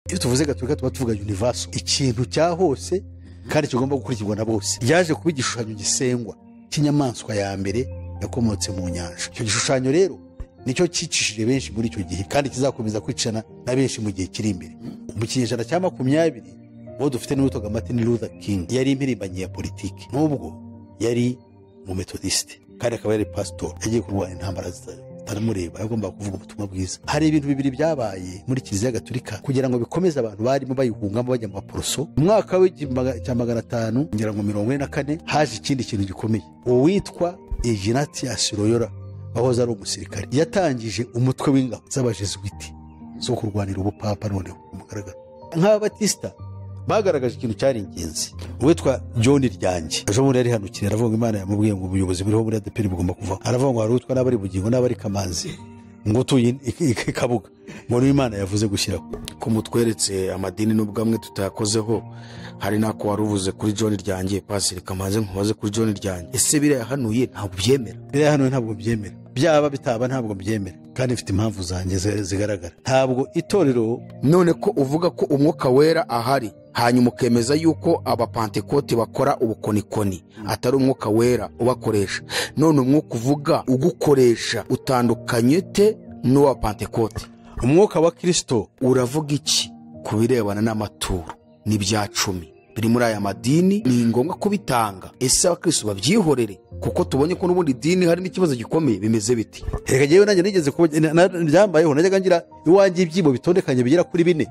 iyo tuvuze gatolika tuba tuvuga univaso ikintu cya hose kandi kigomba gukurikirwa na bose yaje kuba igishushanyo gisengwa cy'inyamaswa ya mbere yakomotse mu nyanja icyo gishushanyo rero nicyo cyicishije benshi muri icyo gihe kandi kizakomeza kwicana na benshi mu gihe kiri imbere mu kinyejana cya makumyabiri uwo dufite n'uwitwaga martin luther king yari impirimbanyi ya politiki n'ubwo yari mu metodisite kandi akaba yari pasitori yagiye kurwanya intambara zitayo baramureba agomba kuvuga ubutumwa bwiza hari ibintu bibiri byabaye muri kiliziya gatolika kugira ngo bikomeze abantu barimo bayihungamo bajya mu maporoso mu mwaka w'igihumbi cya magana atanu ngira ngo mirongo ine na kane haje ikindi kintu gikomeye uwitwa eginatiyasi royora wahoze ari umusirikare yatangije umutwe w'ingabo z'abajesuwiti zo kurwanira ubupapa noneho mugaragara nk'ababatisita bagaragaje ikintu cyari ingenzi uwitwa john ryange ejo bundi yari hanukiriye aravuga imana yamubwiye ngo ubuyobozi buriho muri adeperi bugomba kuvaho aravuga ngo hari uwitwa n'abari bugingo n'abari kamanzi ngo utuye i kabuga ngo niyo imana yavuze gushyiraho ko mutweretse amadini n'ubwo amwe tutayakozeho hari n'ako wari uvuze kuri john ryange pasiri kamaze nkubaze kuri john ryange ese birayahanuye ntabwo byemera biriya hano ntabwo byemera byaba bitaba ntabwo byemera kandi mfite impamvu zanjye zi- zigaragara ntabwo itorero none ko uvuga ko umwuka wera ahari hanyuma ukemeza yuko abapantekote bakora ubukonikoni atari umwuka wera ubakoresha none umwuka uvuga ugukoresha utandukanye te n'uwa pantekote umwuka wa kirisito uravuga iki ku birebana n'amaturo n'ibya cumi biri muri aya madini ni ngombwa kubitanga ese abakirisitu babyihorere kuko tubonye ko n'ubundi dini hari n'ikibazo gikomeye bimeze biti reka njyewe nanjye nigeze kuba na- na- ryambayeho najyaga ngira iwanjye ibyibo bitondekanye bigera kuri bine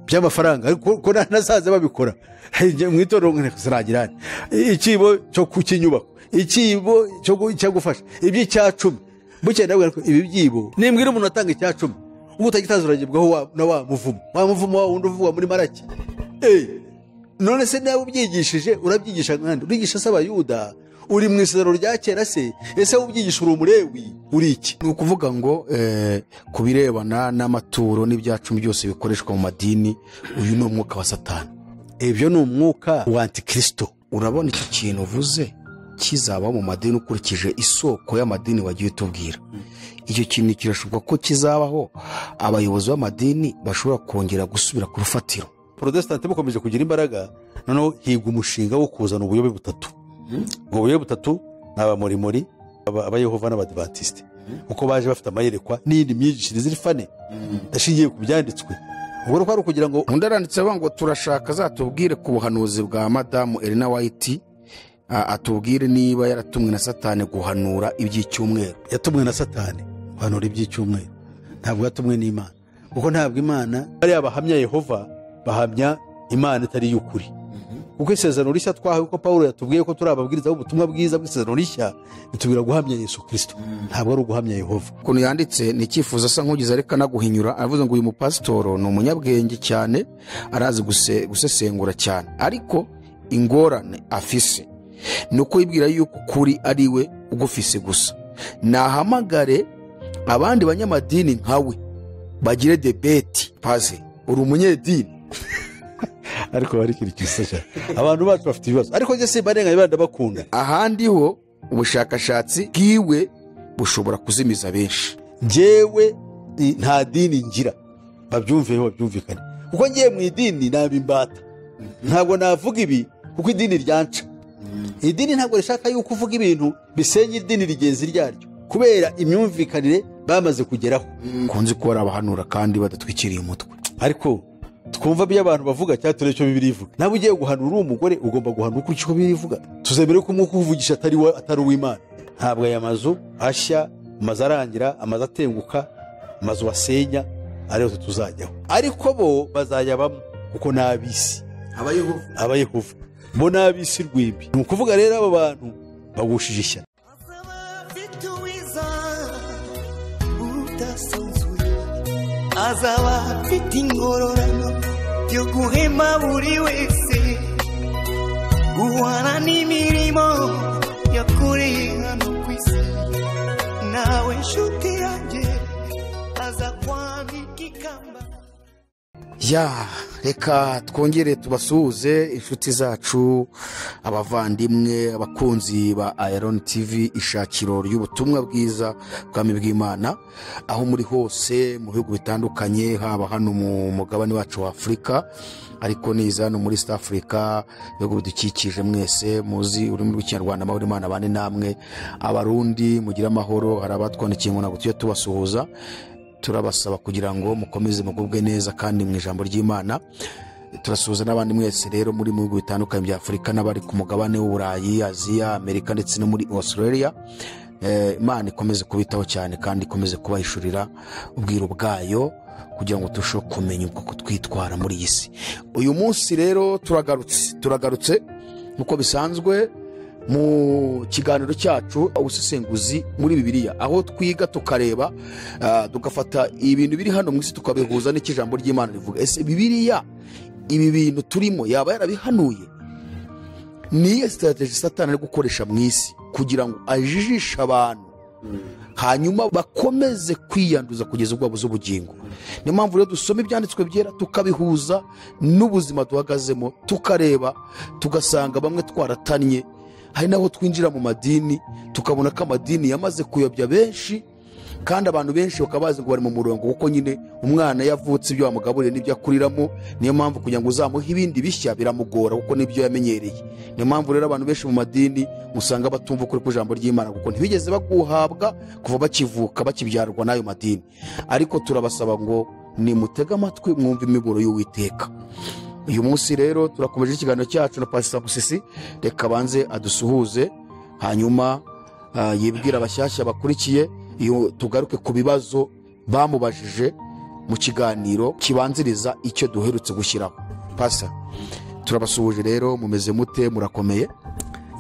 by'amafaranga ariko ko na- nasaze babikora Njye mu itorero ziragira ikibo cyo ku kinyubako ikibo cyo gu- cyo gufasha iby'icya cumi bukeye ndabwira ko ibi byibo nimbwira umuntu atanga icya cumi ubwo utagitaza uragibwaho wa- na wa muvumo wa muvumo wa wundi uvugwa muri marake Eh, none se nawe ubyigishije urabyigisha nkandi urigisha se abayuda uri mu isezerano rya kera se ese wowe ubyigisha uri umurewi uri iki ni ukuvuga ngo eh, ku birebana n'amaturo n'ibya cumi byose bikoreshwa mu madini uyu ni umwuka wa satani ibyo ni umwuka wa antikirisito urabona iki kintu uvuze kizaba mu madini ukurikije isoko y'amadini wagiye utubwira icyo kintu kirashoboka ko kizabaho abayobozi b'amadini bashobora kongera gusubira ku rufatiro porotesitanti bukomeje kugira imbaraga noneho higwa umushinga wo kuzana ubuyobe butatu ubwo buyobe butatu ni abamorimori aba- abayehova n'abadivantisite kuko baje bafite amayerekwa n'iyindi myigishirize iri fane ashingiye ku byanditswe ubwo rero kwari ukugira ngo undi aranditse avuga ngo turashaka azatubwire ku buhanuzi bwa madamu elena wayiti a- atubwire niba yaratumwe na satani guhanura iby'icyumweru yatumwe na satani guhanura iby'icyumweru ntabwo yatumwe n'imana kuko ntabwo imana bariya bahamya yehova bahamya imana itari iy'ukuri kuko isezerano rishya twahawe ko paul yatubwiye ko turi ababwiriza b'ubutumwa bwiza bw'isezerano rishya bitubwira guhamya yesu kirisito ntabwo ari uguhamya yehova ukuntu yanditse ni icyifuzo asa nk'ugeze ariko anaguhinyura aravuze ngo uyu mupasitoro ni umunyabwenge cyane arazi guse- gusesengura cyane ariko ingorane afise ni uko yibwira yuko ukuri ari we ugufise gusa nahamagare abandi banyamadini nka we bagire debeti paze uri umunyedini ariko hari ikintu gisa cyane abantu bacu bafite ibibazo ariko njye simbarenganya bari ndabakunda ahandi ho ubushakashatsi bwiwe bushobora kuzimiza benshi njyewe i- nta dini ngira babyumvireho babyumvikane kuko ngiye mu idini naba imbata ntabwo navuga ibi kuko idini ryanca idini ntabwo rishaka yuko uvuga ibintu bisenya idini rigenzi ryaryo kubera imyumvikanire bamaze kugeraho kunzi ko hari abahanura kandi badatwikiriye umutwe ariko twumva ibyo abantu bavuga cyangwa turebe icyo bibiri ivuga nawe ugiye guhanura uri umugore ugomba guhanura ukurikije uko bibiri ivuga tuzemere ko umwuka uwuvugisha atari wa- atari uw'imana ntabwo aya mazu ashya amazu arangira amazu atenguka amazu basenya ariyo tuzajyaho ariko bo bazayabamo kuko ni ab'isi abayehova abayehova bo ni ab'isi rw'imbi ni ukuvuga rero aba bantu bagushije ishyano afite uwiza udasanzwe azaba afite ingororano yo guhema buri wese guhana n'imirimo yakoreye hano ku isi nawe nshuti yanjye aza kwandika ikamba ya reka twongere tubasuhuze inshuti zacu abavandimwe abakunzi ba iron tv ishakiro ry'ubutumwa bwiza bwami bw'imana aho muri hose mu bihugu bitandukanye haba hano mu mugabane wacu wa afurika ariko niza hano muri south africa ibihugu bidukikije mwese muzi ururimi rw'ikinyarwanda amahoro imana abane namwe abarundi mugire amahoro hari abatwandikiye ngo ntabwo tujye tubasuhuza turabasaba kugira ngo mukomeze mugubwe neza kandi mu ijambo ry'imana turasuhuza n'abandi mwese rero muri mu bihugu bitandukanye bya afurika n'abari ku mugabane w'uburayi aziya amerika ndetse no muri australia Eh, imana ikomeze kubitaho cyane kandi ikomeze kubahishurira ubwiru bwayo kugira ngo turusheho kumenya uko twitwara muri iyi si uyu munsi rero turagarutse turagarutse nk'uko bisanzwe mu kiganiro cyacu ubusesenguzi muri bibiliya aho twiga tukareba ah, tugafata ibintu biri hano mu isi tukabihuza n'icyo ijambo ry'imana rivuga ese bibiliya ibi bintu turimo yaba yarabihanuye niyo sitarategi satani ari gukoresha mu isi kugira ngo ajijishe abantu hanyuma bakomeze kwiyanduza kugeza ubwo babuze ubugingo niyo mpamvu rero dusoma ibyanditswe byera tukabihuza n'ubuzima duhagazemo tukareba tugasanga bamwe twaratanye hari n'aho twinjira mu madini tukabona ko amadini yamaze kuyobya benshi kandi abantu benshi bakaba bazi ngo bari mu murongo kuko nyine umwana yavutse ibyo wamugaburiye n'ibyo akuriramo niyo mpamvu kugira ngo uzamuhe ibindi bishya biramugora kuko nibyo yamenyereye niyo mpamvu rero abantu benshi mu madini usanga batumva ukuri kw'ijambo ry'imana kuko ntibigeze baguhabwa kuva bakivuka bakibyarwa n'ayo madini ariko turabasaba ngo nimutege amatwi mwumve imiburo y'uwiteka uyu munsi rero turakomeje ikiganiro cyacu na pasita musisi reka abanze adusuhuze hanyuma ah, yibwire abashyashya bakurikiye iyo tugaruke ku bibazo bamubajije mu kiganiro kibanziriza icyo duherutse gushyiraho pasa turabasuhuje rero mumeze mute murakomeye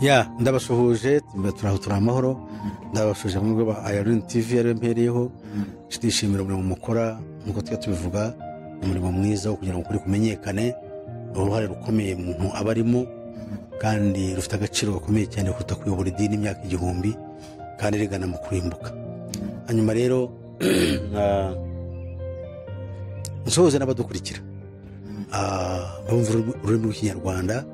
ya ndabasuhuje turaho turi amahoro ndabasuhuje mu rwego rwa iron tv yari mpereyeho ndishimira umurimo mukora nk'uko tujya tubivuga umurimo mwiza wo kugira ngo ukuri kumenyekane uruhare rukomeye umuntu aba arimo kandi rufite agaciro gakomeye cyane kuruta kuyobora idini imyaka igihumbi kandi rigana mu kurimbuka hanyuma rero ah, nsuhuze n'abadukurikira Ah, bumva ururimi- ururimi rw'ikinyarwanda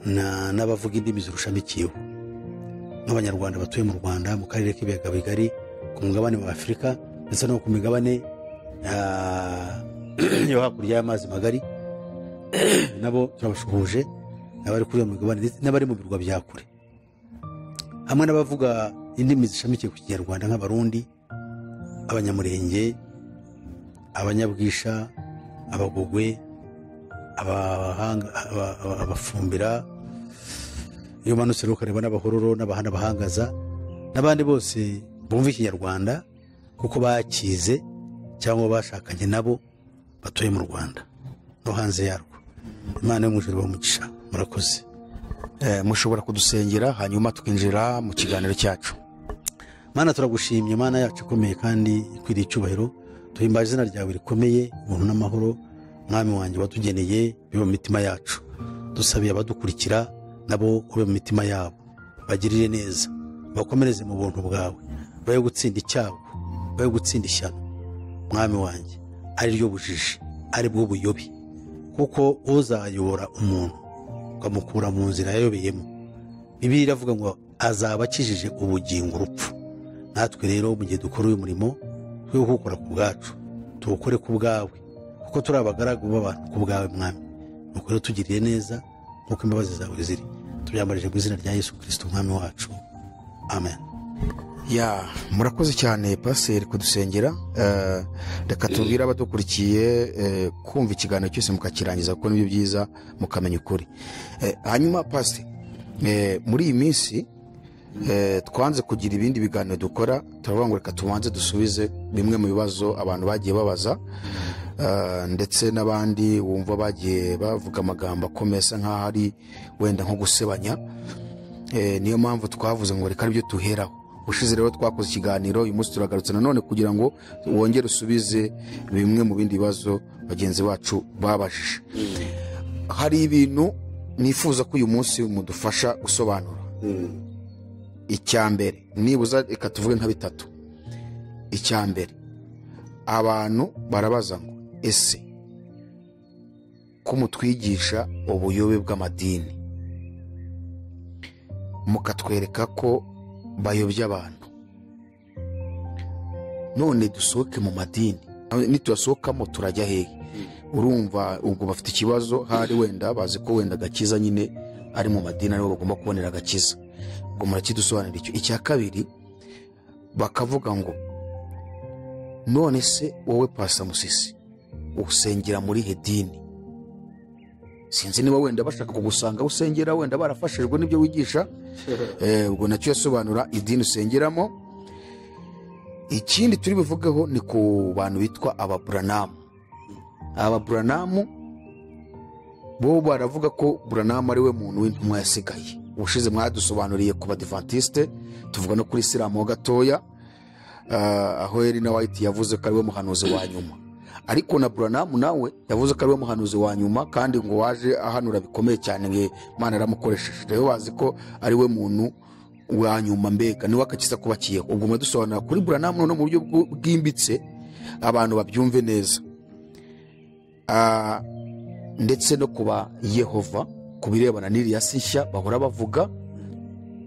na- n'abavuga indimi zirushamikiyeho nk'abanyarwanda batuye mu rwanda mu karere k'ibiyaga bigari ku mugabane wa afurika ndetse no ku migabane ah, yo hakurya y'amazi magari nabo turabasuhuje n'abari kuri iyo migabane ndetse n'abari mu birwa bya kure hamwe n'abavuga indimi zishamikiye ku kinyarwanda nk'abarundi abanyamurenge abanyabwisha abagogwe abahanga- aba- aba- abafumbira iyo umanutse rero ukareba n'abahororo n'abahana bahangaza n'abandi bose bumva ikinyarwanda kuko bakize cyangwa bashakanye nabo batuye mu rwanda no hanze yarwo imana yo mu ijuru bamugisha murakoze Eh, mushobora kudusengera hanyuma tukinjira mu kiganiro cyacu mana turagushimye mana yacu ikomeye kandi ikwiriye icyubahiro tuhimbaje izina ryawe rikomeye ubuntu n'amahoro mwami wanjye watugeneye bibe mu mitima yacu dusabiye abadukurikira nabo ube mu mitima yabo bagirire neza bakomereze mu buntu bwawe bayo gutsinda icyago bayo gutsinda ishyano mwami wanjye ari ryo bujiji ari bwo buyobi kuko uzayobora umuntu ukamukura mu nzira yayobeyemo bibiliya iravuga ngo azaba akijije ubugingo urupfu natwe rero mu gihe dukora uyu murimo twe kuwukora ku bwacu tuwukore ku bwawe kuko turi abagaragu b'abantu ku bwawe mwami nuko rero tugiriye neza nk'uko imbabazi zawe ziri tubyambarije mu izina rya yesu kirisito umwami wacu amen ya murakoze cyane paseri kudusengera Eh, reka tubwire abadukurikiye eh, kumva ikiganiro cyose mukakirangiza kuko nibyo byiza mukamenya ukuri Eh, hanyuma pasiteri muri iyi minsi eh, twanze kugira ibindi biganiro dukora turavuga ngo reka tubanze dusubize bimwe mu bibazo abantu bagiye babaza Eh, ndetse n'abandi wumva bagiye bavuga amagambo akomeye asa nk'aho ari wenda nko gusebanya Eh, niyo mpamvu twavuze ngo reka aribyo duheraho ushize rero twakoze ikiganiro uyu munsi turagarutse nanone kugira ngo wongere usubize bimwe mu bindi bibazo bagenzi bacu babajije hari ibintu nifuza ko uyu munsi mudufasha gusobanura icyambere nibuza reka tuvuge nka bitatu icyambere abantu barabaza ngo ese ko mutwigisha ubuyobe bw'amadini mukatwereka ko bayobya abantu none dusohoke mu madini nituyasohokamo turajya hehe urumva ubwo bafite ikibazo hari wenda bazi ko wenda agakiza nyine ari mu madini ariho bagomba kubonera agakiza ngo murakidusobanurira icyo icya kabiri bakavuga ngo none se wowe pasa musisi usengera muri he dini sinzi niba wenda bashaka kugusanga aho usengera wenda barafashijwe n'ibyo wigisha Eh, ubwo nacyo yasobanura idini usengeramo ikindi turi buvugeho ni ku bantu bitwa ababuranamu ababuranamu bo baravuga ko buranamu ari we muntu w'intumwa yasigaye ubushize mwadusobanuriye ku badivantisite tuvuga no kuri isilamu ho gatoya Ah, aho erina wayiti yavuze ko ari we muhanuzi wa nyuma ariko na buranamu nawe yavuze ko ari we muhanuzi wa nyuma kandi ngo waje ahanura bikomeye cyane ngo imana yaramukoresheje rero bazi ko ari we muntu wa nyuma mbega niwe agakiza kubakiyeho ubwo muradusobanura kuri buranamu none mu buryo bw- bwimbitse abantu babyumve neza Ah, ndetse no kuba yehova ku birebana n'iriya si nshya bahora bavuga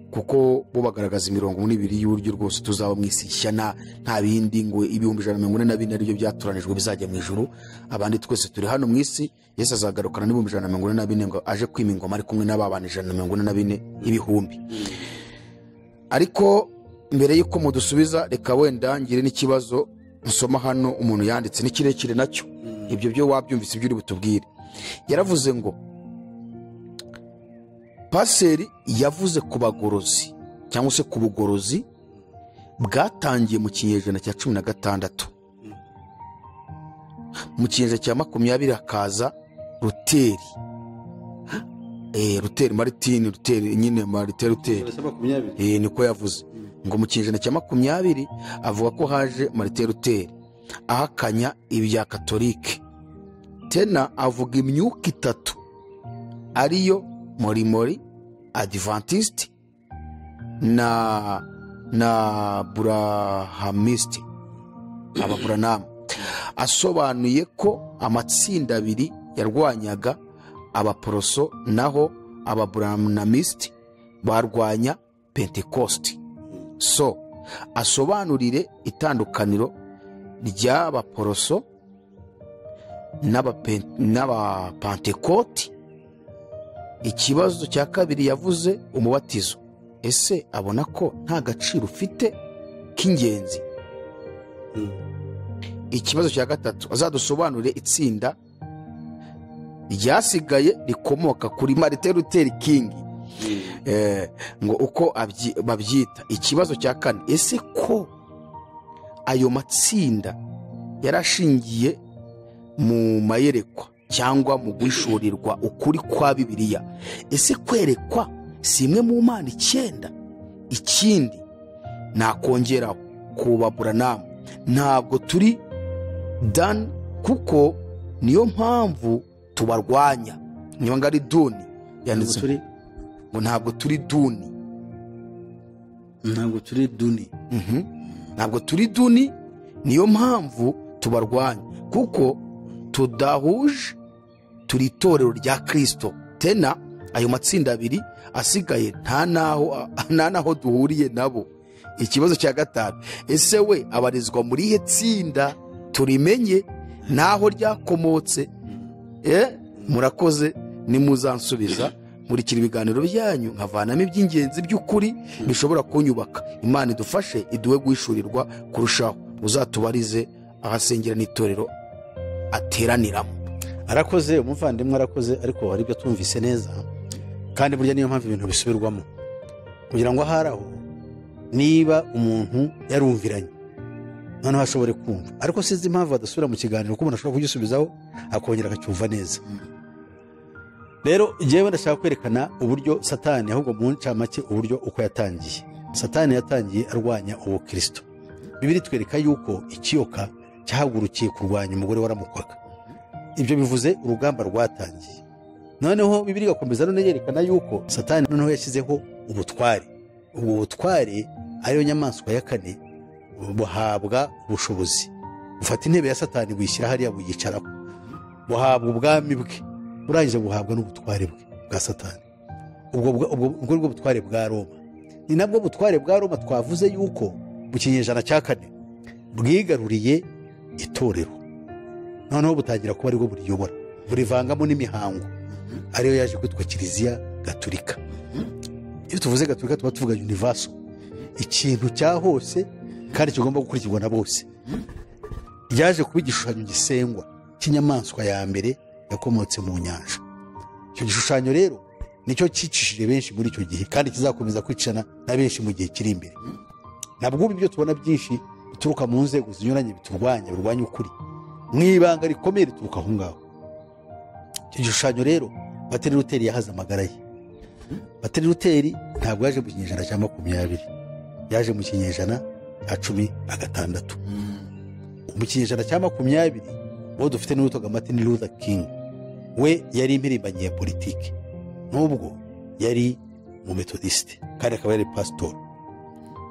kuko bo bagaragaza imirongo n'ibiri y'uburyo rwose tuzaba mu isi nshya nta nta bindi ngo ibihumbi ijana na mirongo ine na bine aribyo byatoranijwe bizajya mu ijuru abandi twese turi hano mu isi yesu azagarukana n'ibihumbi ijana na mirongo ine na bine ngo aje kwima ingoma ari kumwe n'ababana ijana na mirongo ine na bine y'ibihumbi ariko mbere y'uko mudusubiza reka wenda ngire n'ikibazo nsoma hano umuntu yanditse ni kirekire nacyo ibyo byo wabyumvise ibyo uri butubwire yaravuze ngo paseri yavuze ku bagorozi cyangwa se ku bugorozi bwatangiye mu kinyejana cya cumi na gatandatu mu kinyejana cya makumyabiri hakaza ruteri Eh, ruteri maritini ruteri nyine marite ruteri Urasa makumyabiri Eh, niko yavuze ngo mu kinyejana cya makumyabiri avuga ko haje marite ruteri ahakanya ibya katolike tena avuga imyuka itatu ariyo morimori adivantisiti na na burahamisiti ababuranamu asobanuye ko amatsinda abiri yarwanyaga abaporoso naho ababuranamisiti barwanya pentekosti so asobanurire itandukaniro ry'abaporoso n'abapen- n'abapantekoti ikibazo cya kabiri yavuze umubatizo ese abona ko nta gaciro ufite k'ingenzi ikibazo cya gatatu azadusobanurire itsinda ryasigaye rikomoka kuri marite ruteri kingi eh, ngo uko abyi- babyita ikibazo cya kane ese ko ayo matsinda yarashingiye mu mayerekwa cyangwa mu guhishurirwa ukuri kwa bibiliya ese kwerekwa si imwe mu mana icyenda ikindi nakongera ku baburanamu ntabwo turi dan kuko niyo mpamvu tubarwanya niba ngo ari duni yanditse turi ngo ntabwo turi duni ntabwo turi duni Mhm. ntabwo turi duni niyo mpamvu tubarwanya kuko tudahuje turi itorero rya kirisito tena ayo matsinda abiri asigaye nta naho nta naho duhuriye nabo ikibazo cya gatanu ese we abarizwa muri ihe tsinda turimenye naho ryakomotse eh, murakoze nimuzansubiza nkurikira ibiganiro byanyu nkavanamo iby'ingenzi by'ukuri bishobora kunyubaka imana idufashe iduhe guhishurirwa kurushaho uzatubarize ahasengera n'itorero ateraniramo arakoze umuvandimwe arakoze ariko hari ibyo atumvise neza kandi burya niyo mpamvu ibintu bisubirwamo kugira ngo ahari aho niba umuntu yarumviranye noneho ashobore kumva ariko sinzi impamvu badasubira mu kiganiro kuko umuntu ashobora kugisubizaho akongera akacyumva neza rero njyewe ndashaka kwerekana uburyo satani ahubwo mu ncamake uburyo uko yatangiye satani yatangiye arwanya ubukirisito bibiri twereka yuko ikiyoka cyahagurukiye kurwanya umugore waramukwaga ibyo bivuze urugamba rwatangiye noneho bibiri igakomeza none yerekana yuko satani noneho yashyizeho ubutware ubwo butware ariyo nyamaswa ya kane buhabwa ubushobozi bufata intebe ya satani buyishyira hariya buyicaraho buhabwa ubwami bwe urangije buhabwa n'ubutware bwe bwa satani ubwo bwa- ubwo- ubwo ni bwo butware bwa roma ni nabwo butware bwa roma twavuze yuko mu kinyejana cya kane bwigaruriye itorero noneho butangira kuba aribwo buriyobora burivangamo n'imihango ariyo yaje kwitwa kiliziya gaturika iyo tuvuze gaturika tuba tuvuga univaso ikintu cya hose kandi kigomba gukurikirwa na bose ryaje kuba igishushanyo gisengwa cy'inyamaswa ya mbere yakomotse mu nyanja icyo gishushanyo rero nicyo cyicishije benshi muri icyo gihe kandi kizakomeza kwicana na benshi mu gihe kiri imbere nabwo ubu ibyo tubona byinshi bituruka mu nzego zinyuranye biturwanya birwanya ukuri mu ibanga rikomeye rituruka aho ngaho icyo gishushanyo rero bateri ruteri yahaze amagara ye bateri ruteri ntabwo yaje mu kinyejana cya makumyabiri yaje mu kinyejana cya cumi na gatandatu mu kinyejana cya makumyabiri uwo dufite niwe witwaga martin luther king we yari impirimbanyi ya politiki n'ubwo yari mu metodisite kandi akaba yari pasitori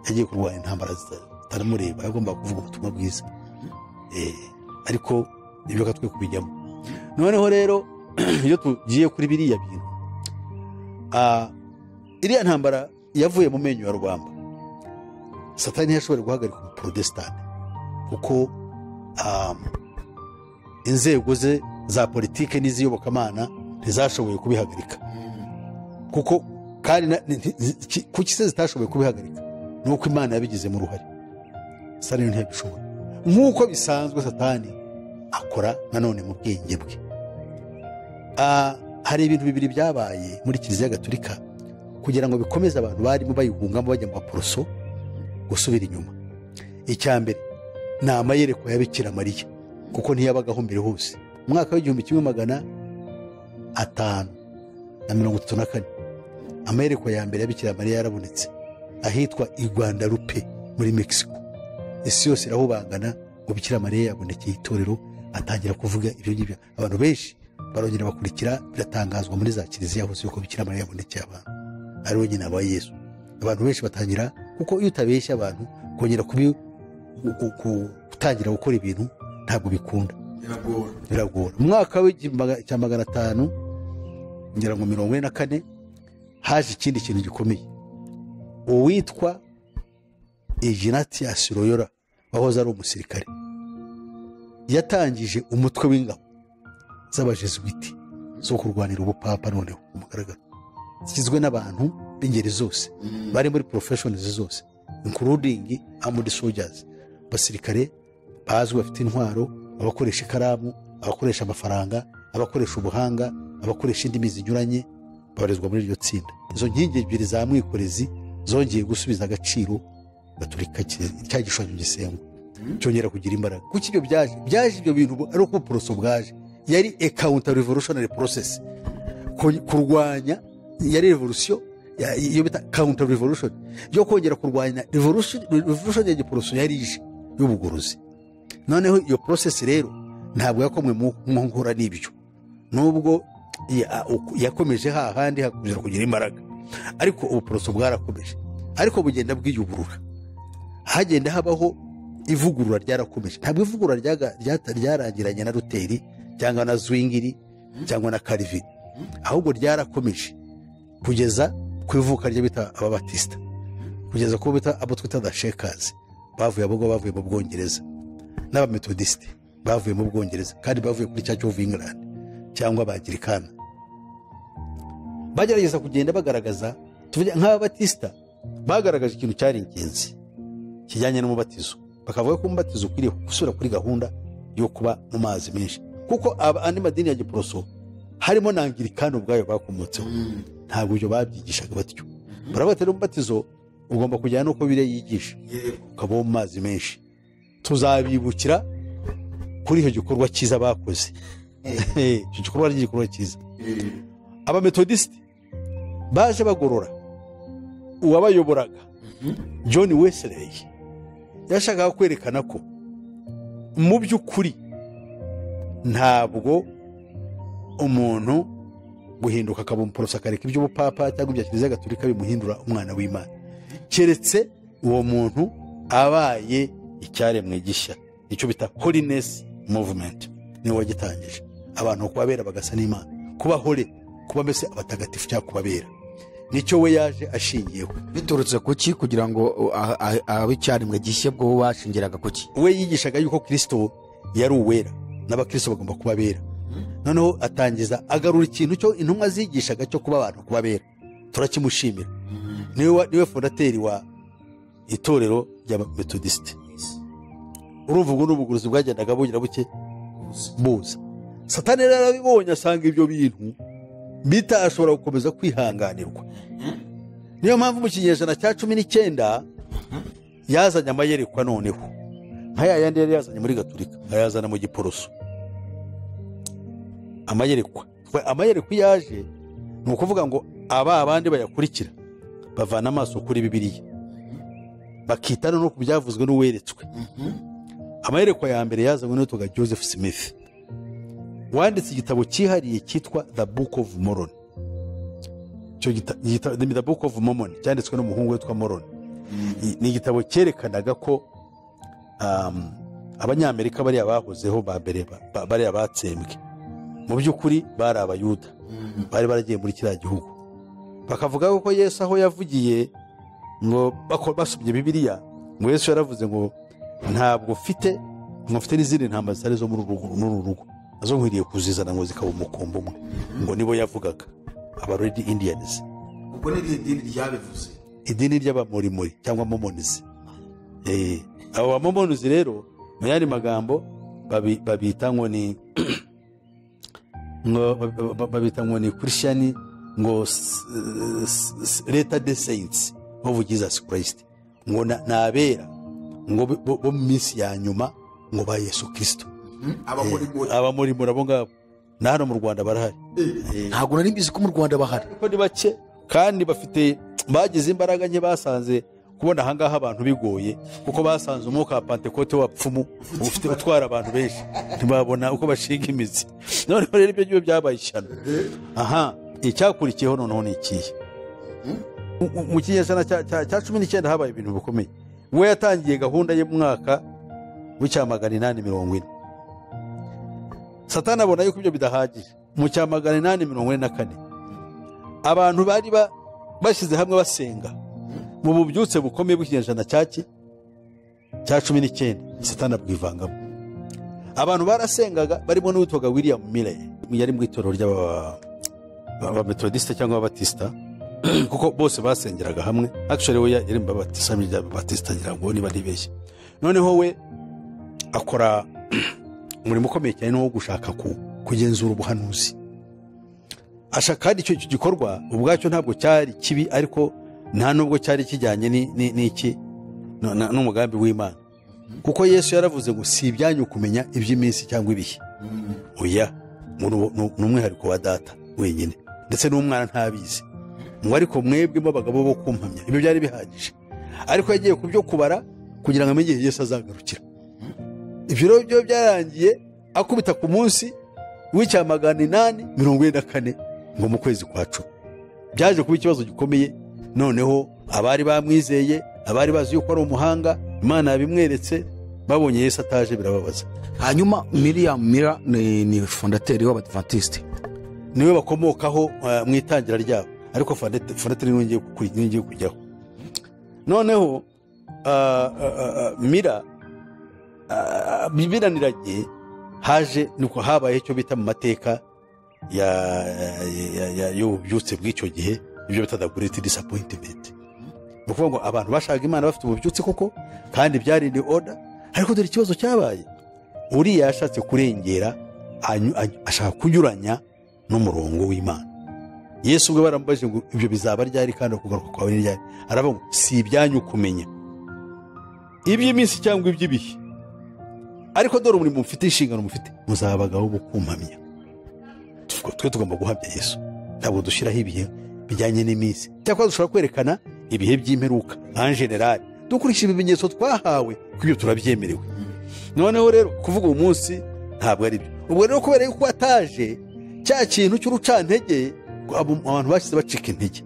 yagiye kurwanya intambara zita- zitamureba yagomba kuvuga ubutumwa bwiza Eh, ariko ibyo reka twe kubijyamo noneho rero iyo tugiye kuri biriya bintu ah, iriya ntambara yavuye mu menyo ya rubamba satani ntiyashoboye guhagarika umuporotesitanti kuko um, inzego ze za politike n'iz'iyobokamana ntizashoboye kubihagarika kuko kandi na- ni- ni- ki- kuki se zitashoboye kubihagarika ni uko imana yabigizemo uruhare satani rero ntiyabishobora nk'uko bisanzwe satani akora nanone mu bwenge bwe Ah, hari ibintu bibiri byabaye muri kiliziya gaturika kugira ngo bikomeze abantu barimo bayihungamo bajya mu baporoso gusubira inyuma icya mbere ni amayerekwa ya bikira mariya kuko ntiyabagaho mbere hose mu mwaka w'igihumbi kimwe magana atanu na mirongo itatu na kane amayerekwa ya mbere ya bikira mariya yarabonetse ahitwa i rwanda rupe muri mexico isi yose irahubangana ngo bikira mariya yabonekeye itorero atangira kuvuga ibyo ngibyo abantu benshi barongera bakurikira biratangazwa muri za kiliziya hose yuko bikira mariya yabonekeye abantu ari we nyina wa yesu abantu benshi batangira kuko iyo utabeshya abantu kongera kubi ku- ku- ku- gutangira gukora ibintu ntabwo bikunda biragora biragora mu mwaka w'igihumbi cya magana atanu ngira ngo mirongo ine na kane haje ikindi kintu gikomeye uwitwa iginatiyasi royora wahoze ari umusirikare yatangije umutwe w'ingabo z'abajesuwiti zo kurwanira ubupapa noneho ku mugaragaro zigizwe n'abantu b'ingeri zose bari muri porofeshonizi zose inkurudingi amudi sojazi abasirikare bazwi bafite intwaro abakoresha ikaramu abakoresha amafaranga abakoresha ubuhanga abakoresha indimi zinyuranye babarizwa muri iryo tsinda izo nkingi ebyiri za mwikorezi zongeye gusubiza agaciro gaturika ki- cya gishushanyo gisengwa cyongera kugira imbaraga kuko ibyo byaje byaje ibyo bintu ari uko ubuporoso bwaje yari a counter revolutionary process ku- kurwanya yari revolusiyo ya- iyo bita counter revolution yo kongera kurwanya revolution revolution ya giporoso yari ije y'ubugorozi noneho iyo process rero ntabwo yakomwe mu mu nkora n'ibyo nubwo ya- uku- yakomeje hahandi hakomeza kugira imbaraga ariko ubuporoso bwarakomeje ariko bugenda bwiyuburura hagenda habaho ivugurura ryarakomeje ntabwo ivugurura ryaga- ryata- ryarangiranye na ruteri cyangwa na zwingiri cyangwa na karivini ahubwo ryarakomeje kugeza ku ivuka ryo bita ababatisita kugeza ku bo bita abo twita dashekazi bavuye abo ngabo bavuye mu bwongereza n'abametodisite bavuye mu bwongereza kandi bavuye kuri church of england cyangwa abangirikana bagerageza kugenda bagaragaza tuvuge nk'ababatisita bagaragaje ikintu cyari ingenzi kijyanye n'umubatizo bakavuga ko umubatizo ukwiriye gusubira kuri gahunda yo kuba mu mazi menshi kuko aba- andi madini ya giporoso harimo na angirikani ubwayo bakomotseho ntabwo ibyo babyigishaga batyo baravuga rero umubatizo ugomba kujyana n'uko biriya yigisha ukaba uwo mu mazi menshi tuzabibukira kuri icyo gikorwa cyiza bakoze icyo gikorwa ari igikorwa cyiza abametodisite baje bagorora uwabayoboraga john wesley yashakaga kwerekana ko mu by'ukuri ntabwo umuntu guhinduka akaba umuporoso akareka iby'ubupapa cyangwa ibya kiliziya gaturika bimuhindura umwana w'imana keretse uwo muntu abaye icyaremwe gishya icyo bita holiness movement niwe wagitangije abantu bakaba bera bagasa n'imana kuba hore kuba mbese abatagatifu cyangwa kubabera nicyo we yaje ashingiyeho biturutse ku ki kugira ngo abicyarimwe gishye bwo bashingiraga ku ki we yigishaga yuko kirisito yari uwera n'abakirisito bagomba kuba abera noneho atangiza agarura ikintu cyo intumwa zigishaga cyo kuba abantu kuba abera turakimushimira niwe wa- niwe fondateri wa itorero rya metodisite urumva ubwo ni ubuguruzi bwagendaga bugira buke buza satani rero arabibonye asanga ibyo bintu bita ashobora gukomeza kwihanganirwa niyo mpamvu mu kinyejana cya cumi n'icyenda yazanye amayerekwa noneho nka ya yandi yari yazanye muri gaturika ayazana mu giporoso amayerekwa We, amayerekwa iyo yaje ni ukuvuga ngo aba abandi bayakurikira bavana amaso kuri bibiliya bakita no ku byavuzwe n'uweretswe amayerekwa ya mbere yazanywe n'utuga joseph smith wanditse igitabo cyihariye cyitwa the book of moroni icyo gita- gita- the book of mormon cyanditswe n'umuhungu witwa moroni I- ni igitabo cyerekanaga ko um, abanyamerika bariya bahozeho ba mbere ba- ba- bariya batsembwe mu by'ukuri bari abayuda bari baragiye muri kiriya gihugu bakavuga ko yesu aho yavugiye ngo bako- basomye bibiliya ngo yesu yaravuze ngo ntabwo mfite ngo mfite n'izindi ntambara zitari zo muri uru rugo- muri uru rugo nazo nkwiriye kuzizana ngo zikaba umukumbi umwe ngo nibo yavugaga abaredi indiyanizi ubwo ni irihe dini ryabivuze idini ry'abamorimori cyangwa momonizi Eh, abo bamomonizi rero mu yandi magambo babi- babita ngo ni ngo ba- ba- babita ngo ni christian ngo s- s- s- leta de saints of jesus christ ngo na- ni abera ngo bo- bo bo mu minsi ya nyuma ngo ba yesu kristo abakorigori abamorimori abo ngabo na hano mu rwanda barahari ntabwo nari mbizi ko mu rwanda bahari ariko ni bake kandi bafite bagize imbaraga nke basanze kubona ahangaha abantu bigoye kuko basanze umwuka wa pantekote w'abapfumu ufite utwara abantu benshi ntibabona uko bashinga imizi noneho rero ibyo ngibyo byabaye ishyano aha icyakurikiyeho noneho ni ikihe Mu- mu- mu kinyejana cya- cya cya cumi n'icyenda habaye ibintu bikomeye we yatangiye gahunda ye mu mwaka w'icya magana inani mirongo ine satani abona yuko ibyo bidahagije mu cya magana inani mirongo ine na kane abantu bari ba- bashyize hamwe basenga mu bubyutse bukomeye bw'ikinyejana cya ki cya cumi n'icyenda satani abwivangamo abantu barasengaga barimo n'uwitwaga william mire yari mu itorero ry'aba- ba- ba metodisite cyangwa ababatisita kuko bose basengeraga hamwe actually we yari mu babatisa ry'ababatisita ngira ngo niba ntibeshye noneho we akora umurimo ukomeye cyane ni uwo gushaka ku- kugenzura ubuhanuzi asha kandi icyo icyo gikorwa ubwacyo ntabwo cyari kibi ariko nta nubwo cyari kijyanye ni- ni- n'iki no- na- n'umugambi w'imana kuko yesu yaravuze ngo si ibyanyu kumenya iby'iminsi cyangwa ibihe oya ngo ni- ni ni umwihariko wa data wenyine ndetse n'umwana ntabizi ngo ariko mwebwemo abagabo bo kumpamya ibyo byari bihagije ariko yagiye ku byo kubara kugira ngo amenye igihe yesu azagarukira ibyo rero byo byarangiye akubita ku munsi w'icya magana inani mirongo ine na kane ngo mu kwezi kwa cumi byaje kuba ikibazo gikomeye noneho abari bamwizeye abari bazi yuko ari umuhanga imana yabimweretse babonye yesu ataje birababaza hanyuma miriam mira ni, ni fondateri w'abadventiste niwe bakomokaho eh, mu itangira ryabo ariko fondate fondate niyo ngiye ku- niyo ngiye kujyaho noneho ah, ah, ah, mira ah, biraniranye haje nuko habaye icyo bita mu mateka ya- ya- ya- y'ububyutse bw'icyo gihe ibyo bita the great disappointment ni ukuvuga ngo abantu bashaka imana bafite ububyutse koko kandi byari in order ariko dore ikibazo cyabaye uriya yashatse kurengera anyu- anyu- ashaka kunyuranya n'umurongo w'imana yesu ubwe baramubajije ngo ibyo bizaba ryari kandi ukugaruka kwawe ni ryari aravuga ngo si ibyanyu kumenya iby'iminsi cyangwa iby'ibihe ariko dore umurimo mufite inshingano mufite muzaba abagabo bo kumpamya Tuvuga, twe tugomba guhamya yesu ntabwo dushyiraho ibihe bijyanye n'iminsi cyakora dushobora kwerekana ibihe by'imperuka nka generali dukurikije ibimenyetso twahawe ko ibyo turabyemerewe noneho rero kuvuga uwo munsi ntabwo ari byo ubwo rero kubera yuko ataje cya kintu cy'urucantege abo- abantu bashyize bacika intege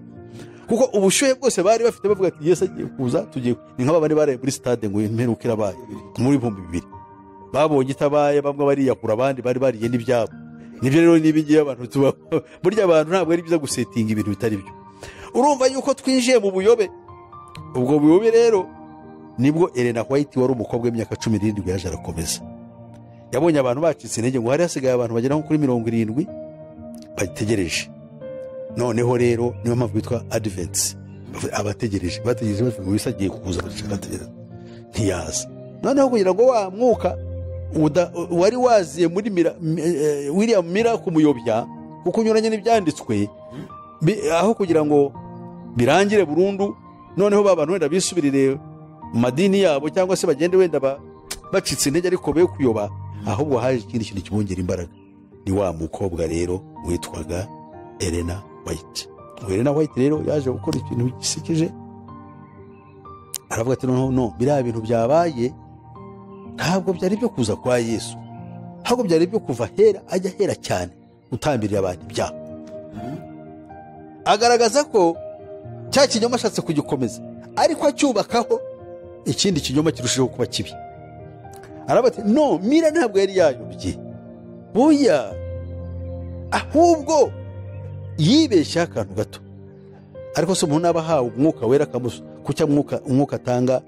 kuko ubushyuhe bwose bari bafite bavuga ati yesu agiye kuza tugiye ni nk'aba bari baraye muri sitade ngo imperuka irabaye muri ibihumbi bibiri babonye itabaye bamwe bariyahura abandi bari bariye n'ibyabo nibyo rero n'ibingibi abantu tuba burya abantu ntabwo ari byiza gusetinga ibintu bitari byo urumva yuko twinjiye mu buyobe ubwo buyobe rero nibwo elena white wari umukobwa w'imyaka cumi n'irindwi yaje arakomeza yabonye abantu bacitse intege ngo hari hasigaye abantu bagera nko kuri mirongo irindwi bategereje noneho rero niyo mpamvu bitwa adivensi abategereje bategereje bavuga ngo wisagiye kuza bategereje ntiyaza noneho kugira ngo wa mwuka uda- wari waziye muri mira- mi- eh, william mira kumuyobya kuko unyuranye n'ibyanditswe bi- aho kugira ngo birangire burundu noneho ba bantu wenda bisubirire mu madini yabo cyangwa se bagende wenda ba- bacitse intege ariko be kuyoba ahubwo haje ikindi kintu kibongera imbaraga ni wa mukobwa rero witwaga elena white Uwo elena white rero yaje gukora ikintu gisekeje aravuga ati noneho no biriya bintu byabaye ntabwo byari byo kuza kwa yesu ahubwo byari byo kuva hera ajya hera cyane gutambirira abantu ibyaha agaragaza ko cya kinyoma ashatse kugikomeza ariko acyubakaho ikindi kinyoma kirushijeho kuba kibi aravuga ati no mira ntabwo yari yayobye buya ahubwo yibeshyeho akantu gato ariko se umuntu aba ahawe umwuka wera akamusa kucyo umwuka- umwuka atanga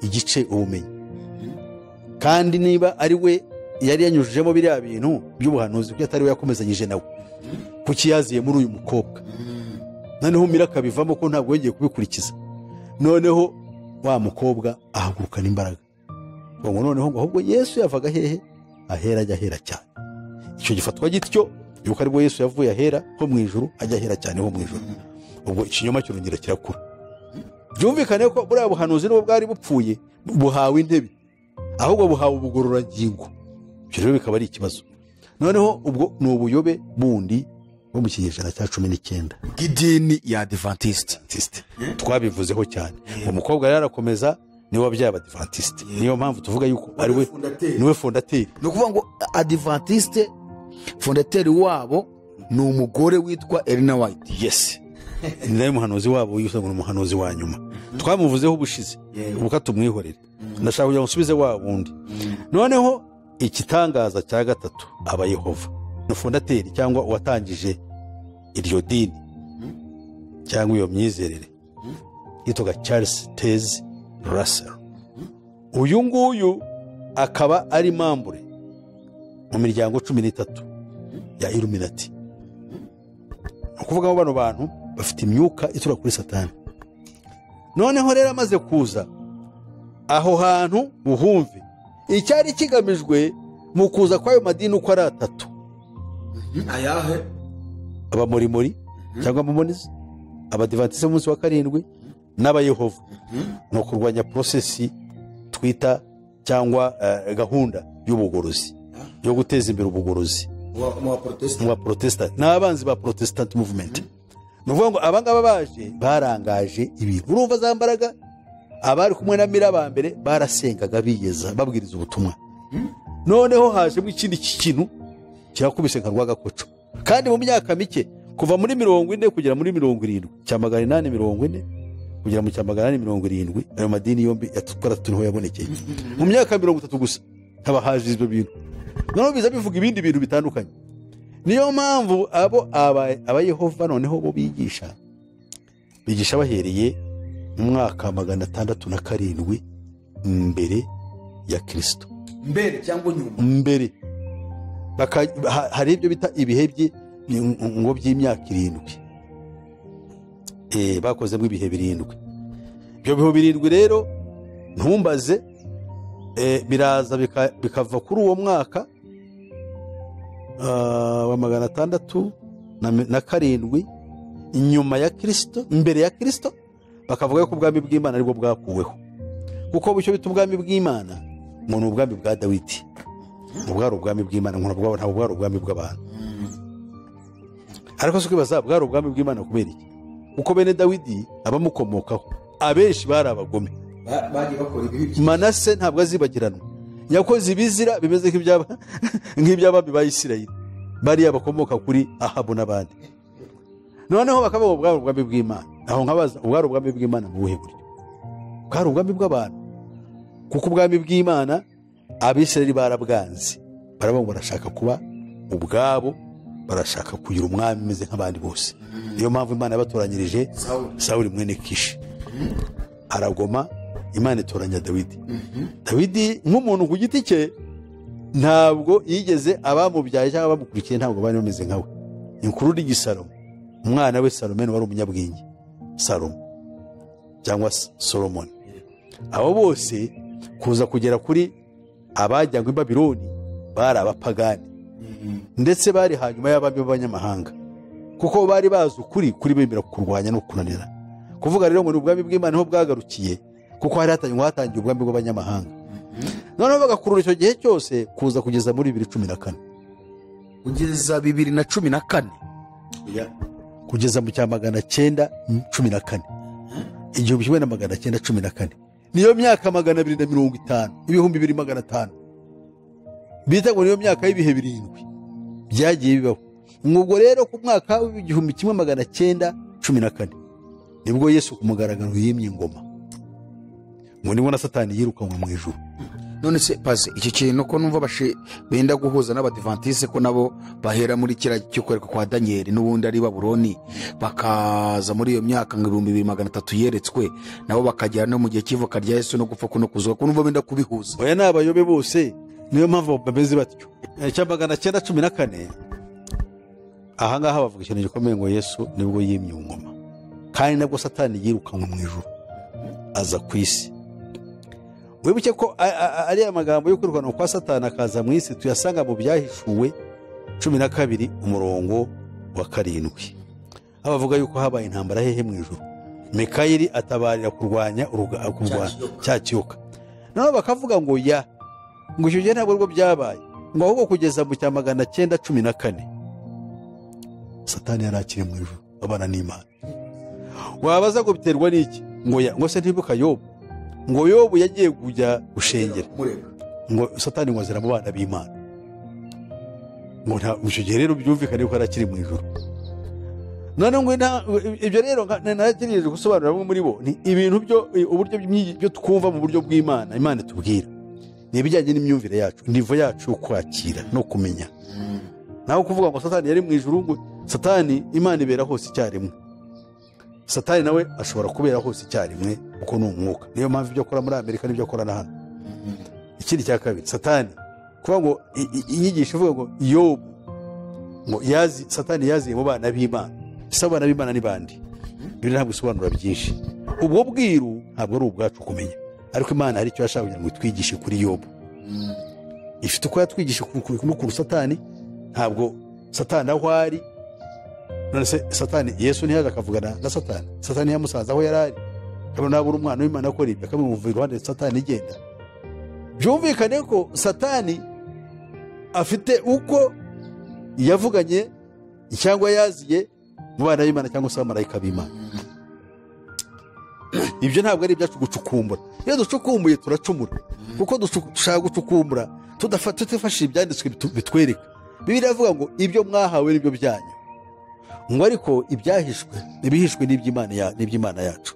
igice ubumenyi kandi niba ari we yari yanyujijemo biriya bintu by'ubuhanuzi kuko atari we yakomezanyije nawe kuki yaziye muri uyu mukobwa noneho mira akabivamo ko ntabwo yongeye kubikurikiza noneho wa mukobwa ahagurukana imbaraga ngo ngo noneho ngo ahubwo yesu yavaga hehe ahera ajya ahera cyane icyo gifatwa gityo yuko aribwo yesu yavuye ahera ho mu ijuru ajya ahera cyane ho mu ijuru ubwo ikinyoma kirongera kirakura byumvikane ko buriya buhanuzi n'ubwo bwari bupfuye buhawe intebe ahubwo buhawe ubugororangingo ibyo rero bikaba ari ikibazo noneho ubwo ni ubuyobe bundi bwo mu kinyejana cya cumi n'icyenda bw'idini ya adivantisite Adventiste. twabivuzeho cyane umukobwa rero arakomeza niwe wabyaye abadivantisite niyo mpamvu tuvuga yuko ari we Fondateri. niwe fondateri ni ukuvuga ngo adivantisite fondateri wabo ni umugore witwa elena white yes ni nawe muhanuzi wabo yise ngo ni umuhanuzi wa nyuma twamuvuzeho ubushize ubuka tumwihorere ndashaka kugira ngo nsubize wa wundi noneho igitangaza cya gatatu aba yehova ni fondateri cyangwa uwatangije iryo dini cyangwa iyo myizerere yitwaga charles tez russell uyu nguyu akaba ari mambure mu miryango cumi n'itatu ya iluminati ni ukuvuga ngo bano bantu bafite imyuka itura kuri satani noneho rero amaze kuza aho hantu buhumve icyari kigamijwe mu kuza kw'ayo madini uko ari atatu ayahe abamorimori cyangwa abamonizi abadivantisite b'umunsi wa karindwi n'abayehova ni ukurwanya porosesi twita cyangwa eh, gahunda y'ubugorozi yo guteza imbere ubugorozi mu baporotesitanti mu baporotesitanti ni abanzi ba porotesitanti muvumenti ni ukuvuga ngo abangaba baje barangaje ibintu urumva za mbaraga abari kumwe na mira ba mbere barasengaga biyeza babwiriza ubutumwa noneho hajemo ikindi kintu kirakubise nka rwagakoco kandi mu myaka mike kuva muri mirongo ine kugera muri mirongo irindwi cya magana inani mirongo ine kugera mu cya magana inani mirongo irindwi ayo madini yombi yatwara turiho yabonekeye mu myaka mirongo itatu gusa haba haje ibyo bintu noneho biza bivuga ibindi bintu bitandukanye niyo mpamvu abo aba- abayehova noneho bo bigisha bigisha bahereye mu mwaka magana atandatu na karindwi mbere ya kirisito mbere cyangwa nyuma mbere Baka- ha- hari ibyo bita ibihe bye- ngo by'imyaka irindwi Eh, bakozemo ibihe birindwi ibyo bihe birindwi rero ntumbaze eh, biraza bika- bikava kuri uwo mwaka ah, wa magana atandatu na mi- na karindwi inyuma ya kirisito mbere ya kirisito bakavuga yuko ubwami bw'imana aribwo bwakuweho kuko bityo bita ubwami bw'imana ngo ni ubwami bwa dawidi ngo bwari ubwami bw'imana ngo ntabwo ntabwo bwari ubwami bw'abantu ariko si kwibaza bwari ubwami bw'imana kubera iki kuko bene dawidi abamukomokaho abenshi bari abagome bagiye bakora ibibi manase ntabwo azibagiranwa yakoze ibizira bimeze nk'ibyaba- nk'iby'abami ba isirayeli bariya bakomoka kuri ahabu n'abandi noneho bakavuga ngo bwari ubwami bw'imana aho nkabaza bwari ubwami bw'imana mu buhe buryo bwari ubwami bw'abantu kuko ubwami bw'imana abisirayeli barabwanze baravuga ngo barashaka kuba ubwabo barashaka kugira umwami umeze nk'abandi bose niyo mpamvu imana yabatoranyirije sawuri mwene kishi aragoma imana itoranya dawidi dawidi nk'umuntu ku giti cye ntabwo yigeze abamubyaye cyangwa abamukurikiye ntabwo bari bameze nkawe ni kurudi igisalomo umwana we salomoni wari umunyabwenge salomo cyangwa solomoni abo bose kuza kugera kuri abajyanywe i babironi bari abapagani ndetse bari hanyuma y'abami b'abanyamahanga kuko bari bazi ukuri kuri bemera kurwanya no kunanira kuvuga rero ngo ni ubwami bw'imana niho bwagarukiye kuko hari hatanywa hatangiye ubwami bw'abanyamahanga noneho bagakurura icyo gihe cyose kuza kugeza muri bibiri cumi na kane kugeza bibiri na cumi na kane kugeza mu cya magana cyenda cumi na kane igihumbi kimwe na magana cyenda cumi na kane niyo myaka magana abiri na mirongo itanu ibihumbi bibiri magana atanu bita ngo niyo myaka y'ibihe birindwi byagiye bibaho ubwo rero ku mwaka w'igihumbi kimwe magana cyenda cumi na kane nibwo yesu ku mugaragaro yimye ingoma ngo nibwo na satani yirukanwe mu ijuru none se paze iki kintu ko numva bashe benda guhuza n'abadivantisite ko nabo bahera muri kiriya cyo kwereka kwa daniyeli n'ubundi ari baburoni bakaza muri iyo myaka ngo ibihumbi bibiri magana atatu yeretswe nabo bakagera no mu gihe cy'ivuka rya yesu no gupfa kuno kuzuka ko numva benda kubihuza oya ni abayobe bose niyo mpamvu bameze batyo icya magana cyenda cumi na kane ahangaha bavuga ikintu gikomeye ngo yesu nibwo yimye ingoma kandi nabwo satani yirukanwe mu ijuru aza ku isi wibuke ko a- a- ariya magambo yo kwirukanwa kwa satani akaza mu isi tuyasanga mu byahishuwe cumi na kabiri umurongo wa karindwi aho bavuga yuko habaye intambara hehe mu ijuru mikayeli atabarira kurwanya uruga- kurwanya cya kiyoka noneho bakavuga ngo ya ngo icyo gihe ntabwo rwo byabaye ngo ahubwo kugeza mu cya magana cyenda cumi na kane satani yari akiri mu ijuru abana n'imana wabaza ngo biterwa n'iki ngo ya ngo se ntibuka yobu ngo yobu yagiye kujya gushengera ngo satani ngo azira mu bana b'imana ngo nta icyo gihe rero byumvikane yuko yari akiri mu ijoro none ngo nta- ibyo rero nka- narategereje gusobanurira bamwe muri bo ni ibintu byo uburyo bw'imyi- byo twumva mu buryo bw'imana imana itubwira ni ibijyanye n'imyumvire yacu nivo yacu yo kwakira no kumenya naho kuvuga ngo satani yari mu ijoro ngo satani imana ibera hose icyarimwe satani nawe ashobora kubera hose icyarimwe kuko ni umwuka niyo mpamvu ibyo akora muri amerika n'ibyo akora na hano ikindi cya kabiri satani kuvuga ngo i- i- inyigisho ivuga ngo yobu ngo yazi satani yaziye mu bana b'imana ese abana b'imana ni bandi ibyo ntabwo bisobanura byinshi ubwo bwiru ntabwo ari ubwacu kumenya ariko imana hari icyo yashaka kugira ngo itwigishe kuri yobu ifite uko yatwigisha ku- ku- n'ukuntu satani ntabwo satani aho ari none se satani yesu ntiyaje akavugana na satani satani yamusanze aho yari ari akabona abura umwana w'imana akora ibyo akamwumva iruhande satani igenda byumvikane ko satani afite uko yavuganye cyangwa yaziye mu bana b'imana cyangwa se abamarayika b'imana ibyo ntabwo ari ibyacu gucukumbura iyo ducukumbuye turacumura kuko ducu- dushaka gucukumbura tudafa- tutifashishije ibyanditswe bitu- bitwereka bibiri avuga ngo ibyo mwahawe nibyo byanyu ngo ariko ibyahishwe ibihishwe ni iby'Imana ya- ni iby'imana yacu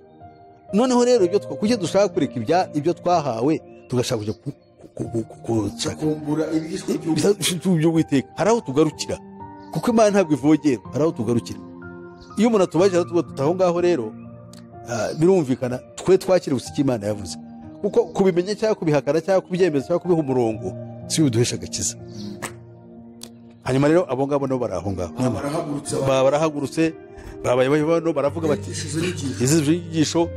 noneho rero ibyo twa- kuki dushaka kureka ibya- ibyo twahawe tugashaka kujya ku- ku- ku- ku- gushaka by'uwiteka hari aho tugarukira kuko imana ntabwo ivogera hari aho tugarukira iyo umuntu atubajije aratubwira tuti aho ngaho rero ah, birumvikana twe twakira gusa icyo imana yavuze kuko kubimenya cyangwa kubihakana cyangwa kubyemeza cyangwa kubiha umurongo si biduhesha agakiza hanyuma rero abo ngabo nabo bari aho ngaho Ba- barahagurutse babaye bano baravuga bati izi nyigisho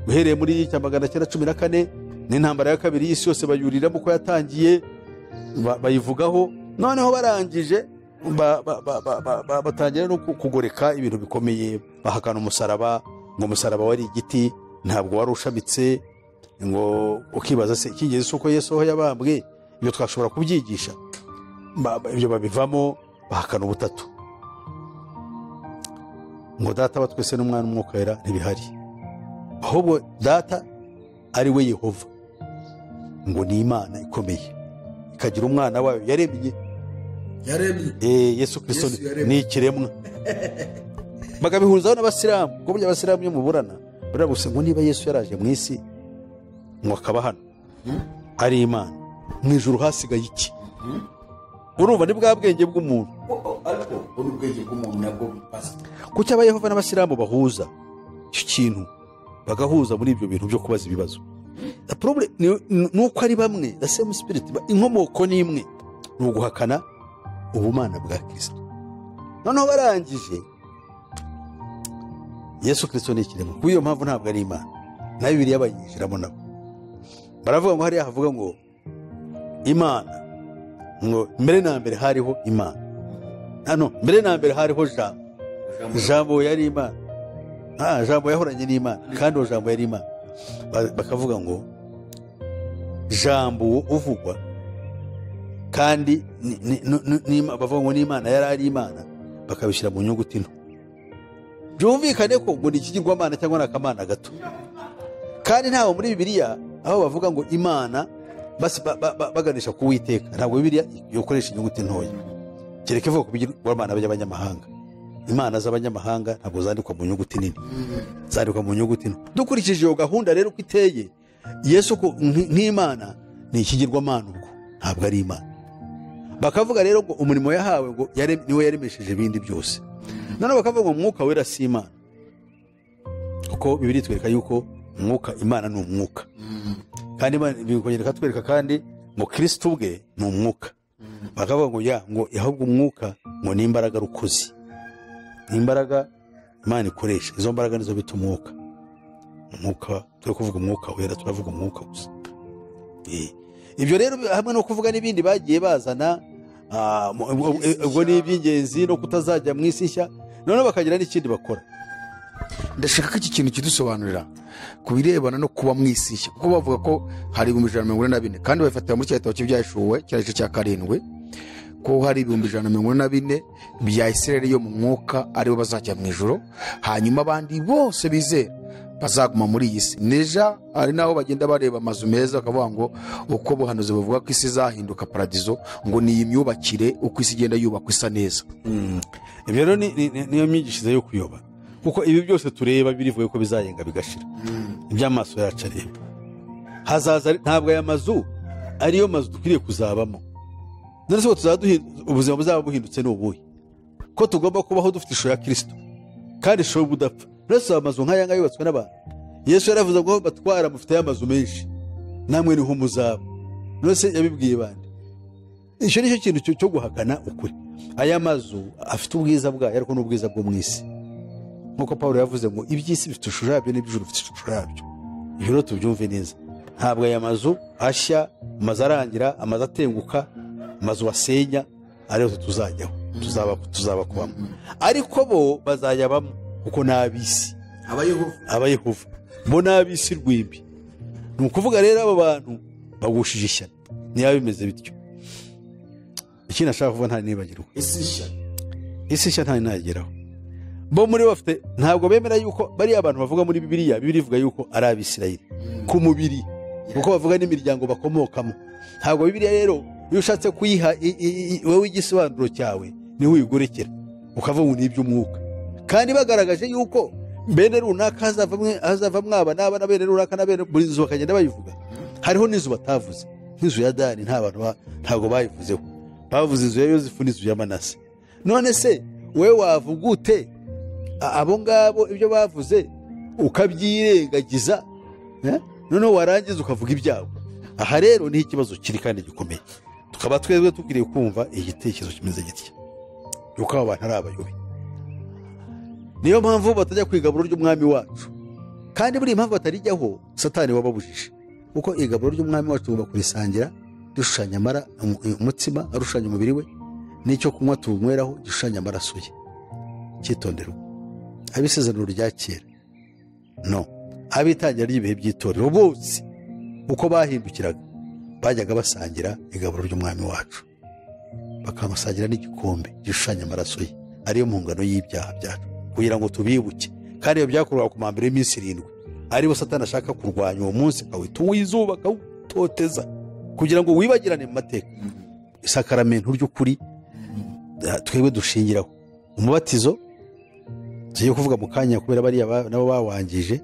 uhereye muri cya magana cyenda cumi na kane n'intambara ya kabiri y'isi yose bayuriramo ko yatangiye ba- bayivugaho noneho barangije ba- ba- ba- ba- ba- ba- batangira no ku- kugoreka ibintu bikomeye bahakana umusaraba ngo umusaraba wari igiti ntabwo wari ushamitse ngo ukibaza se icyingenzi si uko yesu aho yabambwe ibyo twashobora kubyigisha Ba- ba- ibyo babivamo bahakana ubutatu ngo data wa twese n'umwana umwuka wera ntibihari ahubwo data ari we yehova ngo ni imana ikomeye ikagira umwana wayo yaremye Eh, yesu kirisito Yesu ni- yaremye. ni ikiremwa bagabihurizaho n'abasilamu kuko burya abasilamu iyo muburana buriya gusa ngo niba yesu yaraje mu isi ngo akaba hano ari imana mu ijuru hasigaye iki urumva ni bwa bwenge bw'umuntu ko buri ubwenge bw'umuntu nabwo bupasa kuki abayehova n'abasilamu bahuza icyo kintu bagahuza muri ibyo bintu byo kubaza ibibazo The problem ni- ni ni uko ari bamwe the same spirit ba- inkomoko ni imwe ni uguhakana ubumana bwa kirisito noneho barangije yesu kirisito ni ikiremwa kuko iyo mpamvu ntabwo ari imana na bibiriya bayinjiramo nabo baravuga ngo hariya havuga ngo imana ngo mbere na mbere hariho imana hano mbere na mbere hariho jambo jambo yari imana Ah, jambo yahoranye n'imana kandi uwo jambo yari imana Ba- bakavuga ngo jambo uwo uvugwa kandi ni- ni- ni- ni- ni- bavuga ngo n'imana yari ari imana bakabishyira mu nyuguti nto byumvikane ko ngo ni ikigirwamana cyangwa ni akamana gato kandi ntawe muri bibiliya aho bavuga ngo imana basi ba- ba- ba- baganisha ku witeka ntabwo bibiliya ikoresha inyuguti ntoya kereka ivuga ku bigirwamana by'abanyamahanga imana z'abanyamahanga ntabwo zandikwa mu nyuguti nini zandikwa mu nyuguti nto dukurikije iyo gahunda rero uko iteye yesu ko nk- nk'imana ni ikigirwamana ubwo ntabwo ari imana bakavuga rero ngo umurimo yahawe ngo yare- niwe yaremesheje ibindi byose noneho bakavuga ngo umwuka wera si imana kuko bibiri itwereka yuko umwuka imana ni umwuka kandi Imana bikongera ikatwereka kandi ngo kirisito ubwe ni umwuka bakavuga ngo ya ngo ahubwo umwuka ngo ni imbaraga rukuzi ni imbaraga imana ikoresha izo mbaraga nizo bita umwuka umwuka turi kuvuga umwuka wera turavuga umwuka gusa Eh, ibyo rero hamwe no kuvuga n'ibindi bagiye bazana ah, mu- ubwo- ubwo ni iby'ingenzi no kutazajya mu isi nshya noneho bakagira n'ikindi bakora ndashaka ko iki kintu kidusobanurira ku birebana no kuba mu isi nshya kuko bavuga ko hari ibihumbi ijana na mirongo ine na bine kandi babifatira muri cya gitabo cy'ibyashuwe cya gice cya karindwi ko hari ibihumbi ijana na mirongo ine na bine bya isirayeli yo mu mwuka aribo bazajya mu ijoro hanyuma abandi bose bizera bazaguma muri iyi si neja hari n'aho bagenda bareba amazu meza bakavuga ngo uko ubuhanuzi buvuga ko isi izahinduka paradizo ngo ni iyi myubakire uko isi igenda yubakwa isa neza ibyo rero ni- ni- ni- niyo myigishirize yo kuyoba kuko ibi byose tureba birivuye ko bizayenga bigashira iby'amaso yacu areba hazaza ari- ntabwo aya mazu ariyo mazu dukwiriye kuzabamo none se ngo tuzaba duhindu- ubuzima buzaba buhindutse ni ubuhe ko tugomba kubaho dufite ishusho ya kirisito kandi ishusho y'ubudapfa none se amazu nk'aya ngaya yubatswe n'abantu yesu yaravuze ngo batwara mufiteyo amazu menshi namwe niho muzaba none se yabibwiye bande icyo ni cyo kintu cyo- cyo guhakana ukuri aya mazu afite ubwiza bwayo ariko n'ubwiza bwo mu isi nk'uko paul yavuze ngo iby'isi bifite ishusho yabyo n'iby'ijuru bifite ishusho yabyo ibyo rero tubyumve neza ntabwo aya mazu ashya amazu arangira amazu atenguka amazu basenya ariyo tuzajyaho tuzaba tuzaba kubamo ariko bo bazajya bamwe kuko ni ab'isi abayehova bo ni ab'isi rwimbi ni ukuvuga rero aba bantu bagushije ishyano niba bimeze bityo ikindi ashaka kuvuga ntanibagirwa isi nshya isi nshya ntayo ntageraho bo muri bo bafite ntabwo bemera yuko bariya abantu bavuga muri bibiliya bibiri ivuga yuko ari abisirayeli ku mubiri kuko bavuga n'imiryango bakomokamo ntabwo bibiliya rero iyo ushatse kuyiha i- i- i- wowe igisobanuro cyawe niho uyigorokera ukavuga ngo ni iby'umwuka kandi bagaragaje yuko bene runaka hazavamwe- hazavamwo aba n'aba na bene runaka na bene buri nzu bakagenda bayivuga hariho n'inzu batavuze nk'inzu ya dani nta bantu ba- ntabwo bayivuzeho bavuze inzu ya yosefu n'inzu ya manase none se we wavuga ute A- abo ngabo ibyo bavuze ukabyirengagiza eh? noneho warangiza ukavuga ibyabo aha rero ni ikibazo kiri kandi gikomeye tukaba twebwe dukwiriye kumva igitekerezo kimeze gitya yuko aba bantu ari abayobe niyo mpamvu batajya ku igaburo ry'umwami wacu kandi buriya impamvu batarijyaho satani wababujije kuko igaburo ry'umwami wacu tugomba kurisangira dushushanya amara umu- umutsima arushushanya umubiri we n'icyo kunywa tuwunyweraho gishushanya amaraso ye cyitondera abisezerano rya kera no ab'itangira ry'ibihe by'itorero bose uko bahindukiraga bajyaga basangira igaburo ry'umwami wacu bakamusangira n'igikombe gishushanya amaraso ye ariyo mpungano y'ibyaha byacu kugira ngo tubibuke kandi ibyo byakorwaga ku mambere y'iminsi irindwi aribo satani ashaka kurwanya uwo munsi akawita uwizuba akawutoteza kugira ngo wibagirane mu mateka isakaramentu ry'ukuri eh, twebwe dushingiraho umubatizo tugiye kuvuga mu kanya kubera bariya ba- nabo bawangije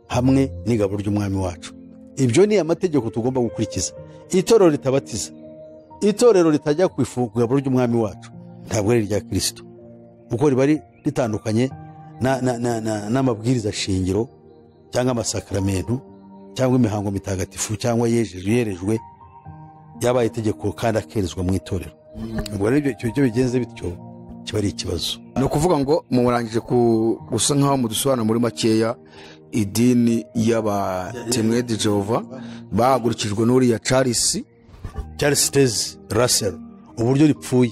hamwe n'igaburo ry'umwami wacu ibyo ni amategeko tugomba gukurikiza itorero ritabatiza itorero ritajya ku ifu ku igaburo ry'umwami wacu ntabwo ari irya kirisito kuko riba ri- ritandukanye na- na- na- na- n'amabwiriza shingiro cyangwa amasakaramentu cyangwa imihango mitagatifu cyangwa yejejwe yerejwe yabaye itegeko kandi akerezwa mu itorero ubwo rero ibyo- ibyo bigenze bityo kiba ari ikibazo ni ukuvuga ngo murangije ku- gusa nk'aho mudusobanura muri makeya idini y'abatemwedi jehova bahagurukijwe n'uriya charles charles tezi rasero uburyo ripfuye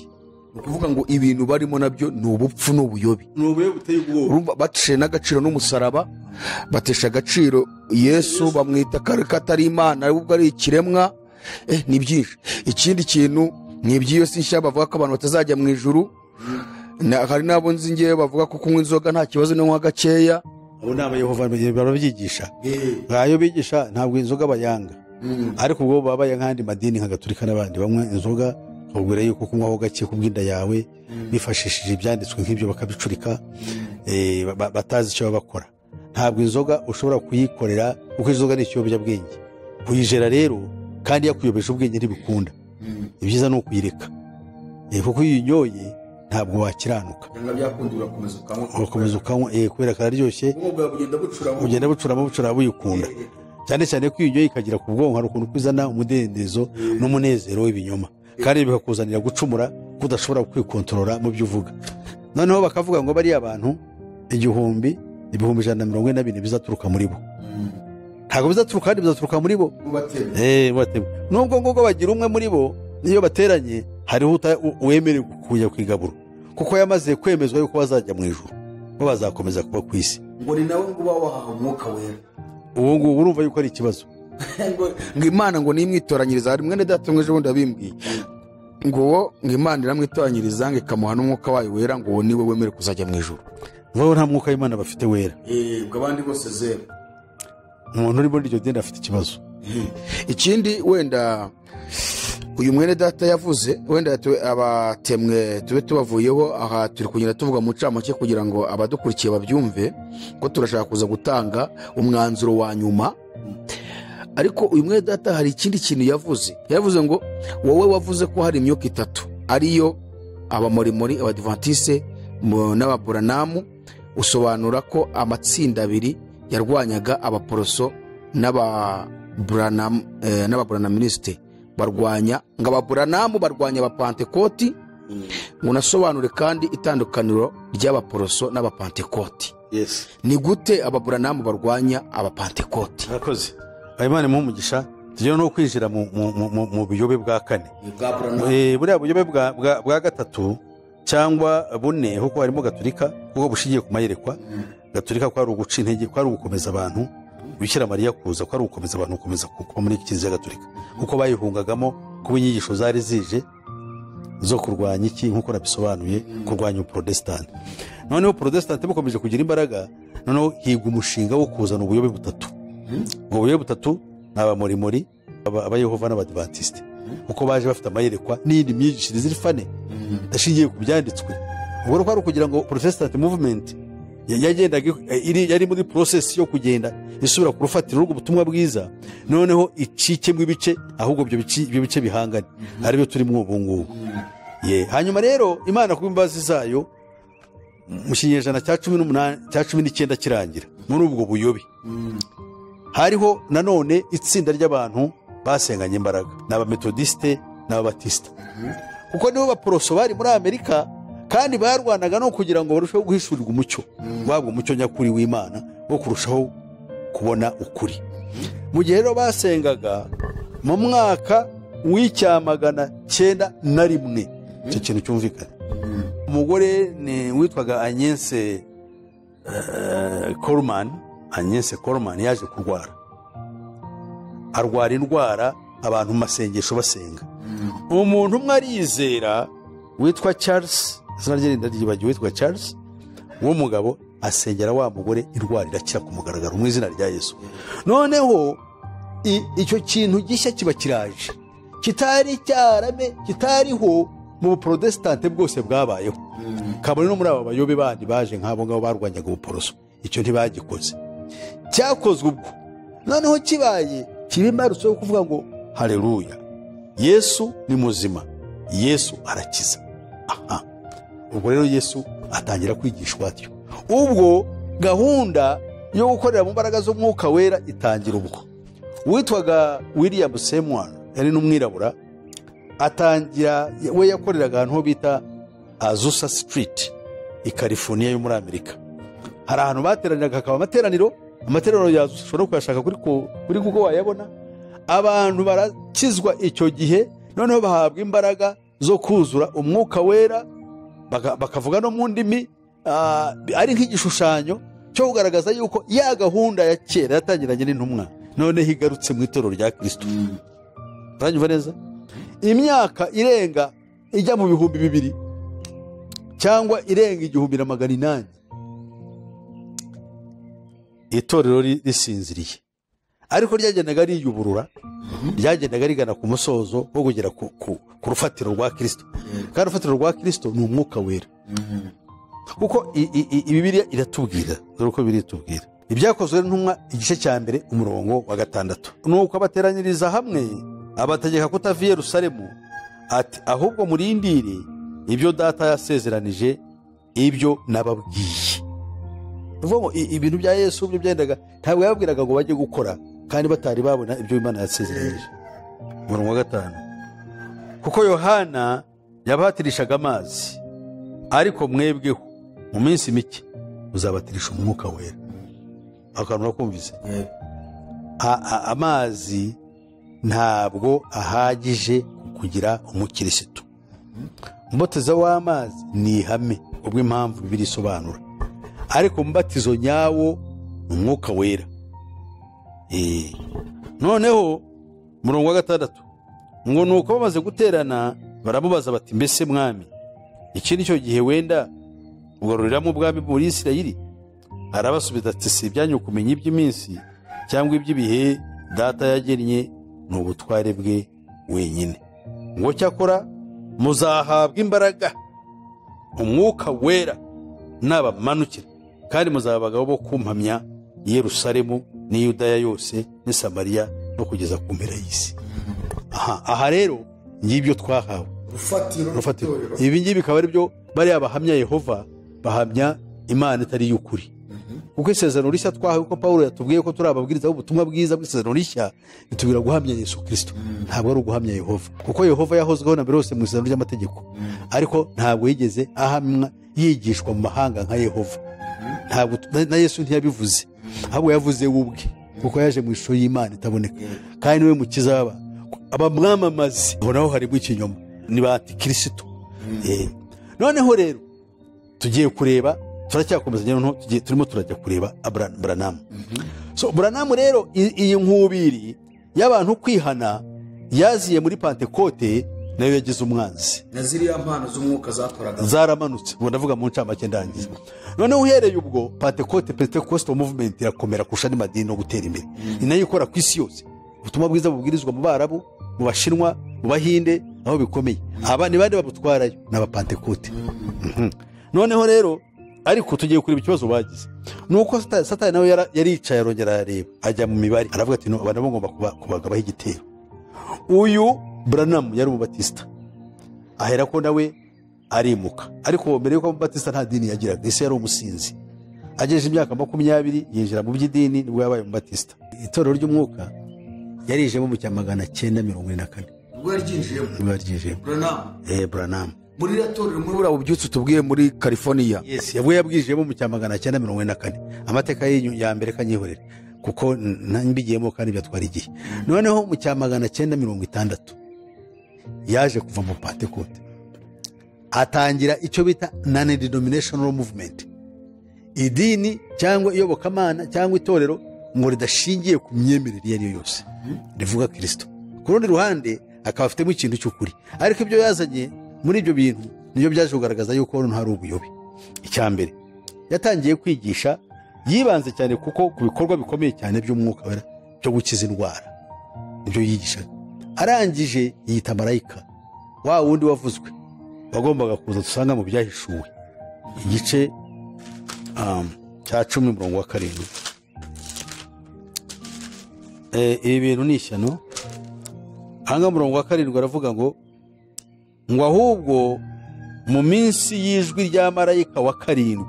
ni ukuvuga ngo ibintu barimo nabyo ni ubupfu n'ubuyobi Urumva bacishe n'agaciro n'umusaraba batesha agaciro yesu bamwita kare katari imana ari ubwo ari ikiremwa eh, ni byinshi ikindi kintu ni iby'iyo si nshya bavuga ko abantu batazajya mu ijuru Na- hari n'abo nzi ngewe bavuga ko kunywa inzoga nta kibazo no kunywa gakeya abo ni abayehova barabyigisha ayo bigisha ntabwo inzoga bayanga ariko ubwo baba baya nk'andi madini nka gaturika n'abandi banywa inzoga bakubwira yuko kunywaho gake ku bw'inda yawe bifashishije ibyanditswe nk'ibyo bakabicurika eh, ba- ba- batazi icyo baba bakora ntabwo inzoga ushobora kuyikorera kuko inzoga ni ikiyobyabwenge kuyijera rero kandi yakuyobeje ubwenge ntibikunda ibyiza ni ukuyireka Eh, kuko iyo uyinyoye ntabwo wakiranuka ugakomeza ukanywa eh, kubera kararyoshye ugenda bucuramo bucuramo uyikunda cyane cyane ko iyo uyinyoye ikagera ku bwonko hari ukuntu kuzana umudendezo n'umunezero w'ibinyoma kandi bikakuzanira gucumura ko udashobora kwikontorora mu byo uvuga noneho bakavuga ngo bariya abantu igihumbi ibihumbi ijana na mirongo ine na bine bizaturuka muri bo ntabwo bizaturuka kandi bizaturuka muri bo Eh, batemwe. nubwo ngubwo bagira umwe muri bo iyo bateranye hariho uta- u- uwemerewe kujya ku igaburo kuko yamaze kwemezwa yuko bazajya mu ijuru bo bazakomeza kuba ku isi ngo ni nawe ngo uba wahaha umwuka wera ubu ngubu urumva yuko ari ikibazo ngo imana ngo nimwitoranyiriza hari mwene data mwejo bundi yabimbwiye ngo uwo ngo imana iramwitoranyiriza ngo ikamuha n'umwuka wayo wera ngo uwo niwe wemere kuzajya mu ijuru bo nta mwuka w'imana bafite wera ubwo abandi bose zeru umuntu uri muri iryo dini afite ikibazo ikindi wenda uyu mwene data yavuze wenda tube- abatemwe tube tubavuyeho aha turi kugenda tuvuga mu ncamake kugira ngo abadukurikiye babyumve ko turashaka kuza gutanga umwanzuro wa nyuma ariko uyu mwene data hari ikindi kintu yavuze yavuze ngo wowe wavuze ko hari imyuka itatu ariyo abamorimori abadivatise n'ababuranamu usobanura ko amatsinda abiri yarwanyaga abaporoso n'ababuranam- eh, n'ababuranaministe barwanya ngo ababuranamu barwanya abapantekoti ngo unasobanure kandi itandukaniro ry'abaporoso n'abapantekoti ni gute ababuranamu barwanya abapantekoti murakoze habimana imuhe umugisha tujya no kwinjira mu- mu- mu- mu- mu buyobe bwa kane Eh, buriya buyobe bwa- bwa- bwa gatatu cyangwa bune kuko harimo gaturika kuko bushingiye ku mayerekwa gaturika ko ari uguca intege ko ari ugukomeza abantu bikira mariya kuza ko ari ugukomeza abantu gukomeza ku- kuba muri kiliziya gaturika kuko bayihungagamo kuba inyigisho zari zije zo kurwanya iki nk'uko nabisobanuye kurwanya ubuporotesitanti noneho porotesitanti bukomeje kugira imbaraga noneho higwa umushinga wo kuzana ubuyobe butatu ubwo buyobe butatu ni abamorimori aba- abayehova n'abadivantisite kuko baje bafite amayerekwa n'iyindi myigishirize irifane idashingiye ku byanditswe ubwo rero kwari ukugira ngo porotesitanti muvumenti yagendaga eh, iri- yari muri porosesi yo kugenda isubira ku rufatiro rw'ubutumwa bwiza noneho icikemo ibice ahubwo ibyo bici- ibyo bice bihangane aribyo turimo ubu ngubu Ye, hanyuma rero imana ku imbabazi zayo mu kinyejana cya cumi n'umunani cya cumi n'icyenda kirangira muri ubwo buyobe hariho nanone itsinda ry'abantu basenganye imbaraga ni abametodisite n'ababatisita kuko nibo baporoso bari muri amerika kandi barwanaga no kugira ngo barusheho guhishurirwa umucyo wabwo umucyo nyakuri w'imana wo kurushaho kubona ukuri mu gihe rero basengaga mu mwaka w'icyamagana cyenda na rimwe icyo kintu cyumvikana umugore ni witwaga anyense korumani anyense korumani yaje kurwara arwara indwara abantu mu masengesho basenga umuntu umwe arizera witwa charles izina rye rinda ryibagiwe witwa charles uwo mugabo asengera wa mugore indwara irakira ku mugaragaro mu izina rya yesu noneho i- icyo kintu gishya kiba kiraje kitari cyarame kitariho mu buporotesitanti bwose bwabayeho kabone no muri aba bayobe bandi baje nk'abo ngabo barwanyaga ubuporoso icyo ntibagikoze cyakozwe ubwo noneho kibaye kiba imbarutso yo kuvuga ngo hareruya yesu ni muzima yesu arakiza aha ubwo rero yesu atangira kwigishwa atyo ubwo gahunda yo gukorera mu mbaraga z'umwuka wera itangira ubwo witwaga william semwan yari n'umwirabura atangira we yakoreraga ahantu ho bita azusa sitiriti i california yo muri amerika hari ahantu bateraniraga hakaba amateraniro amateraniro yazusa ushobora no kuyashaka kuri ku- kuri kuko wayabona abantu barakizwa icyo gihe noneho bahabwa imbaraga zo kuzura umwuka wera baka- bakavuga no mu ndimi ah, ari nk'igishushanyo cyo kugaragaza yuko ya gahunda ya kera yatangiranye n'intumwa noneho igarutse mu itorero rya kirisito uranyumva neza imyaka irenga ijya mu bihumbi bibiri cyangwa irenga igihumbi na magana inani itorero ri- risinziriye ariko ryagendaga riyuburura ryagendaga rigana ku musozo wo kugera ku, ku, ku rufatiro rwa kirisito kandi urufatiro rwa kirisito ni umwuka wera kuko i- i- i- ibibiriya iratubwira dore uko bibiri itubwira ibyakozwe n'intumwa igice cya mbere umurongo wa gatandatu ni uko abateranyiriza hamwe abategeka kutava i yerusalemu ati ahubwo murindire ibyo data yasezeranije ibyo nababwiye ni ukuvuga ngo i- ibintu bya yesu byo byendaga ntabwo yababwiraga ngo bajye gukora kandi batari babona ibyo imana yasezeranyije umurongo wa gatanu kuko yohana yabahatirishaga amazi ariko mwebweho mu minsi mike muzabatirisha umwuka wera akantu urakumvise A- a- amazi ntabwo ahagije kugira umukirisitu umubatizo w'amazi ni ihame ubwo impamvu bibiri isobanura ariko umubatizo nyawo ni umwuka wera Eh. noneho umurongo wa gatandatu ngo ni uko bamaze guterana baramubaza bati mbese mwami iki ni cyo gihe wenda ugaruriramo ubwami muri isirayeli arabasubiza ati si ibyanyu kumenya iby'iminsi cyangwa iby'ibihe data yagennye ni ubutware bwe wenyine ngo cyakora muzahabwa imbaraga umwuka wera nabamanukira kandi muzaba abagabo bo kumpamya i yerusalemu n'i yudaya yose n'i samariya no kugeza ku mpera y'isi aha aha rero ngibyo twahawe urufatiro urufatiro rw'itorero ibi ngibi bikaba ari byo bariya bahamya yehova bahamya imana itari iy'ukuri kuko isezerano rishya twahawe ko paul yatubwiye ko turi ababwiriza b'ubutumwa bwiza bw'isezerano rishya bitubwira guhamya yesu kirisito ntabwo ari uguhamya yehova kuko yehova yahozweho na mbere hose mu isezerano ry'amategeko ariko ntabwo yigeze ahamwa yigishwa mu mahanga nka yehova ntabwo na- na yesu ntiyabivuze ahubwo yavuze we ubwe kuko yaje mu ishusho y'imana itaboneka kandi niwe mukiza w'abantu abamwamamazi aho naho harimo ikinyoma ni ba antikirisito Eh. noneho rero tugiye kureba turacyakomezanya noneho tugiye turimo turajya kureba Abra- buranamu so buranamu rero i- iyi nkubiri y'abantu kwihana yaziye muri pantekote nayo yagize umwanzi na ziriya mpano z'umwuka zakoraga zaramanutse ubu ndavuga mu ncamake ndangiza noneho uhereye ubwo pantekote pentecost movement irakomera kurusha andi madini no gutera imbere ni nayo ikora ku isi yose ubutumwa bwiza bubwirizwa mu barabu mu bashinwa mu bahinde aho bikomeye aba ni bande babutwarayo ni abapantekote Mhm. noneho rero ariko tugiye kureba ikibazo bagize ni uko Sata- satani nawe yara- yaricaye arongera arareba ajya mu mibare aravuga ati "No, aba nabo ngomba kuba- kubagabaho igitero uyu buranamu yari umubatisita ahera ko nawe arimuka ariko mbere yuko amubatista nta dini yagiraga ese yari umusinzi agejeje imyaka makumyabiri yinjira mu by'idini nibwo yabaye umubatisita itorero ry'umwuka yarijemo mu cya magana cyenda mirongo ine na kane ubwo yaryinjiyemo niba yaryijemo buranamu eee buranamu muri iriya torero muri buriya bubyutse tubwiye muri california yesi yabwo yabwijemo mu cya magana cyenda mirongo ine na kane amateka y'inyu- ya mbere kanyihorere kuko na- mbigiyemo kandi byatwara igihe noneho mu cya magana cyenda mirongo itandatu yaje kuva mu pantekote atangira icyo bita nani denominational movement idini cyangwa iyobokamana cyangwa itorero ngo ridashingiye ku myemerere iyo ari yo yose rivuga kirisito ku rundi ruhande akaba afitemo ikintu cy'ukuri ariko ibyo yazanye muri ibyo bintu nibyo byaje kugaragaza yuko hano hari ubuyobe icya mbere yatangiye kwigisha yibanze cyane kuko ku bikorwa bikomeye cyane by'umwuka wera byo gukiza indwara nibyo yigishaga arangije yita marayika wa wundi wavuzwe wagombaga kuza dusanga mu byahishuwe igice um, cya cumi umurongo wa karindwi Eh, ibi bintu ni ishyano ahanga umurongo wa karindwi aravuga ngo ngo ahubwo mu minsi y'ijwi rya marayika wa karindwi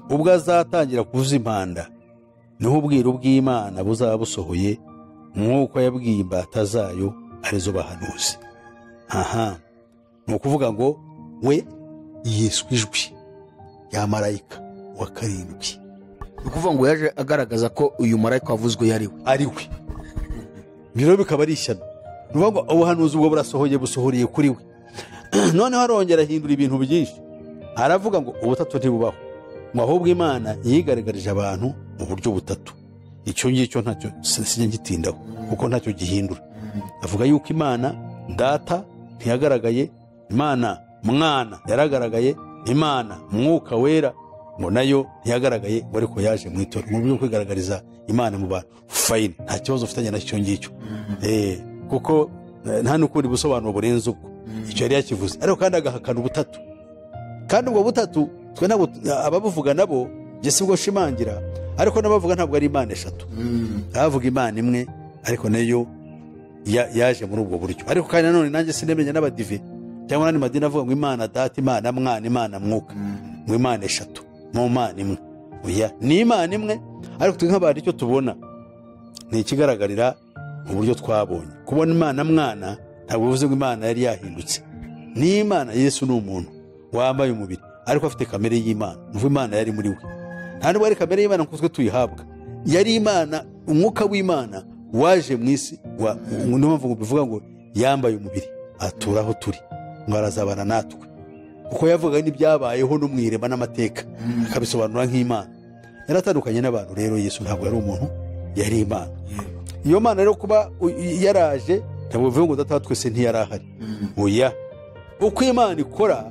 ubwo azatangira kuvuza impanda niho ubwiru bw'imana buzaba busohoye nk'uko yabwiye imbata zayo arizo bahanuzi aha ni ukuvuga ngo we yiswe ijwi rya marayika wa karindwi ni ukuvuga ngo yaje agaragaza ko uyu marayika wavuzwe yari we ari we ibyo rero bikaba ari ishyano ni ukuvuga ngo ubuhanuzi ubwo burasohoye busohoreye kuri we noneho arongera ahindura ibintu byinshi aravuga ngo ubutatu ntibubaho ngo ahubwo imana yigaragarije abantu mu buryo butatu icyo ngicyo ntacyo sinjya ngitindaho kuko ntacyo gihindura avuga yuko imana data ntiyagaragaye imana mwana yaragaragaye imana mwuka wera ngo nayo ntiyagaragaye ngo ariko yaje mu itora mu buryo bwo kwigaragariza imana mu bantu fayini nta kibazo ufitanye na cyo ngicyo Eh, kuko eh, nta n'ukundi busobanuro burenze ubwo icyo yari yakivuze ariko kandi agahakana ubutatu kandi ubwo butatu twe nabo ababuvuga nabo jye si bwo nshimangira ariko n'abavuga ntabwo ari imana eshatu abavuga imana imwe ariko nayo ya- yaje muri ubwo buryo ariko kandi nanone nanjye sinemenya n'abadive cyangwa n'andi madini avuga ngo imana data imana mwana imana mwuka ngo imana eshatu mu mana imwe oya ni imana imwe ariko twe nk'abantu icyo tubona ni ikigaragarira mu buryo twabonye kubona imana mwana ntabwo bivuze ngo imana yari yahindutse ni imana yesu ni umuntu wambaye umubiri ariko afite kamere y'imana nuko imana yari muri we nta nubwo ari kamere y'imana kuko twe tuyihabwa yari imana umwuka w'imana waje mu isi wa- niyo mpamvu ngo bivuga ngo yambaye umubiri atura aho turi ngo arazabana natwe kuko yavuga n'ibyabayeho no mu irema n'amateka akabisobanura nk'imana yaratandukanye n'abantu rero yesu ntabwo yari umuntu yari imana iyo mana rero kuba u- yaraje ntabwo bivuga ngo data wa twese ntiyari ahari oya uko imana ikora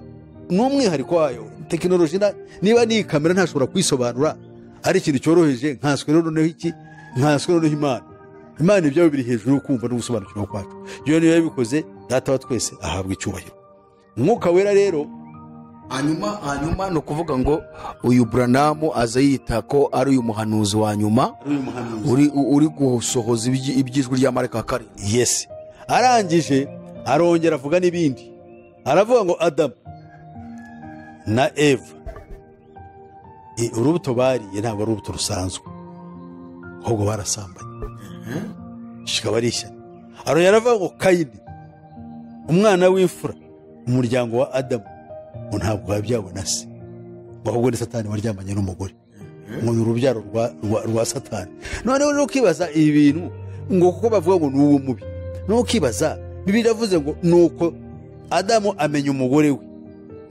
ni umwihariko wayo tekinoloji na- niba ni iyi kamera ntashobora kuyisobanura ari ikintu cyoroheje nkanswe noneho iki nkanswe noneho imana imana ibyabo biri hejuru yo kumva no gusobanukirwa kwacu iyo niyo yabikoze data wa twese ahabwa icyubahiro umwuka wera rero hanyuma hanyuma ni ukuvuga ngo uyu buranamu aza yita ko ari uyu muhanuzi wa nyuma uri uri gusohoza ibyi- iby'ijwi rya marayika wa karindwi yesi arangije arongera avuga n'ibindi aravuga ngo adamu na eva I- urubuto bariye ntabwo ari urubuto rusanzwe ahubwo barasambanye kikaba ari ishyano arongera aravuga ngo kayini umwana w'imfura umuryango wa adamu ngo ntabwo wabyabona se ngo ahubwo ni satani waryamanye n'umugore ngo ni urubyaro rwa- rwa- rwa satani noneho nukibaza ibi bintu ngo kuko bavuga ngo ni mubi nukibaza bibiri yavuze ngo ni uko adamu amenya umugore we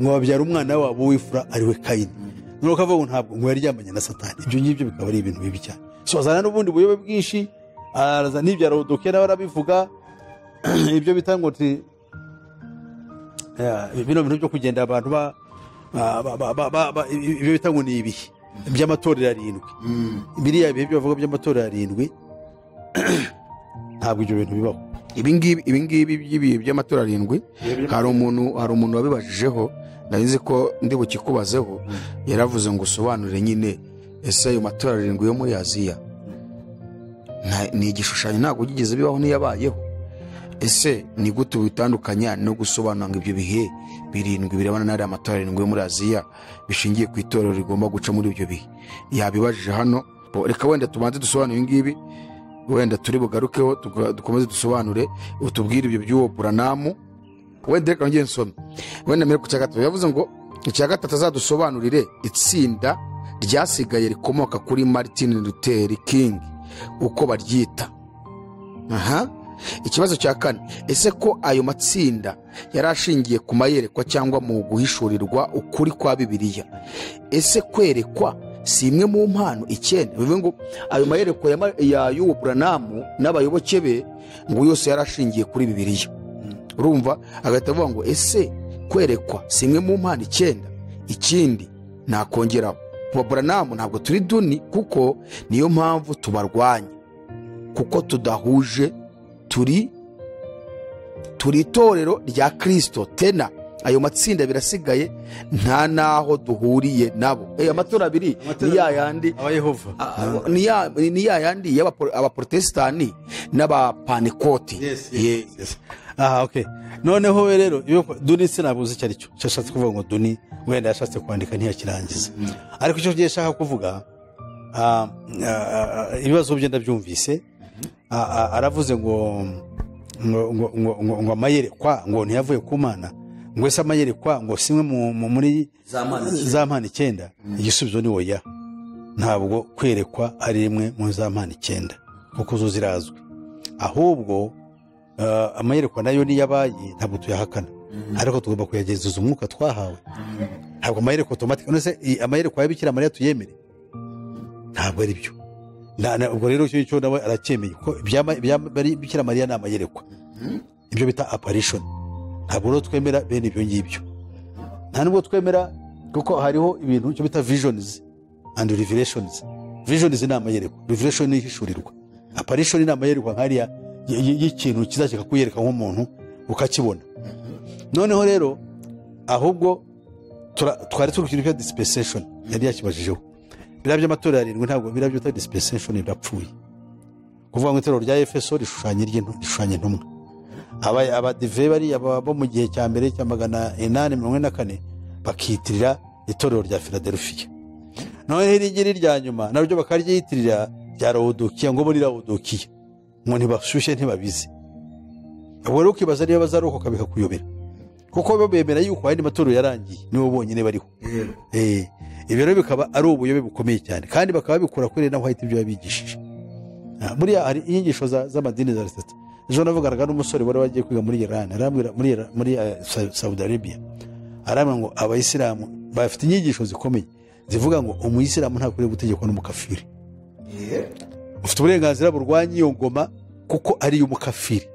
ngo babyara umwana wabo w'ifura ari we kayini noneho akavuga ngo ntabwo ngo yari yaryamanye na satani ibyo ngibyo bikaba ari ibintu bibi cyane so azana n'ubundi buyobe bwinshi araza n'ibya rodoke nawe arabivuga ibyo bita ngo ti- Ya, bino bintu byo kugenda abantu ba ba- ba- ba- ba- ba- ibyo bita ngo ni ibihe by'amatorero arindwi biriya bihe byo bavuga by'amatorero arindwi ntabwo ibyo bintu bibaho ibingibi ibingibi by'ibihe by'amatora arindwi hari umuntu hari umuntu wabibajijeho nari nzi ko ndi bukikubazeho yaravuze ngo usobanure nyine ese ayo matora arindwi yo muri aziya nta- ni igishushanyo ntabwo byigeze bibaho n'iyabayeho ese ni gute bitandukanya no gusobanura ngo ibyo bihe birindwi birebana n'ariya matora arindwi yo muri aziya bishingiye ku itorero rigomba guca muri ibyo bihe yabibajije hano bo, reka wenda tubanze dusobanure ibingibi wenda turi bugarukeho tuga- dukomeze dusobanure utubwire ibyo by'uwo buranamu wenda reka nongere nsome wenda mbere ku cya gatatu yavuze ngo icya gatatu azadusobanurire itsinda ryasigaye rikomoka kuri martin luther king uko baryita aha ikibazo cya kane ese ko ayo matsinda yari ashingiye ku mayerekwa cyangwa mu guhishurirwa ukuri kwa bibiliya ese kwerekwa si imwe mu mpano icyenda bivuze ngo ayo mayerekwa ya Ma- ya y'uwo buranamu n'abayoboke be ngo yose yari ashingiye kuri bibiliya urumva agahita avuga ngo ese kwerekwa si imwe mu mpano icyenda ikindi nakongeraho kuba buranamu ntabwo turi duni kuko niyo mpamvu tubarwanya kuko tudahuje turi turi itorero rya kirisito tena ayo matsinda abiri asigaye nta n'aho duhuriye nabo ayo matora abiri ni ya yandi abayehova Ah, ni ya- ni ya yandi y'abapro- abaporotesitanti n'abapanekoti Ye- aha oke noneho we rero iyo duni sinabuze icyo ari cyo icyo ashatse kuvuga ngo duni wenda yashatse kwandika ntiyakirangize ariko icyo ngiye nshaka kuvuga ah, ah, ah, ibibazo bye ndabyumvise Ah, ah, aravuze ngo ngo ngo ngo ngo ngo amayerekwa ngo ntiyavuye ku mana ngo ese amayerekwa ngo simwe mu- mu- muri Za mpano icyenda. za mpano icyenda igisubizo ni oya ntabwo kwerekwa ari rimwe mu za mpano icyenda kuko zo zirazwi ahubwo eh, amayerekwa nayo niyo abaye ntabwo tuyahakana ariko tugomba kuyagenzuza umwuka twahawe ntabwo amayerekwa otomatike none se i- amayerekwa y'abikira mariya tuyemere ntabwo ari byo Na- na- ubwo rero icyo ngicyo nawe aracyemeye kuko ibyama- ibyama- bari- bikira mariya ni amayerekwa ibyo bita aparishoni ntabwo rero twemera bene ibyo ngibyo nta nubwo twemera kuko hariho ibintu cyo bita vijonizi andi revireshonizi vijonizi ni amayerekwa revireshoni ni ihishurirwa aparishoni ni amayerekwa nkariya y- y- y'ikintu kizajya kikakwereka nk'umuntu ukakibona noneho rero ahubwo tura- twari turi ku kintu cya disipeseshoni yari yakibajijeho biriya by'amatora yarindwi ntabwo biriya byita disipeseshoni birapfuye kuvuga ngo itorero rya efeso rishushanya iry'intu- rishushanya intumwa aba- abadive bariya baba bo mu gihe cya mbere cya magana inani mirongo ine na kane bakiyitirira itorero rya filadelfiya noneho iri ngiri rya nyuma naryo bakaryiyitirira rya rawudukiya ngo bo ni rawudukiya ngo ntibashyushye ntibabizi ubwo rero ukibaza niba bazarokoka bikakuyobera kuko bo bemera yuko ayandi matorero yarangiye nibo bonyine bariho Eh, ibyo rero bikaba ari ubuyobe bukomeye cyane kandi bakaba babikura kuri na white ibyo yabigishije Ah, buriya hari inyigisho za- z'amadini za leta ejo navuganaga n'umusore wari wagiye kwiga muri irani arambwira muri Iran- muri eh, Sa- saudi arabia arambwira ngo abayisilamu bafite inyigisho zikomeye zivuga ngo umuyisilamu ntakwiriye gutegekwa n'umukafiri ufite uburenganzira burwanya iyo ngoma kuko ari iy'umukafiri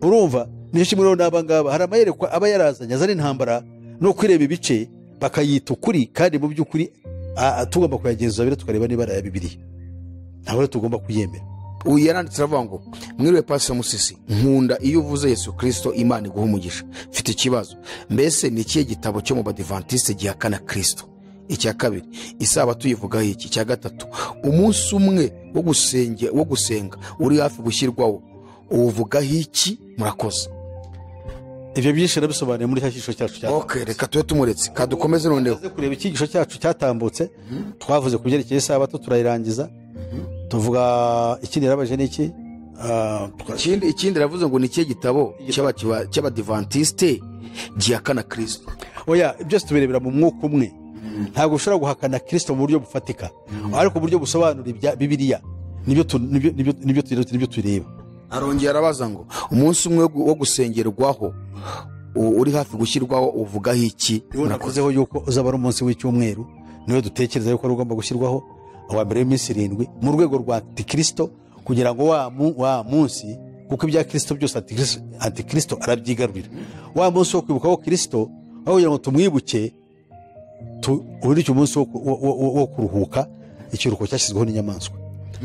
urumva nicyo kimwe rero n'aba ngaba hari amayerekwa aba yarazanye azana intambara no kwireba ibice bakayita ukuri kandi mu by'ukuri ah, ah, tugomba kuyagenzuza biro tukareba niba ari aya bibiriya ntabwo rero tugomba kuyemera uyu yaranditse aravuga ngo mwiriwe pastor musisi nkunda iyo uvuze yesu kirisito imana iguha umugisha mfite ikibazo mbese ni ikihe gitabo cyo mu badivantiste gihakana kirisito icya kabiri isaba tuyivugaho iki icya gatatu umunsi umwe wo gusenge- wo gusenga uri hafi gushyirwaho uwuvugaho iki murakoze ibyo byinshi nabisobanuye muri cya cyiciro cyacu cya ok reka tube tumuretse kadukomeze noneho tumaze kureba icyigisho cyacu cyatambutse twavuze ku byerekeye isabato turayirangiza tuvuga ikindi yarabaje ni iki Ah, twa- ikindi ikindi ravuze ngo ni ikihe gitabo cy'aba- cy'abadivantiste gihakana kirisito oya byose tubirebera mu mwuka umwe ntabwo ushobora guhakana kirisito mu buryo bufatika ariko uburyo busobanura ibya bibiriya nibyo tu- nibyo- nibyo- nibyo tu- nibyo tureba arongera arabaza ngo umunsi umwe wo gusengerwaho u- uri hafi gushyirwaho uvugaho iki Iyo navuzeho yuko uzaba ari umunsi w'icyumweru niwe dutekereza yuko ari ugomba gushyirwaho uwa mbere w'iminsi irindwi mu rwego rwa antikirisito kugira ngo wa, mu, wa munsi kuko ibya kirisito byose antikirisito- antikirisito arabyigarurira wa munsi wo kwibukaho kirisito aho kugira ngo tumwibuke tu- uburyo icyo munsi wo ku- wo- wo- wo kuruhuka ikiruhuko cyashyizweho n'inyamaswa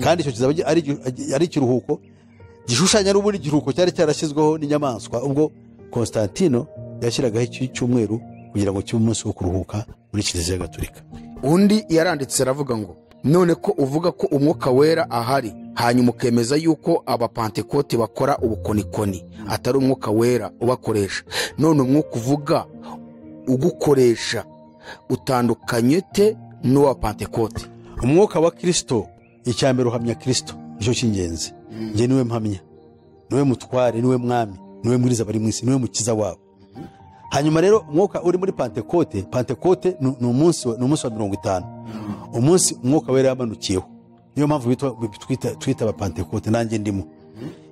kandi icyo kizaba ari igi- ari ikiruhuko gishushanya n'ubundi igiruhuko cyari cyarashyizweho n'inyamaswa ubwo konstantino yashyiragaho iki cyumweru kugira ngo kibe umunsi wo kuruhuka muri kiliziya gatolika undi yaranditse aravuga ngo none ko uvuga ko umwuka wera ahari hanyuma ukemeza yuko abapantekote bakora ubukonikoni atari umwuka wera ubakoresha none umwuka uvuga ugukoresha utandukanye te n'uwa pantekote umwuka wa kirisito icya mbere uhamya kirisito nicyo cy'ingenzi njye niwe mpamya niwe mutware niwe mwami niwe mwiriza abari mu isi niwe mukiza wabo hanyuma rero umwuka uri muri pantekote pantekote ni ni umunsi wa- ni umunsi wa mirongo itanu umunsi umwuka wera yamanukiyeho niyo mpamvu bitwa- twita- twita abapantekote nanjye ndimo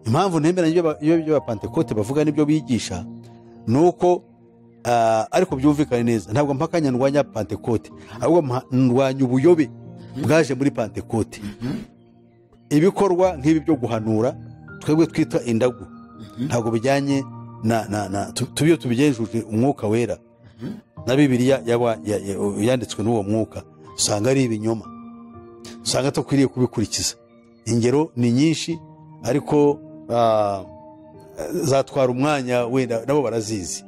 impamvu ntemera ibyo aba- ibyo ibyo abapantekote bavuga n'ibyo bigisha ni uko ah, ariko byumvikane neza ntabwo mpakanya ndwanya pantekote ahubwo mpa- ndwanya ubuyobe bwaje muri pantekote ibikorwa nk'ibi byo guhanura twebwe twita indagu ntabwo bijyanye na na na tu- tu- iyo tubigenzuje umwuka wera na bibiriya yaba ya- ya- yanditswe n'uwo mwuka usanga ari ibinyoma usanga tukwiriye kubikurikiza ingero ni nyinshi ariko ah, zatwara umwanya wenda nabo barazizi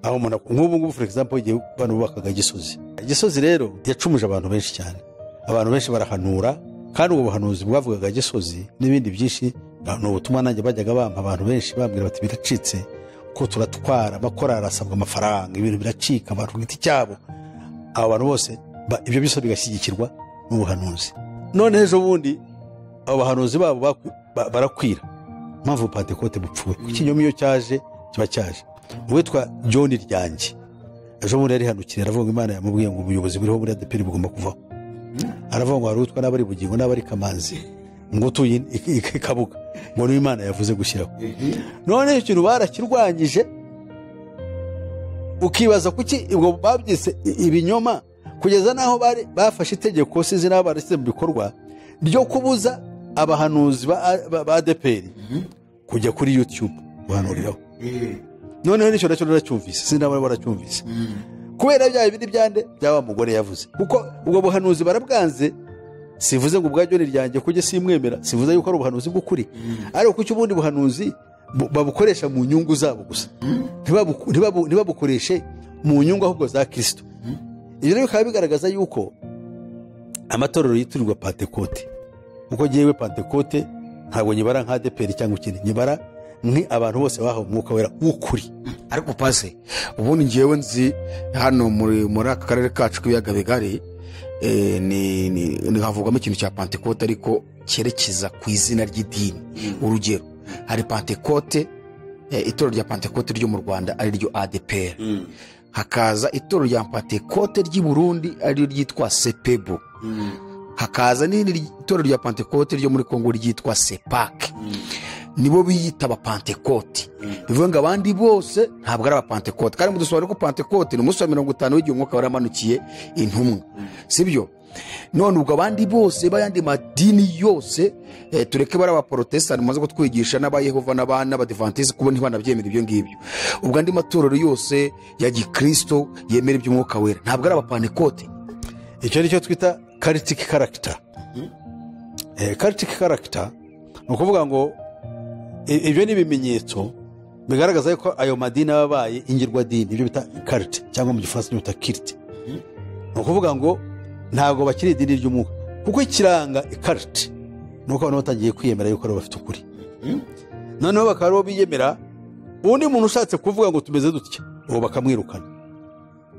aho umuntu ak- nk'ubu ngubu for example igihe abantu bubakaga gisozi gisozi rero yacumuje abantu benshi cyane abantu benshi barahanura kandi ubwo buhanuzi bwavugaga gisozi n'ibindi byinshi na- ni ubutumwa nanjye bajyaga bampa abantu benshi bambwira bati biracitse ko turatwara bakora arasabwa amafaranga ibintu biracika abantu ku giti cyabo abo bantu bose ba- ibyo byose bigashyigikirwa n'ubuhanuzi none ejo bundi abo bahanuzi babo baku- ba- barakwira mpamvu pantekote bupfuye kuko ikinyoma iyo cyaje kiba cyaje uwitwa john ryange ejo bundi yarihanukiriye aravuga ngo imana yamubwiye ngo ubuyobozi buriho muri adeperi bugomba kuvaho aravuga ngo hari utwa n'abari bugingo n'abari kamanzi ngo utuye i- i- i kabuga ngo niyo imana yavuze gushyiraho none icyo kintu barakirwanyije ukibaza kuki ubwo babyise i- ibinyoma kugeza n'aho bari- bafashe itegeko sizi n'abo barashyize mu bikorwa ryo kubuza abahanuzi ba- ba ba adeperi kujya kuri yutube guhanuriraho noneho n'icyo nacyo naracyumvise sinaba baracyumvise kubera bya bindi byande byaba mugore yavuze kuko ubwo buhanuzi barabwanze sivuze ngo ubwa joni ryanjye kujye simwemera sivuze yuko ari ubuhanuzi bw'ukuri ariko kuki ubundi buhanuzi bu- babukoresha mu nyungu zabo gusa Ntibabu- ntibabu- ntibabukoreshe mu nyungu ahubwo za kirisito ibyo rero bikaba bigaragaza yuko amatorero yitirirwa pantekote kuko ngewe pantekote ntabwo nyibara nka adeperi cyangwa ikindi nyibara ni abantu bose bahawe umwuka wera w'ukuri ariko pase ubundi ngewe nzi hano muri muri aka karere kacu k'ibiyaga bigari eh, ni- ni- ni- havugwamo ikintu cya pantekote ariko cyerekeza ku izina ry'idini urugero hari pantekote eh, itorero rya pantekote ryo mu rwanda ari ryo adepr hakaza itorero rya pantekote ry'i burundi ari ryo ryitwa sepebo hakaza n'irindi ry- itorero rya pantekote ryo muri kongo ryitwa sepake nibo biyita abapantekote bivuga ngo abandi bose ntabwo ari abapantekote kandi mudusobanurire ko pantekote ni umunsi wa mirongo itanu w'igihe umwuka waramanukiye intumwa sibyo none ubwo abandi bose bayandi madini yose eh, tureke bari abaporotesitanti mumaze kutwigisha n'abayehova n'abana n'abadivantizi kuba ntibanabyemera ibyo ngibyo ubwo andi matorero yose ya gikristo yemera iby'umwuka wera ntabwo ari abapantekote icyo ni cyo twita karitiki karagita karitiki karagita ni ukuvuga ngo i- ibyo ni ibimenyetso bigaragaza yuko ayo madini aba abaye ingirwadini ibyo bita karite cyangwa mu gifaransa ibyo bita kirite ni ukuvuga ngo ntabwo bakiri idini ry'umwuka kuko ikiranga ikarite ni uko abantu batangiye kwiyemera yuko aribo bafite ukuri noneho bakaba aribo biyemera undi muntu ushatse kuvuga ngo tumeze dutya uwo bakamwirukana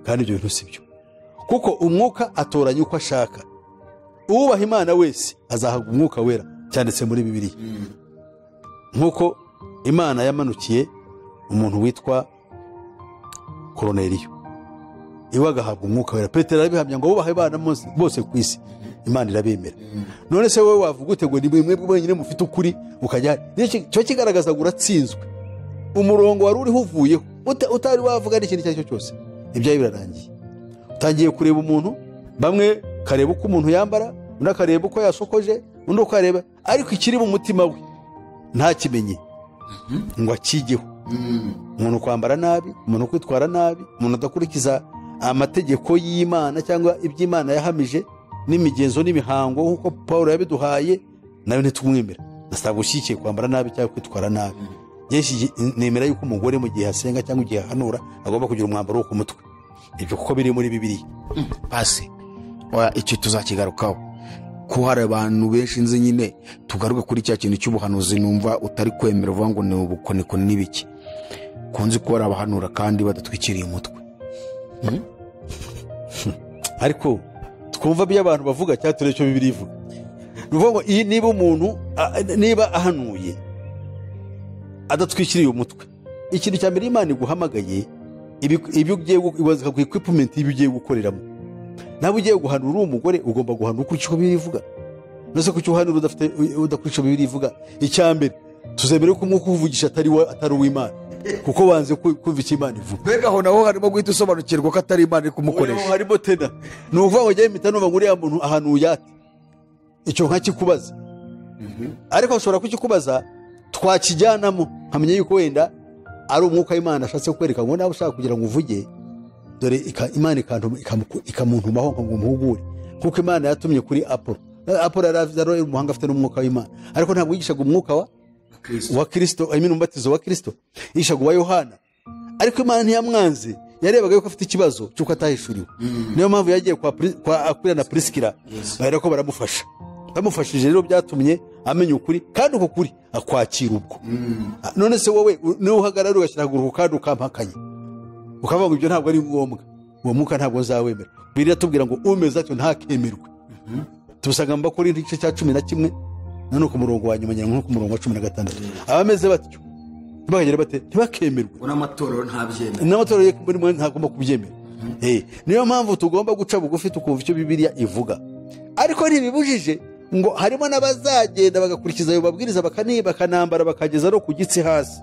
kandi ibyo bintu si byo kuko umwuka atoranya uko ashaka uwubaha imana wese azahabwa umwuka wera cyanditse muri bibiliya nk'uko imana yamanukiye umuntu witwa koroneriyo iwe agahabwa umwuka wera petero arabihamya ngo wubahe abana mose- bose ku isi imana irabemera none se wowe wavuga ute ngo ni mwebwe wenyine mufite ukuri ukajya N'iki- cyo kigaragaza ngo uratsinzwe umurongo wari uriho uvuyeho uta- utari wavuga n'ikintu icyo ari cyo cyose ibyawe birarangiye utangiye kureba umuntu bamwe kareba uko umuntu yambara undi akareba uko yasokoje undi ukareba ariko ikiri mu mutima we ntakimenye ngo akigeho umuntu kwambara nabi umuntu kwitwara nabi umuntu adakurikiza amategeko y'imana cyangwa iby'imana yahamije n'imigenzo n'imihango nk'uko paul yabiduhaye nawe ntitumwemera nasabwa ushyigikiye kwambara nabi cyangwa kwitwara nabi Yesu nemera yuko umugore mu gihe asenga cyangwa igihe ahanura agomba kugira umwambaro wo ku mutwe ibyo kuko biri muri bibiliya pasi oya icyo tuzakigarukaho ko hari abantu benshi nzi nyine tugaruke kuri cya kintu cy'ubuhanuzi numva utari kwemera uvuga ngo ni ubukonikoni n'ibiki kunzi ko hari abahanura kandi badatwikiriye umutwe ariko twumva ibyo abantu bavuga cyangwa turebe icyo bibiri ivuga ni ukuvuga ngo iyi niba umuntu a- niba ahanuye adatwikiriye umutwe ikintu cya mbere imana iguhamagaye ibi- ibyo ugiye gu- ibaza ku equipment y'ibyo ugiye gukoreramo nawe ugiye guhanura uri umugore ugomba guhanura ukurikije uko bibiri ivuga nose kuki uhanura udafite udakurikije uko bibiri ivuga icya mbere tuzemere ko umwuka uwuvugisha atari wa- atari uw'imana kuko wanze ku- kumva icyo imana ivuga mbega aho naho harimo guhita usobanukirwa ko atari imana iri ubu harimo tena ni ukuvuga ngo njyewe mpita numva ngo uriya muntu ahantu uyate icyo nkakikubaza ariko ashobora kukikubaza twakijyanamo nkamenya yuko wenda ari umwuka w'imana ashatse kukwereka ngo nawe ushaka kugira ngo uvuge dore ika- imana ikantuma- ikamu- ikamuntumaho ngo muhugure kuko imana yatumye kuri apolo apolo yari azi- yari umuhanga afite n'umwuka w'imana ariko ntabwo yigishaga umwuka wa wa kirisito I mean, umubatizo wa kirisito yigishaga uwa yohana ariko imana ntiyamwanze yarebaga yuko afite ikibazo cy'uko atahishuriwe niyo mpamvu yagiye kwa Pri- kwa akwila na prisikira bahera ko baramufasha bamufashije rero byatumye amenya ukuri kandi uko kuri akwakira ubwo Ah, none se wowe u- niba uhagarara ugashyira akaguru ku kandi ukampakanye ukavuga ngo ibyo ntabwo ari ngombwa uwo mwuka ntabwo nzawemera biri atubwira ngo umeze atyo ntakemerwe tubusanga mu bakora igice cya cumi na kimwe none ku murongo wa nyuma nyine nko ku murongo wa cumi na gatandatu abameze batyo bakagira bate ntibakemerwe ubona amatorero ntabyemera n'amatora yo muri mwe ntagomba kubyemera Eh, niyo mpamvu tugomba guca bugufi tukumva icyo bibiliya ivuga ariko ntibibujije ngo harimo n'abazagenda bagakurikiza ayo mabwiriza bakani- bakanambara bakageza no ku gitsi hasi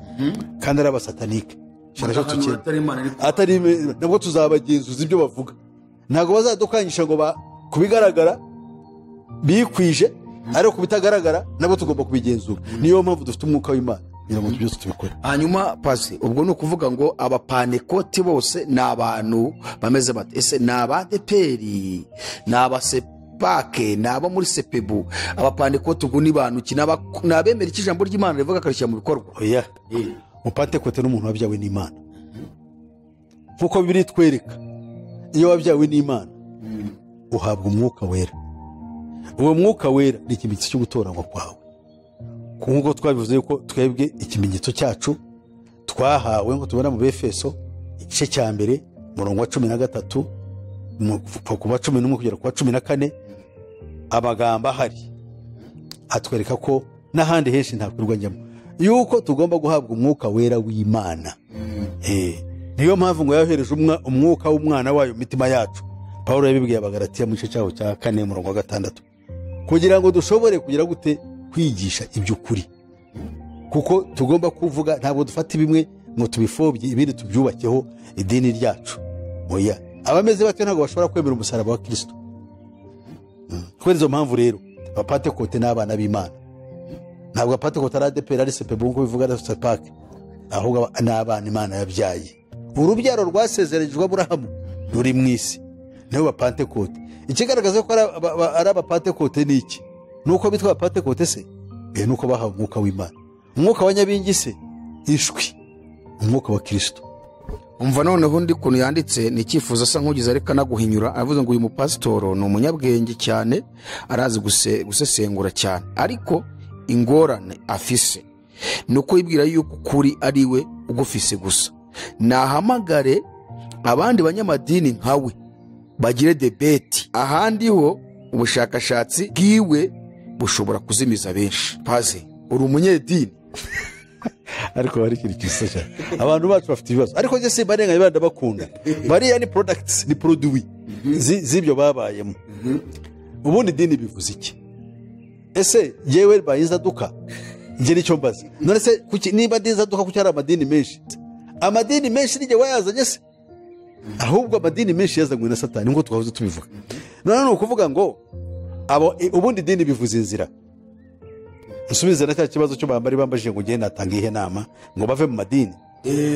kandi ari abasatanike Sharasha tukiri- atari imana ariko atari ime- nabwo tuzabagenzuza ibyo bavuga ntabwo bazadukanyisha ngo ba- ku bigaragara bikwije ariko ku bitagaragara nabwo tugomba kubigenzura niyo mpamvu dufite umwuka w'imana kugira ngo byose tubikore hanyuma pasi ubwo ni ukuvuga ngo abapanekoti bose ni abantu bameze bate ese ni abadeperi ni abasepake ni abo muri sepebu abapanekoti ubwo ni bantu ki Ni aba- ni abemera icyo ijambo ry'imana rivuga akarishyira mu bikorwa oya Eh, umupantekote ni umuntu wabyawe n'imana nk'uko bibiri twereka iyo wabyawe n'imana uhabwa umwuka wera uwo mwuka wera ni ikimenyetso cyo gutoranywa kwawe nk'uko twabivuze yuko twebwe ikimenyetso cyacu twahawe ngo tubona mu befeso igice cya mbere umurongo wa cumi na gatatu mu- kuva ku wa cumi n'umwe kugera ku wa cumi na kane amagambo ahari atwereka ko n'ahandi henshi ntakwirwa njyamo yuko tugomba guhabwa umwuka wera w'imana Eh, niyo mpamvu ngo yohereje umwa- umwuka w'umwana wayo mu mitima yacu pawulo yabibwiye abagaratiya mu gice cyaho cya kane murongo wa gatandatu kugira ngo dushobore kugira gute kwigisha iby'ukuri kuko tugomba kuvuga ntabwo dufata bimwe ngo tubifobye ibindi tubyubakeho idini ryacu oya abameze batyo ntabwo bashobora kwemera umusaraba wa kirisito Mm. kubera izo mpamvu rero abapantekote ni abana b'imana ntabwo abapantekote ari adeperi ari sepebu nk'uko bivuga na sepake ahubwo aba- ni abana imana yabyaye urubyaro rwasezeranijwe aburahamu ruri mu isi nibo bapantekote ikigaragaza ko ari aba- aba- ari abapantekote ni iki ni uko bitwa abapantekote se eh, ni uko bahawe umwuka w'imana umwuka wa nyabingi se ishwi umwuka wa kirisito umva noneho undi kuntu yanditse ni icyifuzo asa nk'ugize ariko anaguhinyura avuze ngo uyu mupasitoro ni umunyabwenge cyane arazi guse- gusesengura cyane ariko ingorane afise ni uko yibwira yuko ukuri ari we ugufise gusa nahamagare abandi banyamadini nkawe bagire debeti ahandi ho ubushakashatsi bwiwe bushobora kuzimiza benshi paze uri umunyedini ariko hari ikintu gisa cyane abantu bacu bafite ibibazo ariko njye simba nenganya bana bakunda bariya ni products ni produwi zi- z'ibyo babayemo ubundi idini bivuze iki ese yewe bayinzaduka njye nicyo mbaza none se kuki- niba ndinzaduka kuki hari amadini menshi amadini menshi nijye wayazanye se ahubwo amadini menshi yazanywe na satani nk'uko twahoze tubivuga none ni ukuvuga ngo abo- i- ubundi idini bivuze inzira musubize na cya kibazo cyo bambari bambajije ngo ngende natanga ihe nama ngo bave mu madini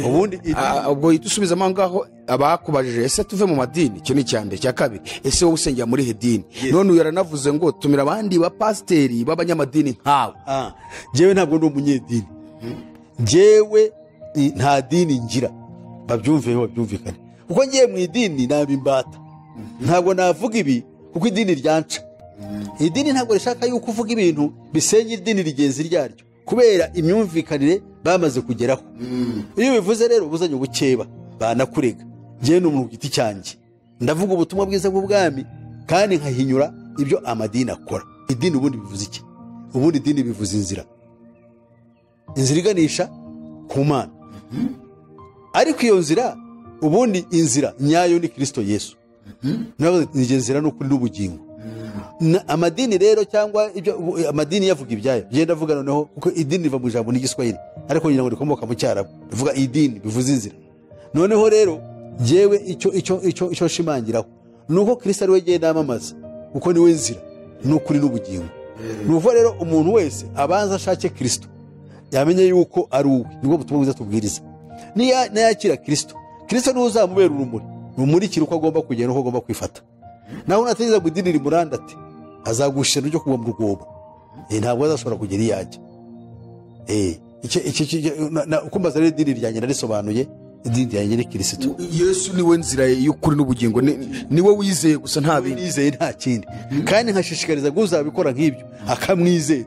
ubundi idini- Ah, ubwo uhita usubiza aho ngaho abakubajije ese tuve mu madini icyo ni icya mbere icya kabiri ese wowe usengera muri hedini none uyu yaranavuze ngo tumira abandi bapasiteri b'abanyamadini nkawe Ah, njyewe ntabwo ndi umunyedini njyewe i- nta dini ngira babyumveho babyumvikane kuko ngiye mu idini naba imbata ntabwo navuga ibi kuko idini ryanca idini ntabwo rishaka yuko uvuga ibintu bisenya idini rigenzi ryaryo kubera imyumvikanire bamaze kugeraho iyo bivuze rero ubuzanye ubukeba banakurega njyewe ni umuntu ku giti cyanjye ndavuga ubutumwa bwiza bw'ubwami kandi nkahinyura ibyo amadini akora idini ubundi bivuze iki ubundi idini bivuze inzira inzira iganisha ku mana ariko iyo nzira ubundi inzira nyayo ni kirisito yesu Nawe ni iyo nzira ni ukuri n'ubugingo Na- amadini rero cyangwa ibyo- ubu- amadini yavuga ibyayo genda avuga noneho kuko idini riva mu ijambo n'igiswahili ariko ngira ngo rikomoka mu cyarabu rivuga idini bivuze inzira noneho rero yewe icyo icyo icyo icyo nshimangiraho ni uko kirisito ari we genda yamamaza kuko ni we nzira ni ukuri n'ubugingo ni ukuvuga rero umuntu wese abanza ashake kirisito yamenye yuko ari uwe nibwo butumwa bwiza tubwiriza Niya- nayakira kirisito kirisito niwe uzamubera urumuri rumurikira uko agomba kugenda uko agomba kwifata naho natageza ngo idini rimurande ati azagushira ryo kugwa mu rwobo Eh, ntabwo azashobora kugera iyo ajya Eh, iki- iki- iki- na- na- uko mbaza rero idini ryanjye narisobanuye idini yanjye ni kirisitu yesu niwe nzira y'ukuri n'ubugingo ni- niwe wizeye gusa nta bindi nizeye nta kindi kandi nkashishikariza uzabikora nk'ibyo akamwizera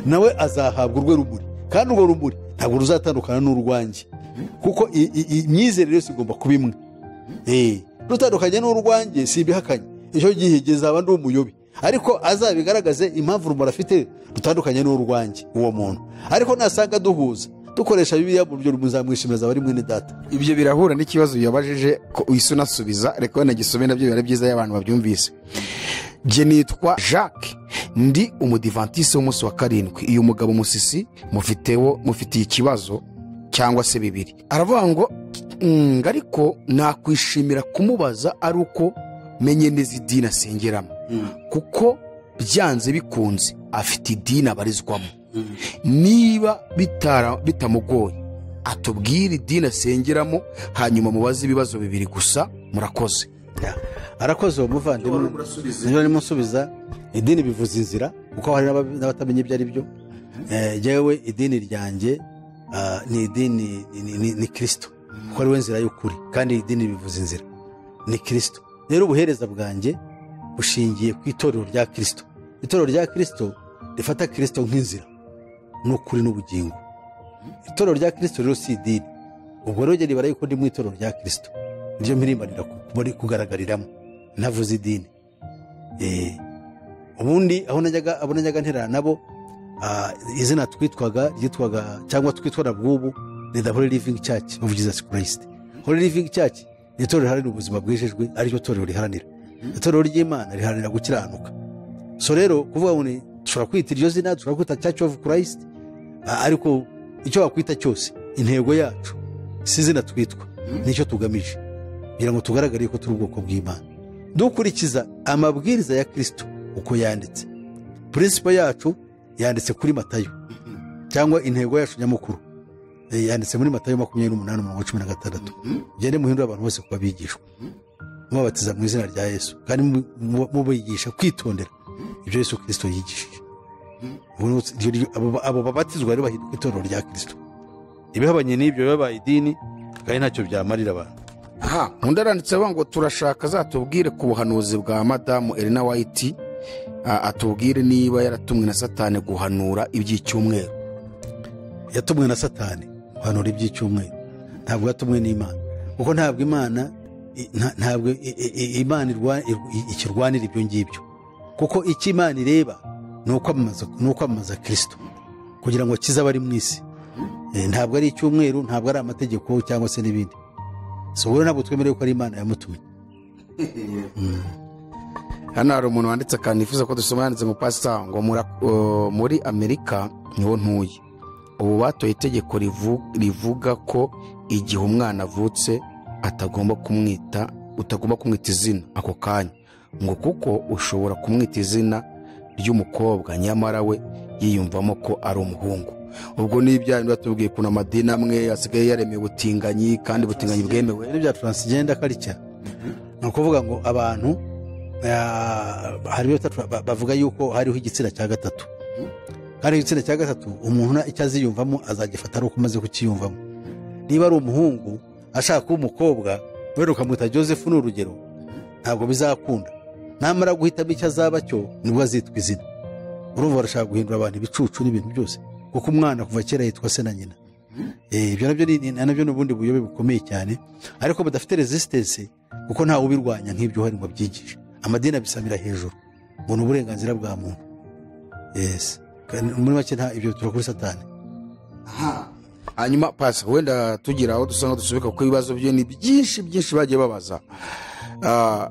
nawe azahabwa urwe rumuri kandi urwo rumuri ntabwo ruzatandukana n'urwanjye kuko i- i- i- imyizerere yose igomba kuba imwe Eh, rutandukanye n'urwanjye si ibihakanye icyo gihe aba ndi umuyobi ariko azabigaragaze impamvu rumuri afite rutandukanye n'urwanjye uwo muntu ariko nasanga duhuza dukoresha bibiliya mu buryo muzamwishimira azaba ari mwene data ibyo birahura n'ikibazo yabajije ko uhise unasubiza reka wanagisome nabyo biba ari byiza iyo abantu babyumvise njye nitwa jacques ndi umudivantisi w'umunsi wa karindwi uyu mugabo musisi mufitewo mufitiye ikibazo cyangwa se bibiri aravuga ngo "Mm, ariko nakwishimira kumubaza ari uko menye neza idini asengeramo kuko byanze bikunze afite idini abarizwamo niba bitara- bitamugoye atubwire idini asengeramo hanyuma mubaze ibibazo bibiri gusa murakoze arakoze uwo muvandimwe niba arimo nsubiza idini bivuza inzira kuko hari n'aba- n'abatamenya ibyo ari byo Eh, jyewe idini ryanjye ah, ni idini ni- ni- ni- ni kirisito kuko ariwe nzira y'ukuri kandi idini bivuza inzira ni kirisito rero ubuhereza bwanjye bushingiye ku itorero rya kirisito itorero rya kirisito rifata kirisito nk'inzira n'ukuri n'ubugingo itorero rya kirisito rero si idini ubwo rero ribara yuko ndi mu itorero rya kirisito niryo mpirimbanira ku- muri kugaragariramo ntavuze idini Eh, ubundi aho najyaga abo najyaga nterana nabo ah, izina twitwaga ryitwaga cyangwa twitwa na bw'ubu ni the holy living church of jesus christ holy living church ni itorero riharanira ubuzima bwejejwe ariryo torero riharanira itorero ry'imana riharanira gukiranuka so rero kuvuga ngo ni dushobora kwita iryo zina dushobora kwita church of christ ah, ariko icyo wakwita cyose intego yacu si izina twitwa nicyo tugamije kugira ngo tugaragare ko turi ubwoko bw'imana dukurikiza amabwiriza ya kirisito uko yanditse purinsipo yacu yanditse kuri matayo cyangwa intego yacu nyamukuru Eh, yanditse muri matayo makumyabiri n'umunani umurongo wa cumi na gatandatu mugende muhindure abantu bose kuba abigishwa mubabatiza mu izina rya yesu kandi mu- mu- mubigisha kwitondera ibyo yesu kirisito yigishije Ubu ni- iryo- iryo- abo- abo babatizwa rero bahinduka itorero rya kirisito ibihabanye n'ibyo biba babaye idini kandi ntacyo byamarira abantu aha undi aranditse avuga ngo turashaka azatubwire ku buhanuzi bwa madamu elena white a- atubwire niba yaratumwe na satani guhanura iby'icyumweru yatumwe na satani guhanura iby'icyumweru ntabwo yatumwe n'imana kuko ntabwo imana i- nta- ntabwo i- i- i- imana irwa- ir- ikirwanira ibyo ngibyo kuko icyo imana ireba ni ukwamamaza ni ukwamamaza kirisito kugira ngo kizabe ari mu isi Eh, ntabwo ari icyumweru ntabwo ari amategeko cyangwa se n'ibindi so wowe ntabwo twemerewe ko ari imana yamutumye hano hari umuntu wanditse akanifuza ko dusoma yanditse ngo pasita ngo mura- uh, muri amerika niho ntuye ubu batoye itegeko rivu- rivuga ko igihe umwana avutse atagomba kumwita utagomba kumwita izina ako kanya ngo kuko ushobora kumwita izina ry'umukobwa nyamara we yiyumvamo ko ari umuhungu ubwo ni ibyaha batubwiye ukuntu amadini amwe asigaye yaremewe ubutinganyi kandi ubutinganyi bwemewe Ibintu bya taransijenda karicya ni ukuvuga ngo abantu ah, hari ibyo bita tra- ba- bavuga yuko hariho igitsina cya gatatu kandi igitsina cya gatatu umuntu na- icyo aziyumvamo azagifata ari uko umaze kukiyumvamo niba ari umuhungu ashaka kuba umukobwa wenda ukamwita joseph ni urugero ntabwo bizakunda namara guhitamo icyo azaba cyo nibwo azitwa izina urumva barashaka guhindura abantu ibicucu n'ibintu byose kuko umwana kuva kera yitwa se na nyina Eh, ibyo nabyo ni- ni- nabyo ni ubundi buyobe bukomeye cyane ariko budafite resistance kuko ntawe ubirwanya nk'ibyo uhari ngo abyigishe amadini abisamira hejuru ngo ni uburenganzira bwa muntu yes Kandi muri make nta ibyo bitura kuri satani hanyuma pasi wenda tugira aho dusanga dusubika kuko ibibazo byo ni byinshi byinshi bagiye babaza Ah,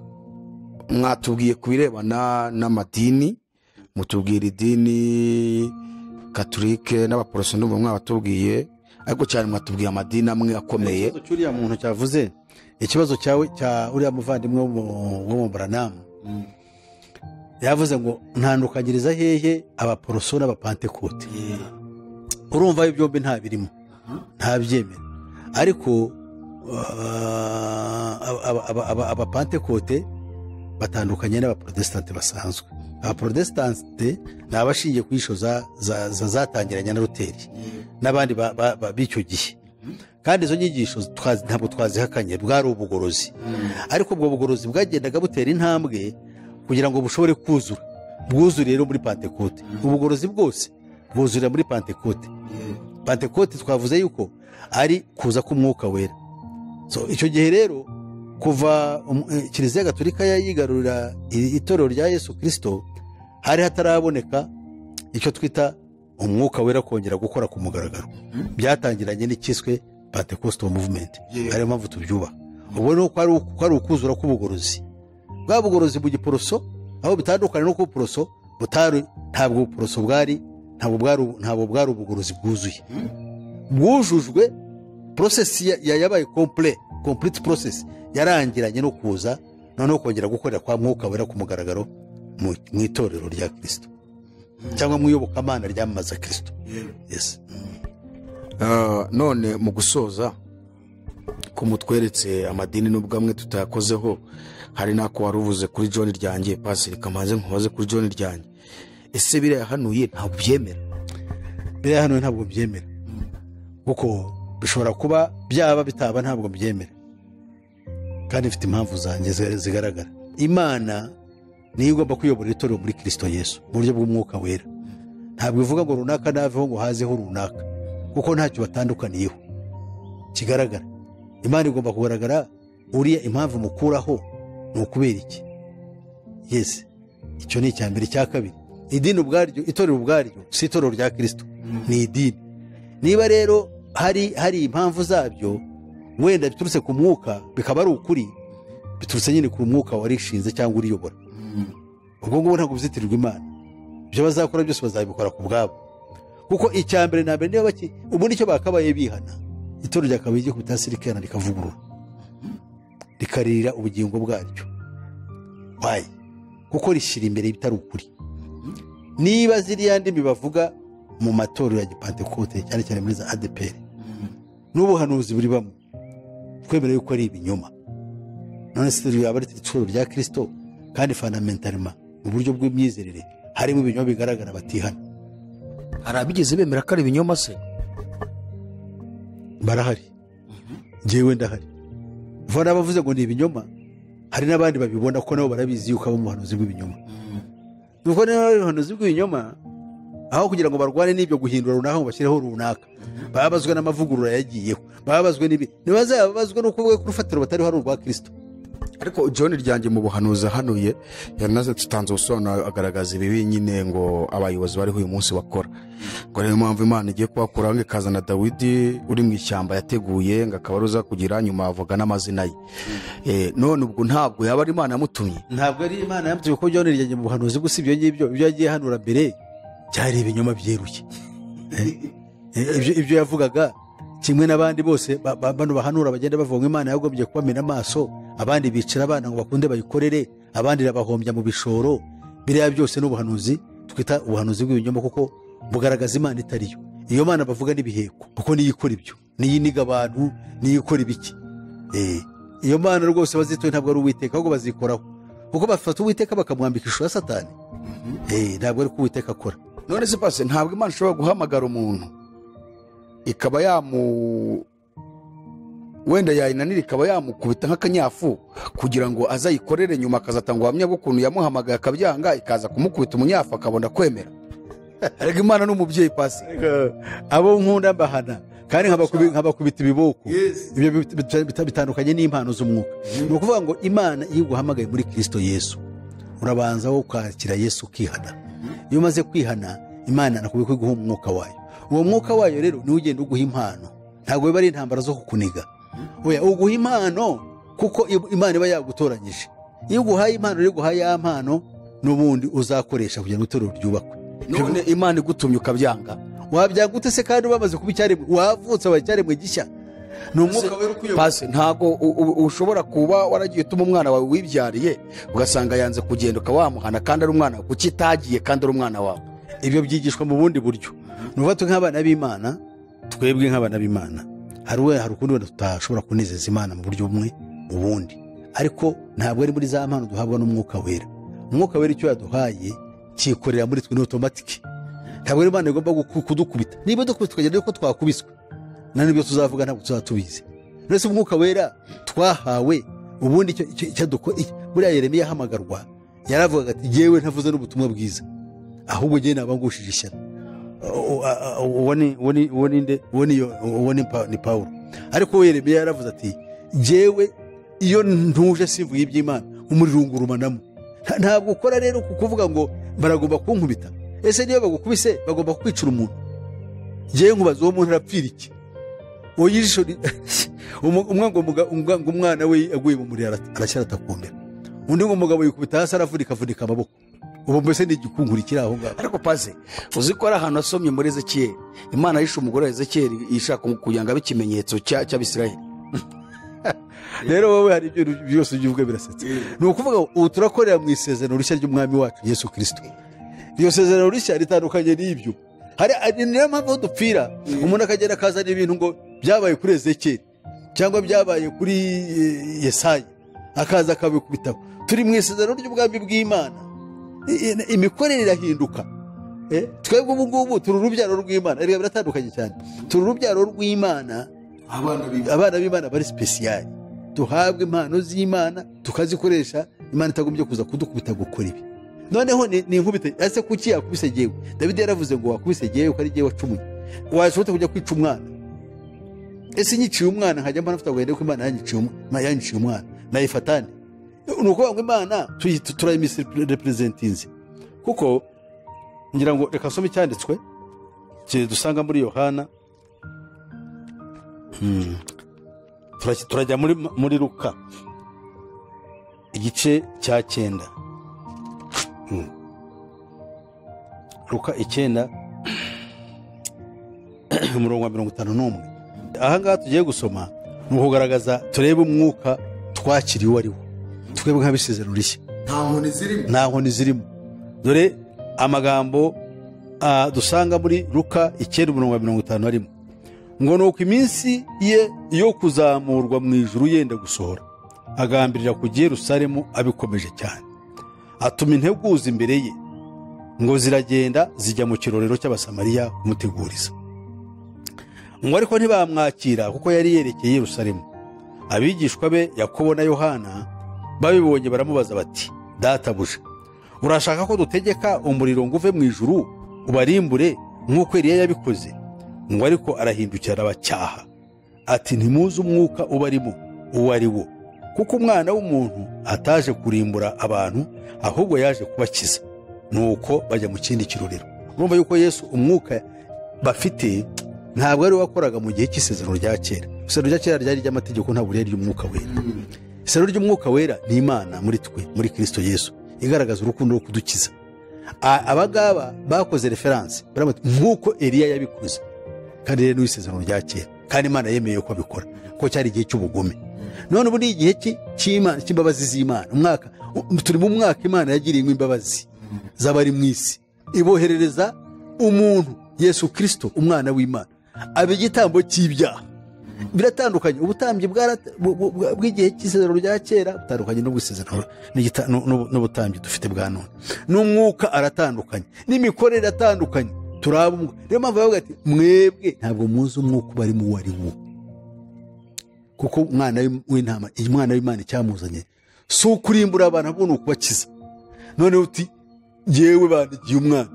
mwatubwiye ku birebana n'amadini mutubwira idini katolike n'abaporoso ndumva mwabatubwiye ariko cyane mwatubwiye amadini amwe akomeye ikibazo cy'uriya muntu cyavuze ikibazo cyawe cya uriya muvandimwe wo mu- wo mu buranamu yavuze ngo ntandukanyiriza hehe abaporoso n'abapantekote urumva ibi byombi nta birimo ntabyemera ariko ah, aba- aba- aba- aba- abapantekote batandukanye n'abaporotesitanti basanzwe abaporotesitanti ni abashingiye ku yisho za- za- za- zatangiranye na ruteri n'abandi ba- ba- ba- b'icyo gihe kandi izo nyigisho twazi- ntabwo twazihakanye bwari ubugorozi ariko ubwo bugorozi bwagendaga butera intambwe kugira ngo bushobore kuzura bwuzure rero muri pantekote ubugorozi bwose bwuzurira muri pantekote pantekote twavuze yuko ari kuza k'umwuka wera So, icyo gihe rero kuva um- eh, kiliziya gatolika yigarurira i- itorero rya yesu kirisito hari hataraboneka icyo twita umwuka wera kongera gukora ku mugaragaro byatangiranye n'icyiswe pentecostal movement ariyo mpamvu tubyubaha ubu ni uko ari uku- ko ari ukuzura k'ubugorozi bwa bugorozi mu giporoso aho bitandukanye no ku bupuroso butari ntabwo ubupuroso bwari ntabwo bwari ntabwo bwari ubugorozi bwuzuye bwujujwe porosesi ya- ya- yabaye kompure kompuriti porosesi yarangiranye no kuza noneho kongera gukorera kwa mwuka wera ku mugaragaro mu mu itorero rya kirisito cyangwa mu iyobokamana ryamamaza kirisito Yes. Ah, none mu gusoza ko mutweretse amadini n'ubwo amwe tutayakozeho hari n'ako wari uvuze kuri john ryanjye pasiri kamanze nkubaze kuri john ryanjye ese biriya hanuye ntabwo ubyemera biriya hano ntabwo mbyemera kuko bishobora kuba byaba bitaba ntabwo mbyemera kandi mfite impamvu zanjye zi- zigaragara imana niyo igomba kuyobora itorero muri kirisito yesu mu buryo bw'umwuka wera ntabwo ivuga ngo runaka naveho ngo hazeho runaka kuko ntacyo batandukaniyeho kigaragara imana igomba kugaragara uriya impamvu mukuraho ni ukubera iki yesi icyo ni icya mbere icya kabiri idini ubwaryo itorero ubwaryo si itorero rya kirisito ni idini niba rero hari hari impamvu zabyo wenda biturutse ku mwuka bikaba ari ukuri biturutse nyine ku mwuka warishinze cyangwa uriyobora ubwo ngubwo ntabwo bizitirirwa imana ibyo bazakora byose bazabikora ku bwabo kuko icya mbere na mbere niba baki ubu nicyo bakabaye bihana itorero ryakabaye igiye kubita hasi rikihana rikavugurura rikaririra ubugingo bwaryo wayi kuko rishyira imbere ibitari ukuri niba ziriya ndimi bavuga mu matorero ya gipantekote cyane cyane muri za adeperi n'ubuhanuzi buri bamwe twemera yuko ari ibinyoma none se yaba ari itorero rya kirisito kandi fandamentarima mu buryo bw'imyizerere harimo ibinyoma bigaragara batihana hari abigeze bemera ko ari ibinyoma se barahari njyewe ndahari vuba n'abavuze ngo ni ibinyoma hari n'abandi babibona ko nabo barabizi yuko abo mu buhanuzi bw'ibinyoma nuko niba ari ubuhanuzi bw'ibinyoma aho kugira ngo barwane n'ibyo guhindura runaka ngo bashyireho runaka bababazwe n'amavugurura yagiyeho bababazwe n'ibi ntibazababazwe n'uko bwe ku rufatiro batariho ari urwa kirisito ariko john ryanjye mu buhanuzi ahanuye yanaze tutanze ubusobanuro agaragaza ibibi nyine ngo abayobozi bariho uyu munsi bakora ngo niyo mpamvu imana igiye kubakuraho ngo ikazana dawidi uri mu ishyamba yateguye ngo akaba ari uza kugira nyuma avuga n'amazina ye Eh, none ubwo ntabwo yaba ari imana yamutumye ntabwo ari imana yamutumye ko byona ryanjye mu buhanuzi bwo si ibyo ngibyo ibyo yagiye hanura mbere byari ibinyoma byeruye Eh, eh, ibyo ibyo yavugaga kimwe n'abandi bose ba- ba- bano bahanura bagenda bavuga ngo imana yagombye kubamena amaso abandi bicara abana ngo bakunde bayikorere abandi irabahombya mu bishoro biriya byose ni ubuhanuzi twita ubuhanuzi bw'ibinyoma kuko bugaragaza imana itariyo iyo mana bavuga n'ibiheko kuko niyo ikora ibyo niyo iniga abantu niyo ikora ibiki Eh, iyo mana rwose bazituye ntabwo ari uwiteka ahubwo bazikoraho kuko bafata uwiteka bakamwambika ishusho ya satani Eh, ntabwo ari ko uwiteka akora none se pasi ntabwo imana ishobora guhamagara umuntu ikaba yamu wenda yayinanira ikaba yamukubita nk'akanyafu kugira ngo azayikorere nyuma akazatanga ubuhamya bw'ukuntu yamuhamagaye akabyanga ikaza kumukubita umunyafu akabona kwemera ariko imana ni umubyeyi pasi abo nkunda mbahana kandi nkabakubi- nkabakubita ibiboko Yes. ibyo bit- bit- bit- bitandukanye n'impano z'umwuka ni ukuvuga ngo imana iyo iguhamagaye muri kirisito yesu urabanza wo kwakira yesu ukihana iyo umaze kwihana imana nakubwiye ko iguha umwuka wayo uwo mwuka wayo rero niwe ugenda uguha impano ntabwo biba ari intambara zo kukuniga oya uguha impano kuko i- imana iba yagutoranyije iyo uguhaye impano rero iguhaye ya mpano n'ubundi uzakoresha kugira ngo itorero ryubakwe none imana igutumye ukabyanga wabyanga ute se kandi wamaze kuba icyaremwe wavutse wabaye icyaremwe gishya ni umwuka wera ukuyobora pasi ntabwo u- u- ushobora kuba waragiye utuma umwana wawe wibyariye ugasanga yanze kugenda ukaba wamuhana kandi ari umwana wawe kuki itagiye kandi ari umwana wawe ibyo byigishwa mu bundi buryo ni ukuvuga twe nk'abana b'imana twebwe nk'abana b'imana hari we hari ukundi wenda tutashobora kunezeza imana mu buryo bumwe ubundi ariko ntabwo ari muri za mpano duhabwa n'umwuka wera umwuka wera icyo yaduhaye cyikorera muri twe ni otomatike ntabwo ari imana igomba kuku- kudukubita niba dukubita tukagira yuko twakubiswe nta n'ibyo tuzavuga ntabwo tuzaba tubizi uretse umwuka wera twahawe ubundi icyo- icyo- icyo dukora iki- buriya yeremiya ahamagarwa yaravugaga ati yewe ntavuze n'ubutumwa bwiza ahubwo njyewe nabangushije ishyano O- o- a- a- uwo ni uwo ni- uwo ni nde? uwo ni yo- uwo ni Pa- ni pawulo ariko we yeremiya yaravuze ati jyewe iyo ntuje simvuga iby'imana umuriro ungurumanamo Nta- ntabwo ukora rero ku kuvuga ngo baragomba kunkubita ese niyo bagukubise bagomba kwicira umuntu jyewe nkubaza uwo muntu arapfira iki uwo yijisho ri- umu- umwe ngo muga- umwa- ngo umwana we aguye mu muriro ara- aracyarata ku mbere undi ngo umugabo yikubita hasi aravunika avunika amaboko ubu mbese ni igikunkuru kiri aho ngaho ariko paze uzi ko ari ahantu hasomye muri ezekiyeli imana yishe umugore wa ezekiyeli ishaka kugira ngo abe ikimenyetso cya- cy'abisirayeli rero wowe hari ibyo byose ujya uvuga birasetsa ni ukuvuga ngo ubu turakorera mu isezerano rishya ry'umwami wacu yesu kirisito iryo sezerano rishya ritandukanye n'ibyo hari hari- niyo mpamvu aho dupfira umuntu akagenda akazana ibintu ngo byabaye kuri ezekeri cyangwa byabaye kuri eh, yesayi akaza akabikubita turi mu isezerano ry'ubwami bw'imana I- i- imikorere irahinduka Eh, twebwe ubu ngubu turi urubyaro rw'imana erega biratandukanye cyane turi urubyaro rw'imana abana biba abana b'imana bari sipesiyari duhabwa impano z'imana tukazikoresha imana itagombye kuza kudukubita gukora ibi noneho ni ni inkubite ese kuki yakubise jyewe dawidi yaravuze ngo wakubise jyewe ko ari jyewe wacumuye washobora kujya kwica umwana ese nyiciye umwana nkajya mbona mfite agahinda ko imana yanyiciye umu- ma- yanyiciye umwana nayifatane ni ukuvuga ngo imana tuyi- turayimisireperezentinze kuko ngira ngo reka nsome icyanditswe ki- dusanga muri yohana Turaki- turajya muri, muri luka igice cya cyenda Hmm. luka icyenda umurongo wa mirongo itanu n'umwe ahangaha tugiye gusoma ni ukugaragaza turebe umwuka twakiriye uwo ari wo twebwe nk'abisezerano rishya nta nkoni zirimo nta nkoni zirimo dore amagambo ah, dusanga muri luka icyenda umurongo wa mirongo itanu na rimwe ngo ni uko iminsi ye yo kuzamurwa mu ijuru yenda gusohora agambirira kujya i yerusalemu abikomeje cyane atuma integuza imbere ye ngo ziragenda zijya mu kirorero cy'abasamariya kumuteguriza ngo ariko ntibamwakira kuko yari yerekeye i yerusalemu abigishwa be yakobo na yohana babibonye baramubaza bati databuja urashaka ko dutegeka umuriro ngo uve mu ijuru ubarimbure nk'uko Eliya yabikoze ngo ariko arahindukira arabacyaha ati ntimuzi umwuka ubarimo uwo ari wo kuko umwana w'umuntu ataje kurimbura abantu ahubwo yaje kubakiza nuko bajya mu kindi kirorero urumva yuko yesu umwuka bafite ntabwo ari we wakoraga mu gihe cy'isezerano rya kera isezerano rya kera ryari iry'amategeko ntabwo ryari iry'umwuka wera isezerano ry'umwuka wera ni imana muri twe muri kirisito yesu igaragaza urukundo rwo kudukiza A- abangaba bakoze referanse baravuga bati, nk'uko eliya yabikoze kandi rero n'isezerano rya kera kandi imana yemeye ko abikora ko cyari igihe cy'ubugome none ubu ni igihe ki- cy'imana cy'imbabazi z'imana umwaka u- turi mu mwaka imana yagiriyemo imbabazi z'abari mu isi iboherereza umuntu yesu kirisito umwana w'imana aba igitambo cy'ibyaha biratandukanye ubutambyi bwarata- bu- bu- bwa- bw'igihe cy'isezerano rya kera butandukanye n'ubwisezerano n'igita- n'u- n'u- n'ubutambyi dufite bwa none n'umwuka aratandukanye n'imikorere iratandukanye turaba umwe niyo mpamvu bavuga ati mwebwe ntabwo muzi umwuka uba arimo uwo ari wo kuko umwana w'im- w'intama iyi mwana w'imana icyamuzanye si ukurimbura abantu ahubwo ni ukubakiza noneho uti ngewe bandigiye umwana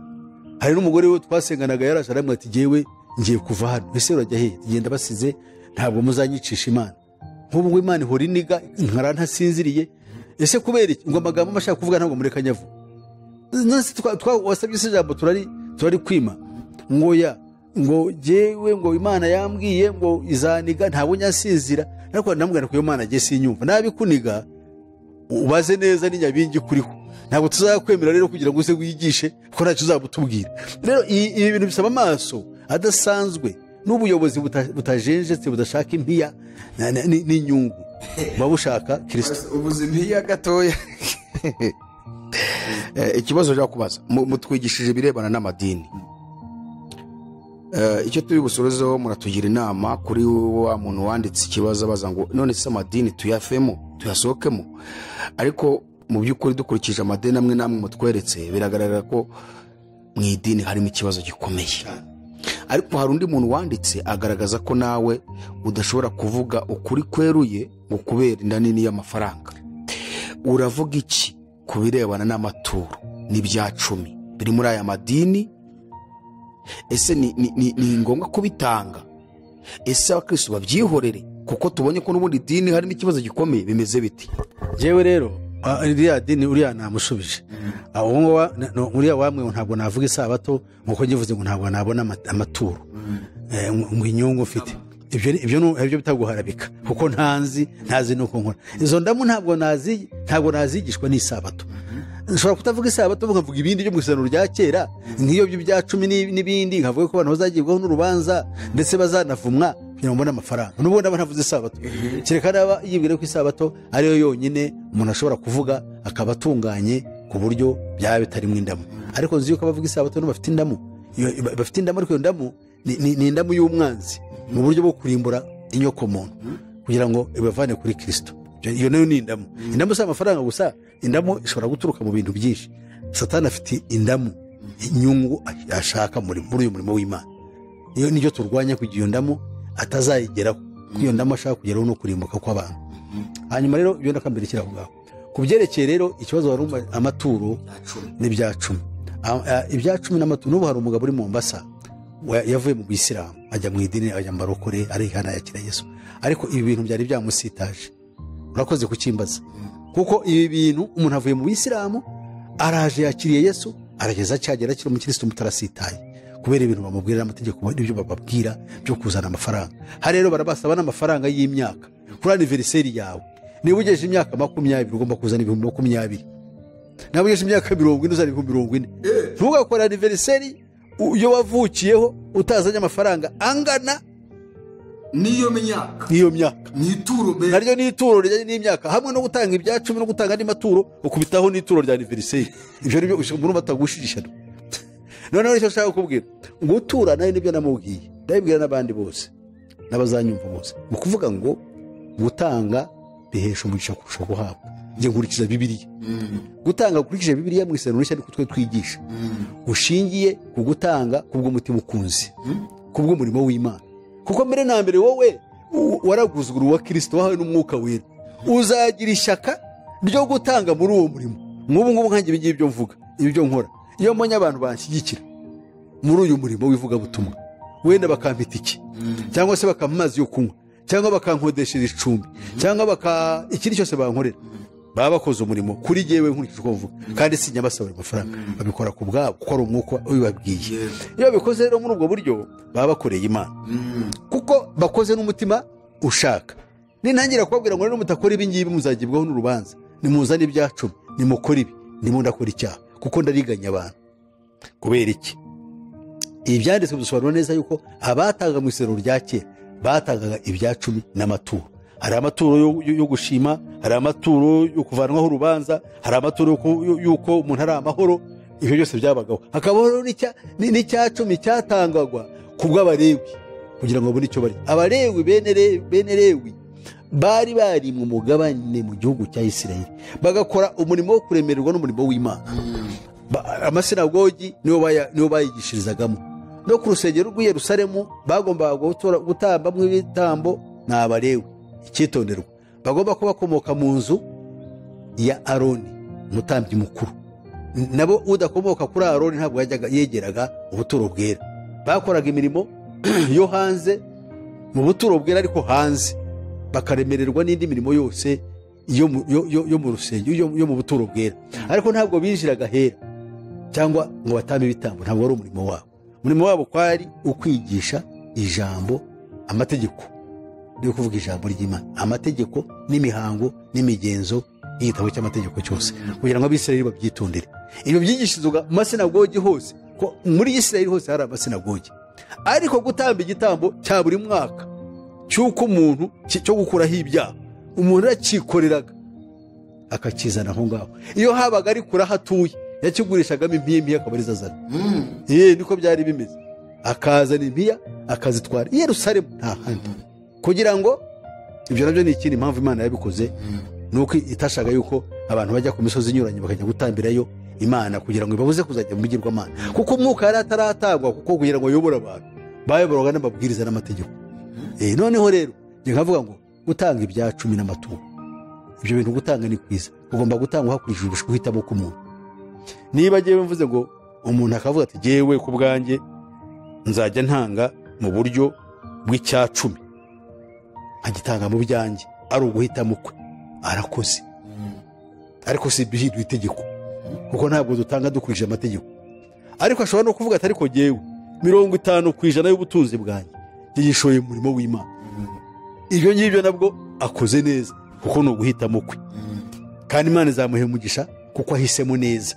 hari n'umugore we twasenganaga yaraje aramwe ati ngewe ngiye kuva hano ese urajya he genda basize ntabwo muzanyicisha imana nk'ubu ngo imana ihora iniga nkara ntasinziriye ese kubera iki ngo amagambo mba ashaka kuvuga ntabwo mureka nyavu nonese twa- twa- wasabye isi ijambo turari turari kwima ngo ya ngo jyewe ngo imana yambwiye ngo izaniga ntabwo nyasinzira ariko ndamubwira ko iyo mana agiye sinyumva nabikuniga ubaze neza n'inyabingi kuriho ntabwo tuzakwemera rero kugira ngo uze wigishe ko ntacyo uzaba utubwira rero i- ibi bintu bisaba amaso adasanzwe n'ubuyobozi buta- butajenjetse budashaka impiya na- na- ni- n'inyungu buba bushaka kirisito ubuzima iya gatoya Eh, ikibazo njya kubaza mu- mutwigishije ibirebana n'amadini Eh, icyo turi busorezeho muratugira inama kuri wa muntu wanditse ikibazo abaza ngo none se amadini tuyavemo tuyasohokemo ariko mu by'ukuri dukurikije amadini amwe n'amwe mutweretse biragaragara ko mu idini harimo ikibazo gikomeye ariko hari undi muntu wanditse agaragaza ko nawe udashobora kuvuga ukuri kweruye ngo kubera inda nini y'amafaranga uravuga iki ku birebana n'amaturo n'ibya cumi biri muri aya madini ese ni, ni, ni, ni ngombwa kubitanga ese abakristo babyihorere kuko tubonye ko n'ubundi dini harimo ikibazo gikomeye bimeze biti yewe rero ah, iriya dini uriya namushubije Ah, uwo nguwo wa- no, uriya wamwe ntabwo navuga isabato nkuko nyivuze ngo ntabwo nabona ama- amaturo Eh, ngo ngo inyungu mfite ibyo ni- ibyo ni- ibyo bita guharabika kuko ntanzi ntazi nuko nkora izo ndamu ntabwo nazi ntabwo nazigishwa n'isabato nshobora kutavuga isabato nkavuga ibindi byo mu isezerano rya kera nk'iyo byo bya cumi ni- n'ibindi nkavuga ko abantu bazagibwaho n'urubanza ndetse bazanavumwa kugira ngo mbone amafaranga n'ubundi aba ntavuze isabato kereka naba yibwira ko isabato ariyo yonyine umuntu ashobora kuvuga akaba atunganye ku buryo byaba bitarimo indamu ariko nzi yuko abavuga isabato nibo bafite indamu Iyo- ba- bafite indamu ariko iyo ndamu ni- ni ni indamu y'umwanzi mu buryo bwo kurimbura inyokomuntu kugira ngo ibavane kuri kirisito Ibyo- iyo nayo ni indamu indamu si amafaranga gusa indamu ishobora guturuka mu bintu byinshi satani afite indamu inyungu ashaka muri muri uyu murimo w'imana iyo nibyo turwanya kugira iyo ndamu atazayigeraho kuko iyo ndamu ashaka kugeraho no kurimbuka kw'abantu hanyuma rero ibyo ndakambirikira aho ngaho ku byerekeye rero ikibazo wari uma- amaturo ni ibya cumi A- a- ibya cumi n'amaturo n'ubu hari umugabo uri mu mbasa yavuye mu bisilamu ajya mu idini ajya mu barokore arihana yakira yesu ariko ibi bintu byari byamusitaje urakoze kukimbaza kuko ibi bintu umuntu avuye mu bisilamu araje yakiriye yesu arageza cyagera kiri umukirisitu muto arasitaye kubera ibintu bamubwira n'amategeko n'ibyo bababwira byo kuzana amafaranga hano rero barabasaba n'amafaranga y'imyaka kuri aniveriseri yawe niba ugejeje imyaka makumyabiri ugomba kuzana ibihumbi makumyabiri nawe ugejeje imyaka mirongo ine uzana ibihumbi mirongo ine ntugakore aniveriseri iyo wavukiyeho utazanye amafaranga angana n'iyo myaka n'iyo myaka n'ituro mbe naryo ni ituro rijyanye n'imyaka hamwe no gutanga ibya cumi no gutanga andi maturo ukubitaho n'ituro rya aniveriseri ibyo ni byo muri batagushishana noneho icyo nshaka kukubwira gutura nayo nibyo namubwiye ndabibwira n'abandi bose n'abazanyumva bose ni ukuvuga ngo gutanga bihesha umugisha kurusha guhabwa njye nkurikiza bibiriya gutanga ukurikije bibiriya mu isezerano rishya niko twe twigisha ushingiye ku gutanga kubw'umutima ukunze kubw'umurimo w'imana kuko mbere na mbere wowe u- waraguzwe uruhu wa kirisito wahawe n'umwuka wera uzagira ishyaka ryo gutanga muri uwo murimo nk'ubu ngubu nkange ibi ngibi byo mvuga ibi byo nkora iyo mbonye abantu banshyigikira muri uyu murimo w'ivugabutumwa wenda bakampita iki cyangwa se bakampa amazi yo kunywa cyangwa bakankodeshereza icumbi cyangwa baka ikindi cyose bankorera baba bakoze umurimo kuri jyewe nkurikije uko mvuga kandi sinyabasaba ayo mafaranga babikora ku bwabo kuko ari umwuka ubibabwiye iyo babikoze rero muri ubwo buryo baba bakoreye imana kuko bakoze n'umutima ushaka nintangira kubabwira ngo rero mutakora ibi ngibi muzagibwaho n'urubanza nimuzane ibya cumi nimukore ibi ndimo ndakora icyaha kuko ndariganya abantu kubera iki ibi byanditswe bisobanura neza yuko abatangaga mu isero rya kera batangaga ibya cumi n'amaturo hari amaturo yo- yo yo gushima hari amaturo yo kuvanwaho urubanza hari amaturo yo ku- yo- y'uko umuntu ari amahoro ibyo byose byabagaho hakabaho n'icya- ni- n'icya cumi cyatangagwa ku bw'abarewi kugira ngo babone icyo barya abarewi bene Re- bene rewi bari barimwe umugabane mu gihugu cya isirayeli bagakora umurimo wo kuremererwa n'umurimo w'imana Ba- amasinagogi nibo baya- nibo bayigishirizagamo no ku rusengero rw'i yerusalemu bagombaga gutora- gutambamwo ibitambo ni abarewe icyitonderwa bagomba kuba bakomoka mu nzu ya aroni umutambyi mukuru N- nabo udakomoka kuri aroni ntabwo yajyaga yegeraga ubuturo bwera bakoraga imirimo yo hanze mu buturo bwera ariko hanze bakaremererwa n'indi mirimo yose yo mu- yo- yo- yo mu rusengero yo- yo mu buturo bwera ariko ntabwo binjiraga hera cyangwa ngo batambe ibitambo ntabwo wari umurimo wabo umurimo wabo kwari ukwigisha ijambo amategeko yo kuvuga ijambo ry'imana amategeko n'imihango n'imigenzo y'igitabo cy'amategeko cyose kugira ngo abisirayeli babyitondere ibyo byigishirizwa mu masinagogi hose ko muri isirayeli hose hari amasinagogi ariko gutamba igitambo cya buri mwaka cy'uko umuntu ki- cyo gukuraho ibyaha umuntu arakikoreraga akakizana aho ngaho iyo habaga ari kure aho atuye yakigurishagamo impiya impiya akaba arizo azana ye niko byari bimeze akazana impiya akazitwara i yerusalemu nta handi kugira ngo ibyo nabyo ni ikindi impamvu imana yabikoze ni uko itashaka yuko abantu bajya ku misozi inyuranye bakajya gutambirayo imana kugira ngo ibabuze kuzajya mu bigirwamana kuko umwuka yari ataratangwa kuko kugira ngo ayobore abantu bayoborwaga n'amabwiriza n'amategeko Eh, noneho rero njye nkavuga ngo gutanga ibya cumi n'amaturo ibyo bintu gutanga ni kwiza ugomba gutanga hakurikijwe ugush- guhitamo k'umuntu niba ngewe mvuze ngo umuntu akavuga ati ngewe ku bwanjye nzajya ntanga mu buryo bw'icyacumi nkagitanga mu byanjye ari uguhitamo kwe arakoze ariko si duhindura itegeko kuko ntabwo dutanga dukurikije amategeko ariko ashobora no kuvuga ati ariko ngewe mirongo itanu ku ijana y'ubutunzi bwanjye njye yishoye mu murimo w'imana ibyo ngibyo nabwo akoze neza kuko ni uguhitamo kwe kandi imana izamuha umugisha kuko ahisemo neza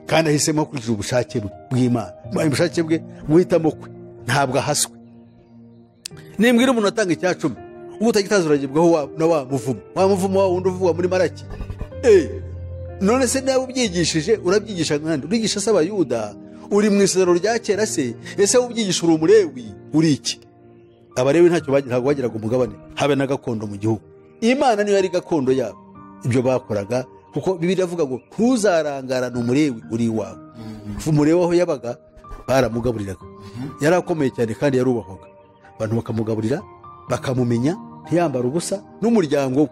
kandi ahisemo hakurikije ubushake bwe- bw'imana ubushake bwe guhitamo kwe ntabwo ahaswe nimbwira umuntu atanga icya cumi ubu utagitaza uragibwaho wa- na wa muvumo wa muvumo wa wundi uvugwa muri maraki Eh, none se nawe ubyigishije urabyigisha nkande urigisha se abayuda uri mu isezerano rya kera se ese wowe ubyigisha uri umurewi uri iki abarewi ntacyo bagi- ntabwo bagiraga umugabane habe na gakondo mu gihugu imana niyo yari gakondo yabo ibyo bakoraga kuko bibiri avuga ngo ntuzarangarane umurewi uri iwawe umurewi aho yabaga baramugaburiraga yari akomeye cyane kandi yarubahwaga abantu bakamugaburira bakamumenya ntiyambara ubusa n'umuryango we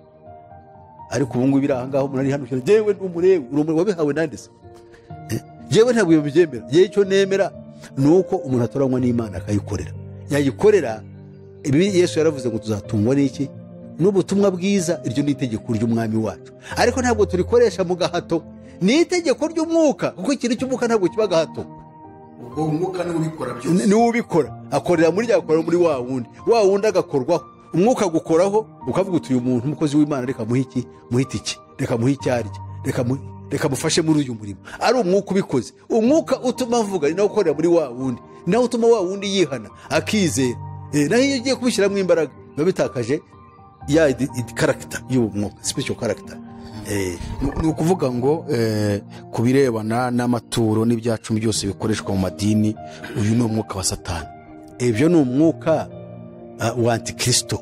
ariko ubu ngubu biri aha ngaho umuntu ari hano cyane yewe ni umurewi uri umurewi wabihawe nande se yewe ntabwo ibyo byemera yewe icyo nemera ni uko umuntu atoranywa n'imana akayikorera yayikorera ibi yesu yaravuze ngo tuzatungwa n'iki n'ubutumwa bwiza iryo ni itegeko ry'umwami wacu ariko ntabwo turikoresha mu gahato ni itegeko ry'umwuka kuko ikintu cy'umwuka ntabwo kiba gahato ubwo umwuka niwe ubikora byose Ni- niwe ubikora akorera muri rya akorera muri wa wundi wa wundi agakorwaho umwuka agukoraho ukavuga uti uyu muntu umukozi w'imana reka muhe iki muhite iki reka muhe icyo arya reka mu- reka mufashe muri uyu murimo ari umwuka ubikoze umwuka utuma avuga ni nawe ukorera muri wa wundi ni nawe utuma wa wundi yihana akizera Eh, naho iyo ugiye kubishyiramo imbaraga biba bitakaje ya idi- idi- karagita y'uwo mwuka sipesho karagita Eh, ni ukuvuga ngo eh, ku birebana n'amaturo n'ibyacumi byose bikoreshwa mu madini uyu ni umwuka wa satani ibyo ni umwuka ah, wa antikirisito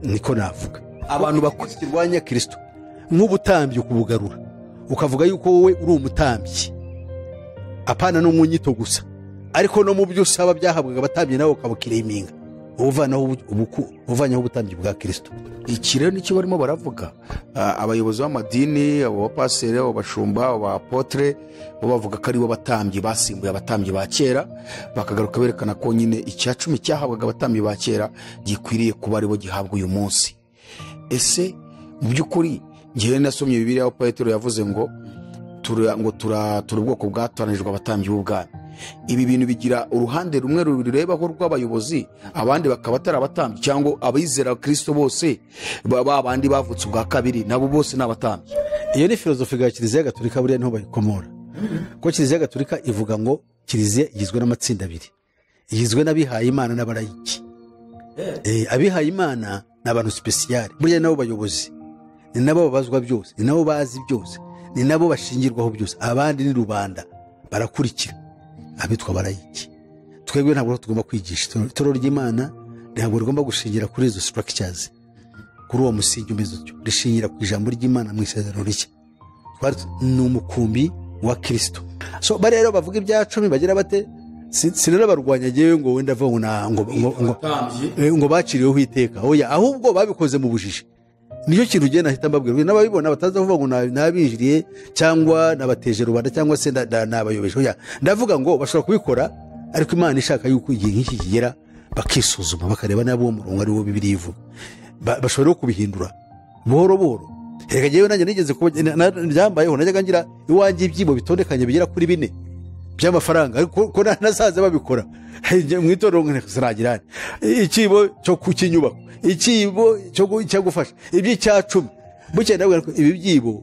niko navuga abantu bakoze kirwanya kirisito nk'ubutambyi ukubugarura ukavuga yuko wowe uri umutambyi apana no mu nyito gusa ariko no mu byo usaba byahabwaga abatambyi nawe ukabukireminga uvanaho ubu- ubuku- uvanyeho ubutambyi bwa kirisito iki rero nicyo barimo baravuga Ah, abayobozi b'amadini abo bapaseri abo bashumba abo bapotere bo bavuga ko aribo batambyi basimbuye abatambyi ba kera bakagaruka berekana ko nyine icya cumi cyahabwaga abatambyi ba kera gikwiriye kuba aribo gihabwa uyu munsi ese mu by'ukuri ngewe nasomye bibiliya aho petero yavuze ngo tura- ngo tura tura ubwoko bwatoranijwe abatambyi b'ubwami ibi bintu bigira uruhande rumwe rubirebaho rw'abayobozi abandi bakaba atari abatambyi cyangwa abizera kirisito bose ba ba bandi bavutse ubwa kabiri nabo bose ni abatambyi iyo ni filozofi ya kiliziya gatolika buriya niho bayikomora kuko kiliziya gatolika ivuga ngo kiliziya igizwe n'amatsinda abiri igizwe n'abihaye imana n'abarayiki Eh, abihaye imana ni abantu sipesiyari buriya ni nabo bayobozi ni nabo babazwa byose ni nabo bazi byose ni nabo bashingirwaho byose abandi ni rubanda barakurikira abitwa abarayiki twebwe ntabwo tugomba kwigisha Itoro- itoro ry'imana ntabwo rigomba gushingira kuri izo structures kuri uwo musingi umeze utyo rishingira ku ijambo ry'imana mu isezerano rishya Twari tu- ni umukumbi wa kirisito so bariya rero bavuga ibya cumi bagira bate si si rero barwanya ngewe ngo wenda avuga ngo na- ngo- ngo- ngo- abatambyi Eh, ngo baciriweho iteka oya ahubwo babikoze mu bujiji nicyo kintu ugenda ahita mbabwira n'ababibona bataza kuvuga ngo na- nabinjiriye cyangwa nabateje rubanda cyangwa se na- na- nabayobeje oya ndavuga ngo bashobora kubikora ariko imana ishaka yuko igihe nk'iki kigera bakisuzuma bakareba niba uwo murongo ari wo bibiri ivuga Ba- bashobora no kubihindura buhoro buhoro reka ngewe nanjye nigeze kuba na- na- ryambayeho najyaga ngira iwanjye ibyibo bitondekanye bigera kuri bine by'amafaranga ariko ko na- nasaze babikora Njye mu itorero ngo sinagira ikibo cyo ku kinyubako ikibo cyo gu- cyo gufasha iby'icya cumi bukeye ndabwira ko ibi byibo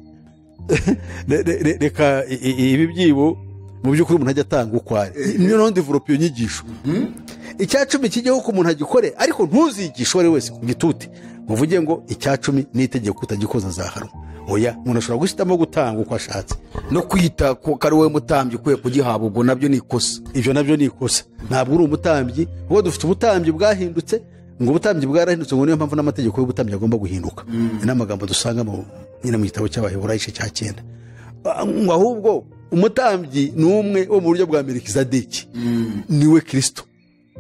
re- re- re- reka i- i- ibi byibo mu by'ukuri umuntu ajya atanga uko ari niyo noneho ndivuropa iyo nyigisho icya cumi kijyeho ko umuntu agikore ariko ntuzigishe uwo ari we wese ku gitute muvuge ngo icya cumi ni itegeko utagikoza zahanwa oya umuntu ashobora guhitamo gutanga uko ashatse no kwita ko ko ari wowe mutambyi ukwiye kugihabwa ubwo nabyo ni ikosa ibyo nabyo ni ikosa ntabwo uri umutambyi kuko dufite ubutambyi bwahindutse ngo ubutambyi bwarahindutse ngo niyo mpamvu n'amategeko y'ubutambyi agomba guhinduka ni n'amagambo dusanga mu- nyine mu gitabo cy'abaheburayishi cya cyenda Ah, ngo ahubwo umutambyi ni umwe wo mu buryo bwa melkisedeki niwe kirisito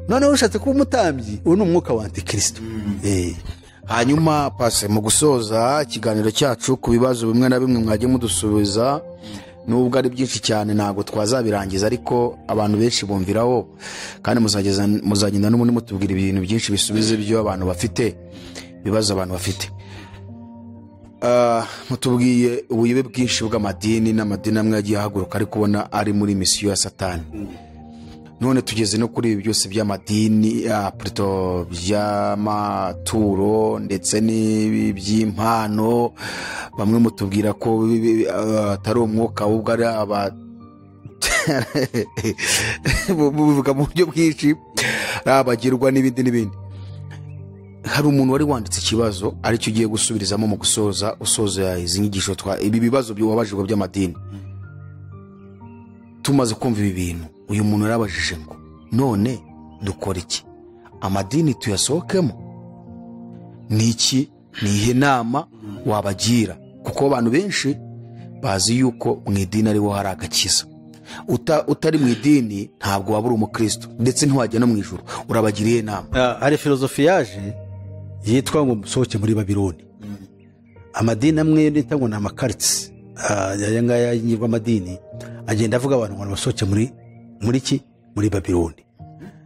noneho ushatse kuba umutambyi uwo ni umwuka wa antikirisito Eh. hanyuma pase mu gusoza ikiganiro cyacu ku bibazo bimwe na bimwe mwajya mudusubiza nubwo ari byinshi cyane ntabwo twazabirangiza ariko abantu benshi bumviraho kandi muzageza- muzagenda n'ubundi mutubwira ibintu byinshi bisubiza ibyo abantu bafite ibibazo abantu bafite Ah, mutubwiye ubuyobe bwinshi bw'amadini n'amadini amwe yagiye ahaguruka ari kubona ari muri misiyo ya satani none tugeze no kuri ibi byose by'amadini ah, puto by'amaturo ndetse n'ibi by'impano bamwe mutubwira ko bi- bi- ah, atari umwuka ahubwo ari aba buvuga mu buryo bwinshi ari abagirwa n'ibindi n'ibindi hari umuntu wari wanditse ikibazo aricyo ugiye gusubirizamo mu gusoza usoza izi nyigisho twa ibi bibazo wabajijwe by'amadini tumaze kumva ibi bintu uyu muntu yarabajije ngo none dukora iki amadini tuyasohokemo ni iki ni ihe nama wabagira kuko abantu benshi bazi yuko mu idini ariho hari agakiza Uta- utari mu idini ntabwo waba uri umukristo ndetse ntiwajya no mu ijoro urabagiriye inama Ah, hari filozofi yaje yitwa ngo musohoke muri babironi amadini amwe nita ngo ni amakaritsi ah, aya ngaya y'amadini agenda avuga abantu ngo basohoke muri muri ki muri babironi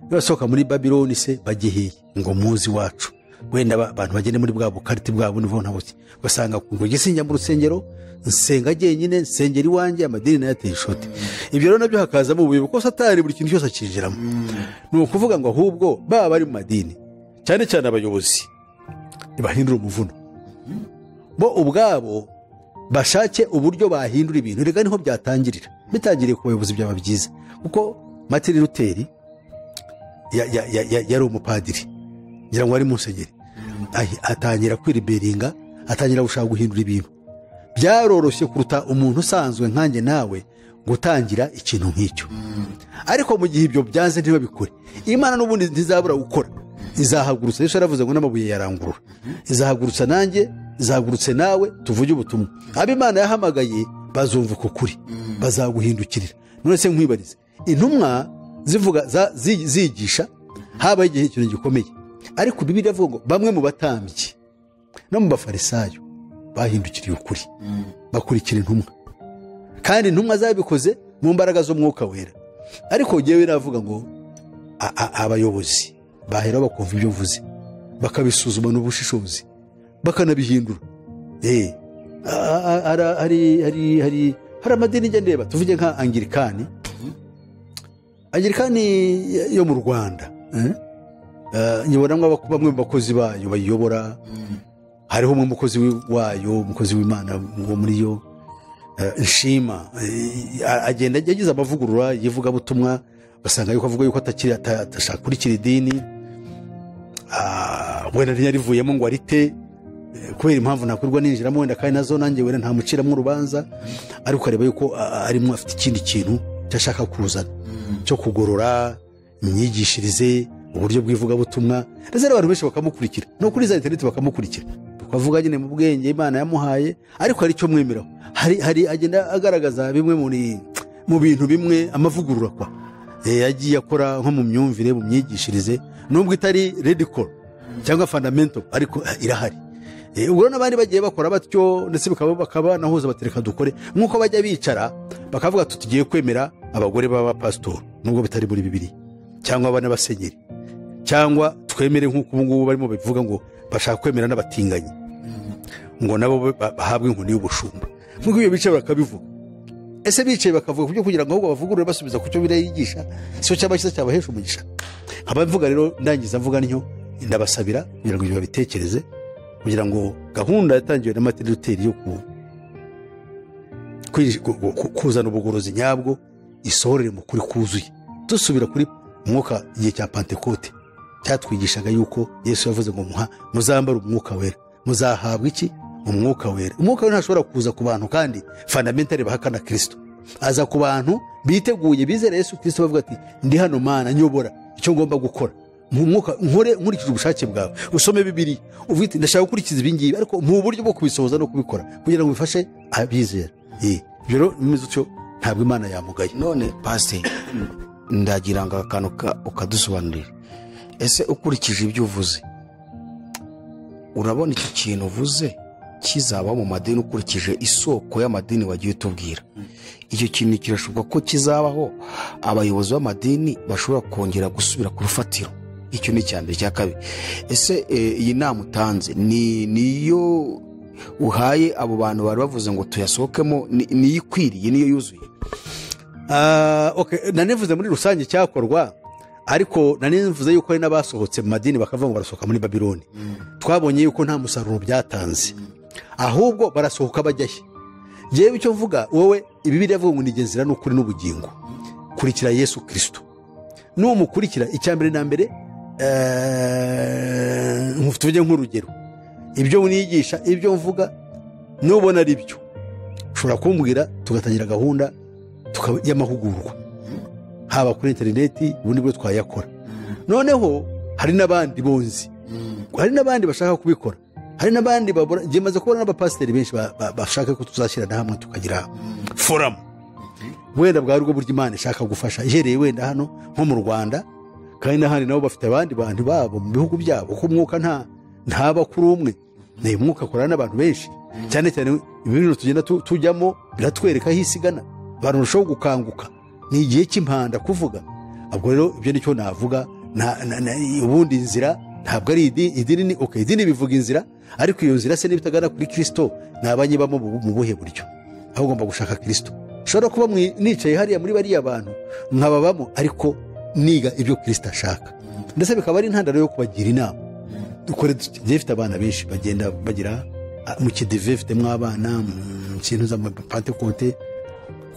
nibasohoka muri babironi se bagihiye ngo muzi wacu wenda ba- abantu bagende muri bwa bukariti bwa bunivo ntabuki ugasanga ngo gisinjya mu rusengero nsenga jyenyine nsengera iwanjye amadini nayo ateye ishoti ibyo rero nabyo hakazamo ubuyobe kuko satani buri kintu cyose akinjiramo ni ukuvuga ngo ahubwo baba bari mu madini cyane cyane abayobozi ntibahindura umuvuno bo ubwabo bashake uburyo bahindura ibintu reka niho byatangirira bitangiriye ku bayobozi byaba byiza kuko matiri ruteri ya- ya- ya- ya- yari umupadiri ngira ngo ari musenyeri Ahi- atangira kwiriberinga atangira gushaka guhindura ibintu byaroroshye kuruta umuntu usanzwe nkanjye nawe gutangira ikintu nk'icyo ariko mu gihe ibyo byanze ntibabikore imana n'ubundi ntizabura gukora izahagurutsa yesu yaravuze ngo n'amabuye yarangurura izahagurutsa nanjye izahagurutse nawe tuvuge ubutumwa abo imana yahamagaye bazumva uko kuri bazaguhindukirira none se nkwibarize intumwa zivuga za- zi- zigisha habaho igihe ikintu gikomeye ariko bibiri avuga ngo bamwe mu batambyi no mu bafarisayo bahindukiriye ukuri bakurikira intumwa kandi intumwa zabikoze mu mbaraga z'umwuka wera ariko ngewe navuga ngo a- a- abayobozi bahera bakumva ibyo mvuze bakabisuzuma n'ubushishozi bakanabihindura Eh, a- a- ara- hari hari- hari- hari amadini njya ndeba tuvuge nka angirikani angirikani yo mu rwanda eh? Eh, nyibonamo abako- bamwe mu bakozi bayo bayiyobora hariho umwe umukozi wi- wayo umukozi w'imana wo muri yo Eh, nshima eh, agenda yagize amavugurura y'ivugabutumwa basanga yuko avuga yuko atakiri ata- atashaka kurikira idini Ah, wenda ntiyarivuyemo ngo arite Eh, kubera impamvu nakorwa ninjiramo wenda kandi nazo nanjye wenda ntamuciramo urubanza ariko areba yuko ah, arimo afite ikindi kintu cyashaka kuzana cyo kugorora imyigishirize uburyo bw'ivugabutumwa ndetse n'abantu benshi bakamukurikira no kuri za interineti bakamukurikira bakavuga nyine mu bwenge imana yamuhaye ariko hari icyo mwemeraho hari, hari agenda agaragaza bimwe muri, mu bintu bimwe amavugurura kwa Eh, yagiye akora nko mu myumvire mu myigishirize nubwo itari redicol cyangwa fundamental ariko eh, irahari Eh, ubwo rero n'abandi bagiye bakora batyo ndetse bakaba bakaba nahuza batereka dukore nk'uko bajya bicara bakavuga ati tugiye kwemera abagore b'abapasitori nubwo bitari muri bibiri cyangwa abana basenyeri cyangwa twemere nk'uko ubu ngubu barimo babivuga ngo bashaka kwemera n'abatinganyi ngo nabo ba- bahabwe inkoni y'ubushumba nk'uko ibyo bice bakabivuga ese bicaye bakavuga ku byo kugira ngo ahubwo bavugurure basubiza ku cyo biriya yigisha si cyo cyaba cyiza cyabahesha umugisha nkaba mvuga rero ndangiza mvuga ntyo ndabasabira kugira ngo ibyo babitekereze kugira ngo gahunda yatangiwe na materi ruteri yo ku- kwinji- ku- ku- ku- kuzana ubugorozi nyabwo isohorere mu kuri kuzuye dusubira kuri umwuka igihe cya pantekote cyatwigishaga yuko yesu yavuze ngo muha muzambare umwuka wera muzahabwa iki umwuka wera umwuka wera ntashobora kuza ku bantu kandi fundamentali bahakana kirisito aza ku bantu biteguye bizera yesu kirisito bavuga ati ndi hano mana nyobora icyo ngomba gukora mu mwuka nkore nkurikije ubushake bwawe usome bibiri uvuge iti ndashaka gukurikiza ibi ngibi ariko mu buryo bwo kubisohoza no kubikora kugira ngo bifashe abizera Eh, ibyo rero bimeze utyo ntabwo imana yamugaye none pasiteri ndagira ngo aka kantu ka- ukadusobanurira ese ukurikije ibyo uvuze urabona iki kintu uvuze kizaba mu madini ukurikije isoko y'amadini wagiye utubwira icyo kintu kirashoboka ko kizabaho abayobozi b'amadini bashobora kongera gusubira ku rufatiro icyo ni icya mbere icya kabiri ese eh, iyi nama utanze ni niyo uhaye abo bantu bari bavuze ngo tuyasohokemo ni- niyo ikwiriye niyo yuzuye Ah, okay, nanivuze muri rusange icyakorwa ariko nanivuze yuko hari n'abasohotse mu madini bakavuga ngo barasohoka muri babiloni twabonye yuko nta musaruro byatanze ahubwo barasohoka bajya he yewe icyo mvuga wowe ibibiri avuga ngo ni igenzira n'ukuri n'ubugingo kurikira yesu kirisito numukurikira icya mbere na mbere eh, nku- tuvuge nk'urugero ibyo nigisha ibyo mvuga nubona ari byo ushobora kumbwira tugatangira gahunda tuka- y'amahugurwa haba kuri interineti ubundi bwo twayakora noneho hari n'abandi bonzi hari n'abandi bashaka kubikora hari n'abandi babura njye maze kubona n'abapasiteri benshi ba- ba- bashaka ko tuzashyirana hamwe tukagira foramu wenda bwa rwo buryo imana ishaka gufasha ihereye wenda hano nko mu rwanda kandi n'ahandi nabo bafite abandi bantu babo mu bihugu byabo kuko umwuka nta ntaba kuri umwe ni umwuka akorana n'abantu benshi cyane cyane ibintu tugenda tu- tujyamo biratwereka aho isigana abantu barushaho gukanguka ni igihe cy'impanda kuvuga ubwo rero ibyo nicyo navuga nta- na- na- ubundi inzira ntabwo ari idi- idini ni okay, idini bivuga inzira ariko iyo nzira se niba itagana kuri kirisito nabanyibamo mu bu- mu buhe buryo aho ugomba gushaka kirisito ushobora kuba mwi- nicaye hariya muri bariya bantu nkababamo ariko niga ibyo kirisito ashaka ndetse bikaba ari intandaro yo kubagira inama dukore dute? njyewe mfite abana benshi bagenda bagira ah, mu kidive mfitemo abana mu kintu z'amapantekote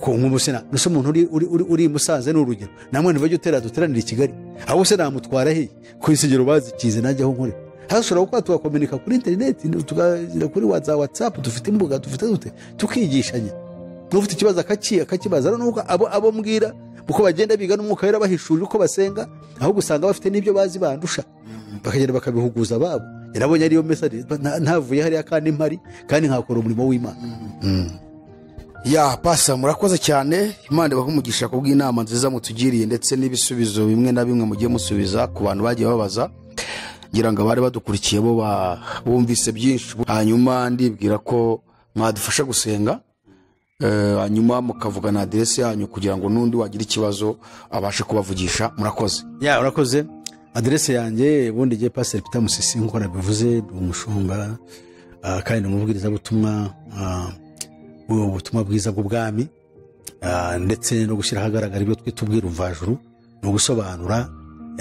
ko nk'umusina mbese umuntu uri, uri, uri, uri musanze ni urugero namwe ntibajya utera duteranire i kigali ahubwo se namutwara he ku isengero bazikize najya aho nkore hasi ushobora kuba tugakominika kuri interineti tukagira kuri watsa watsapu dufite imbuga dufite dute tukigishanya n'ufite ikibazo akaki akakibaza n'uko abo, abo mbwira uko bagenda biga n'umwuka wera bahishurira uko basenga ahubwo usanga bafite n'ibyo bazi bandusha bakagenda bakabihuguza ababo yarabonye ariyo mesaje nta- ntavuye hariya kandi mpari kandi nkakora umurimo w'imana ya pasa murakoze cyane imana ibahe umugisha kubw'inama nziza mutugiriye ndetse n'ibisubizo bimwe na bimwe mugiye musubiza ku bantu bagiye babaza ngira ngo abari badukurikiye bo ba- bumvise byinshi hanyuma ndibwira ko mwadufasha gusenga eh, hanyuma mukavugana aderesi yanyu kugira ngo n'undi wagira ikibazo abashe kubavugisha murakoze ya urakoze aderese yanjye ubundi gihe pasiteri pita musisi nk'uko nabivuze ni umushumba ah, kandi ni umubwirizabutumwa ah, ubutumwa bwiza bw'ubwami ah, ndetse no gushyira ahagaragara ibyo twita ubwira umvajuru ni ugusobanura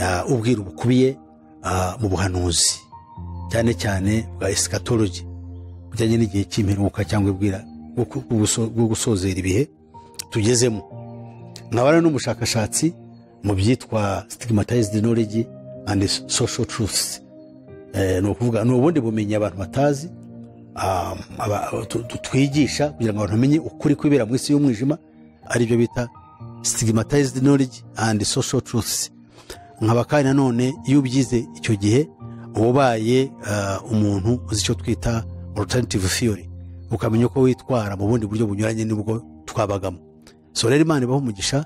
ah, ubwira bukubiye ah, mu buhanuzi cyane cyane bwa esikatologi bujyanye n'igihe cy'imperuka cyangwa ubwira bwo ku- bwo guso- bwo gusozera ibihe tugezemo nkabana n'umushakashatsi mu byitwa stigmatized knowledge and social truths Eh, ni ukuvuga ni ubundi bumenyi abantu batazi ah, aba- tu- tu- twigisha kugira ngo abantu bamenye ukuri kwibera mu isi y'umwijima ari byo bita stigmatized knowledge and social truths nkaba kandi nanone iyo ubyize icyo gihe uba ubaye ah, umuntu uzi icyo twita alternative theory ukamenya uko witwara mu bundi buryo bunyuranye n'ubwo twabagamo so rero imana ibaho umugisha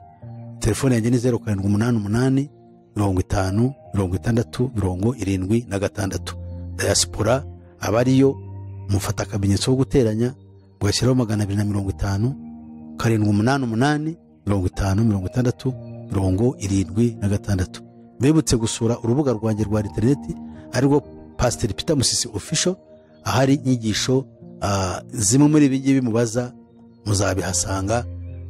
telefone yanjye ni zeru karindwi umunani umunani mirongo itanu mirongo itandatu mirongo irindwi na gatandatu dayasipora aba ariyo mufata akamenyetso ko guteranya ugashyiraho magana abiri na mirongo itanu karindwi umunani umunani mirongo itanu mirongo itandatu mirongo irindwi na gatandatu mbibutse gusura urubuga rwanjye rwa interineti arirwo pasiteri pita musisi ofisho ahari inyigisho ah, zimwe muri ibi ngibi mubaza muzabihasanga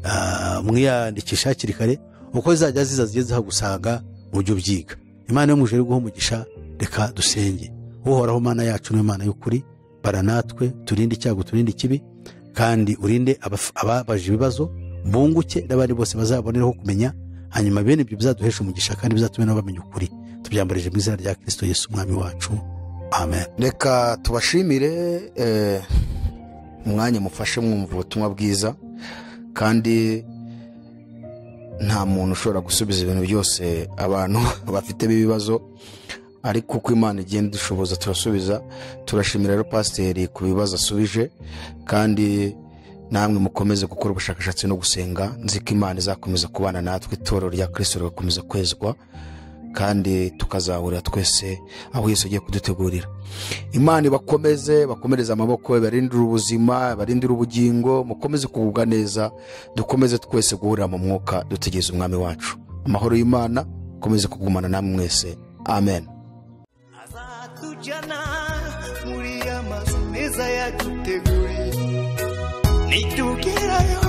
ah, mwiyandikisha hakiri kare uko zizajya ziza zigiye zihagusanga ujye ubyiga imana yo mujere guha umugisha reka dusenge uhoraho mana yacu niyo mana y'ukuri bara natwe turinde icyago turinde ikibi kandi urinde abaf- ababaje ibibazo bunguke n'abandi bose bazaboneraho kumenya hanyuma bene ibyo bizaduhesha umugisha kandi bizatume nabo bamenya ukuri tubyambarije mu izina rya kirisito yesu umwami wacu amen reka tubashimire eh, umwanya mufashe mwumva ubutumwa bwiza kandi nta muntu ushobora gusubiza ibintu byose abantu bafitemo ibibazo ariko uko imana igenda idushoboza turasubiza turashimira rero pasiteri ku bibazo asubije kandi namwe mukomeze gukora ubushakashatsi no gusenga nzi ko imana izakomeza kubana natwe itorero rya kirisito rigakomeza kwezwa kandi tukazahurira twese aho yesu agiye kudutegurira imana ibakomeze bakomereze amaboko barindire ubuzima barindire ubugingo mukomeze kugubwa neza dukomeze twese guhurira mu mwuka dutegereze umwami wacu amahoro y'imana akomeze kugumana namwe mwese amen azatujyana muri ya mazu meza yaduteguriye nitugerayo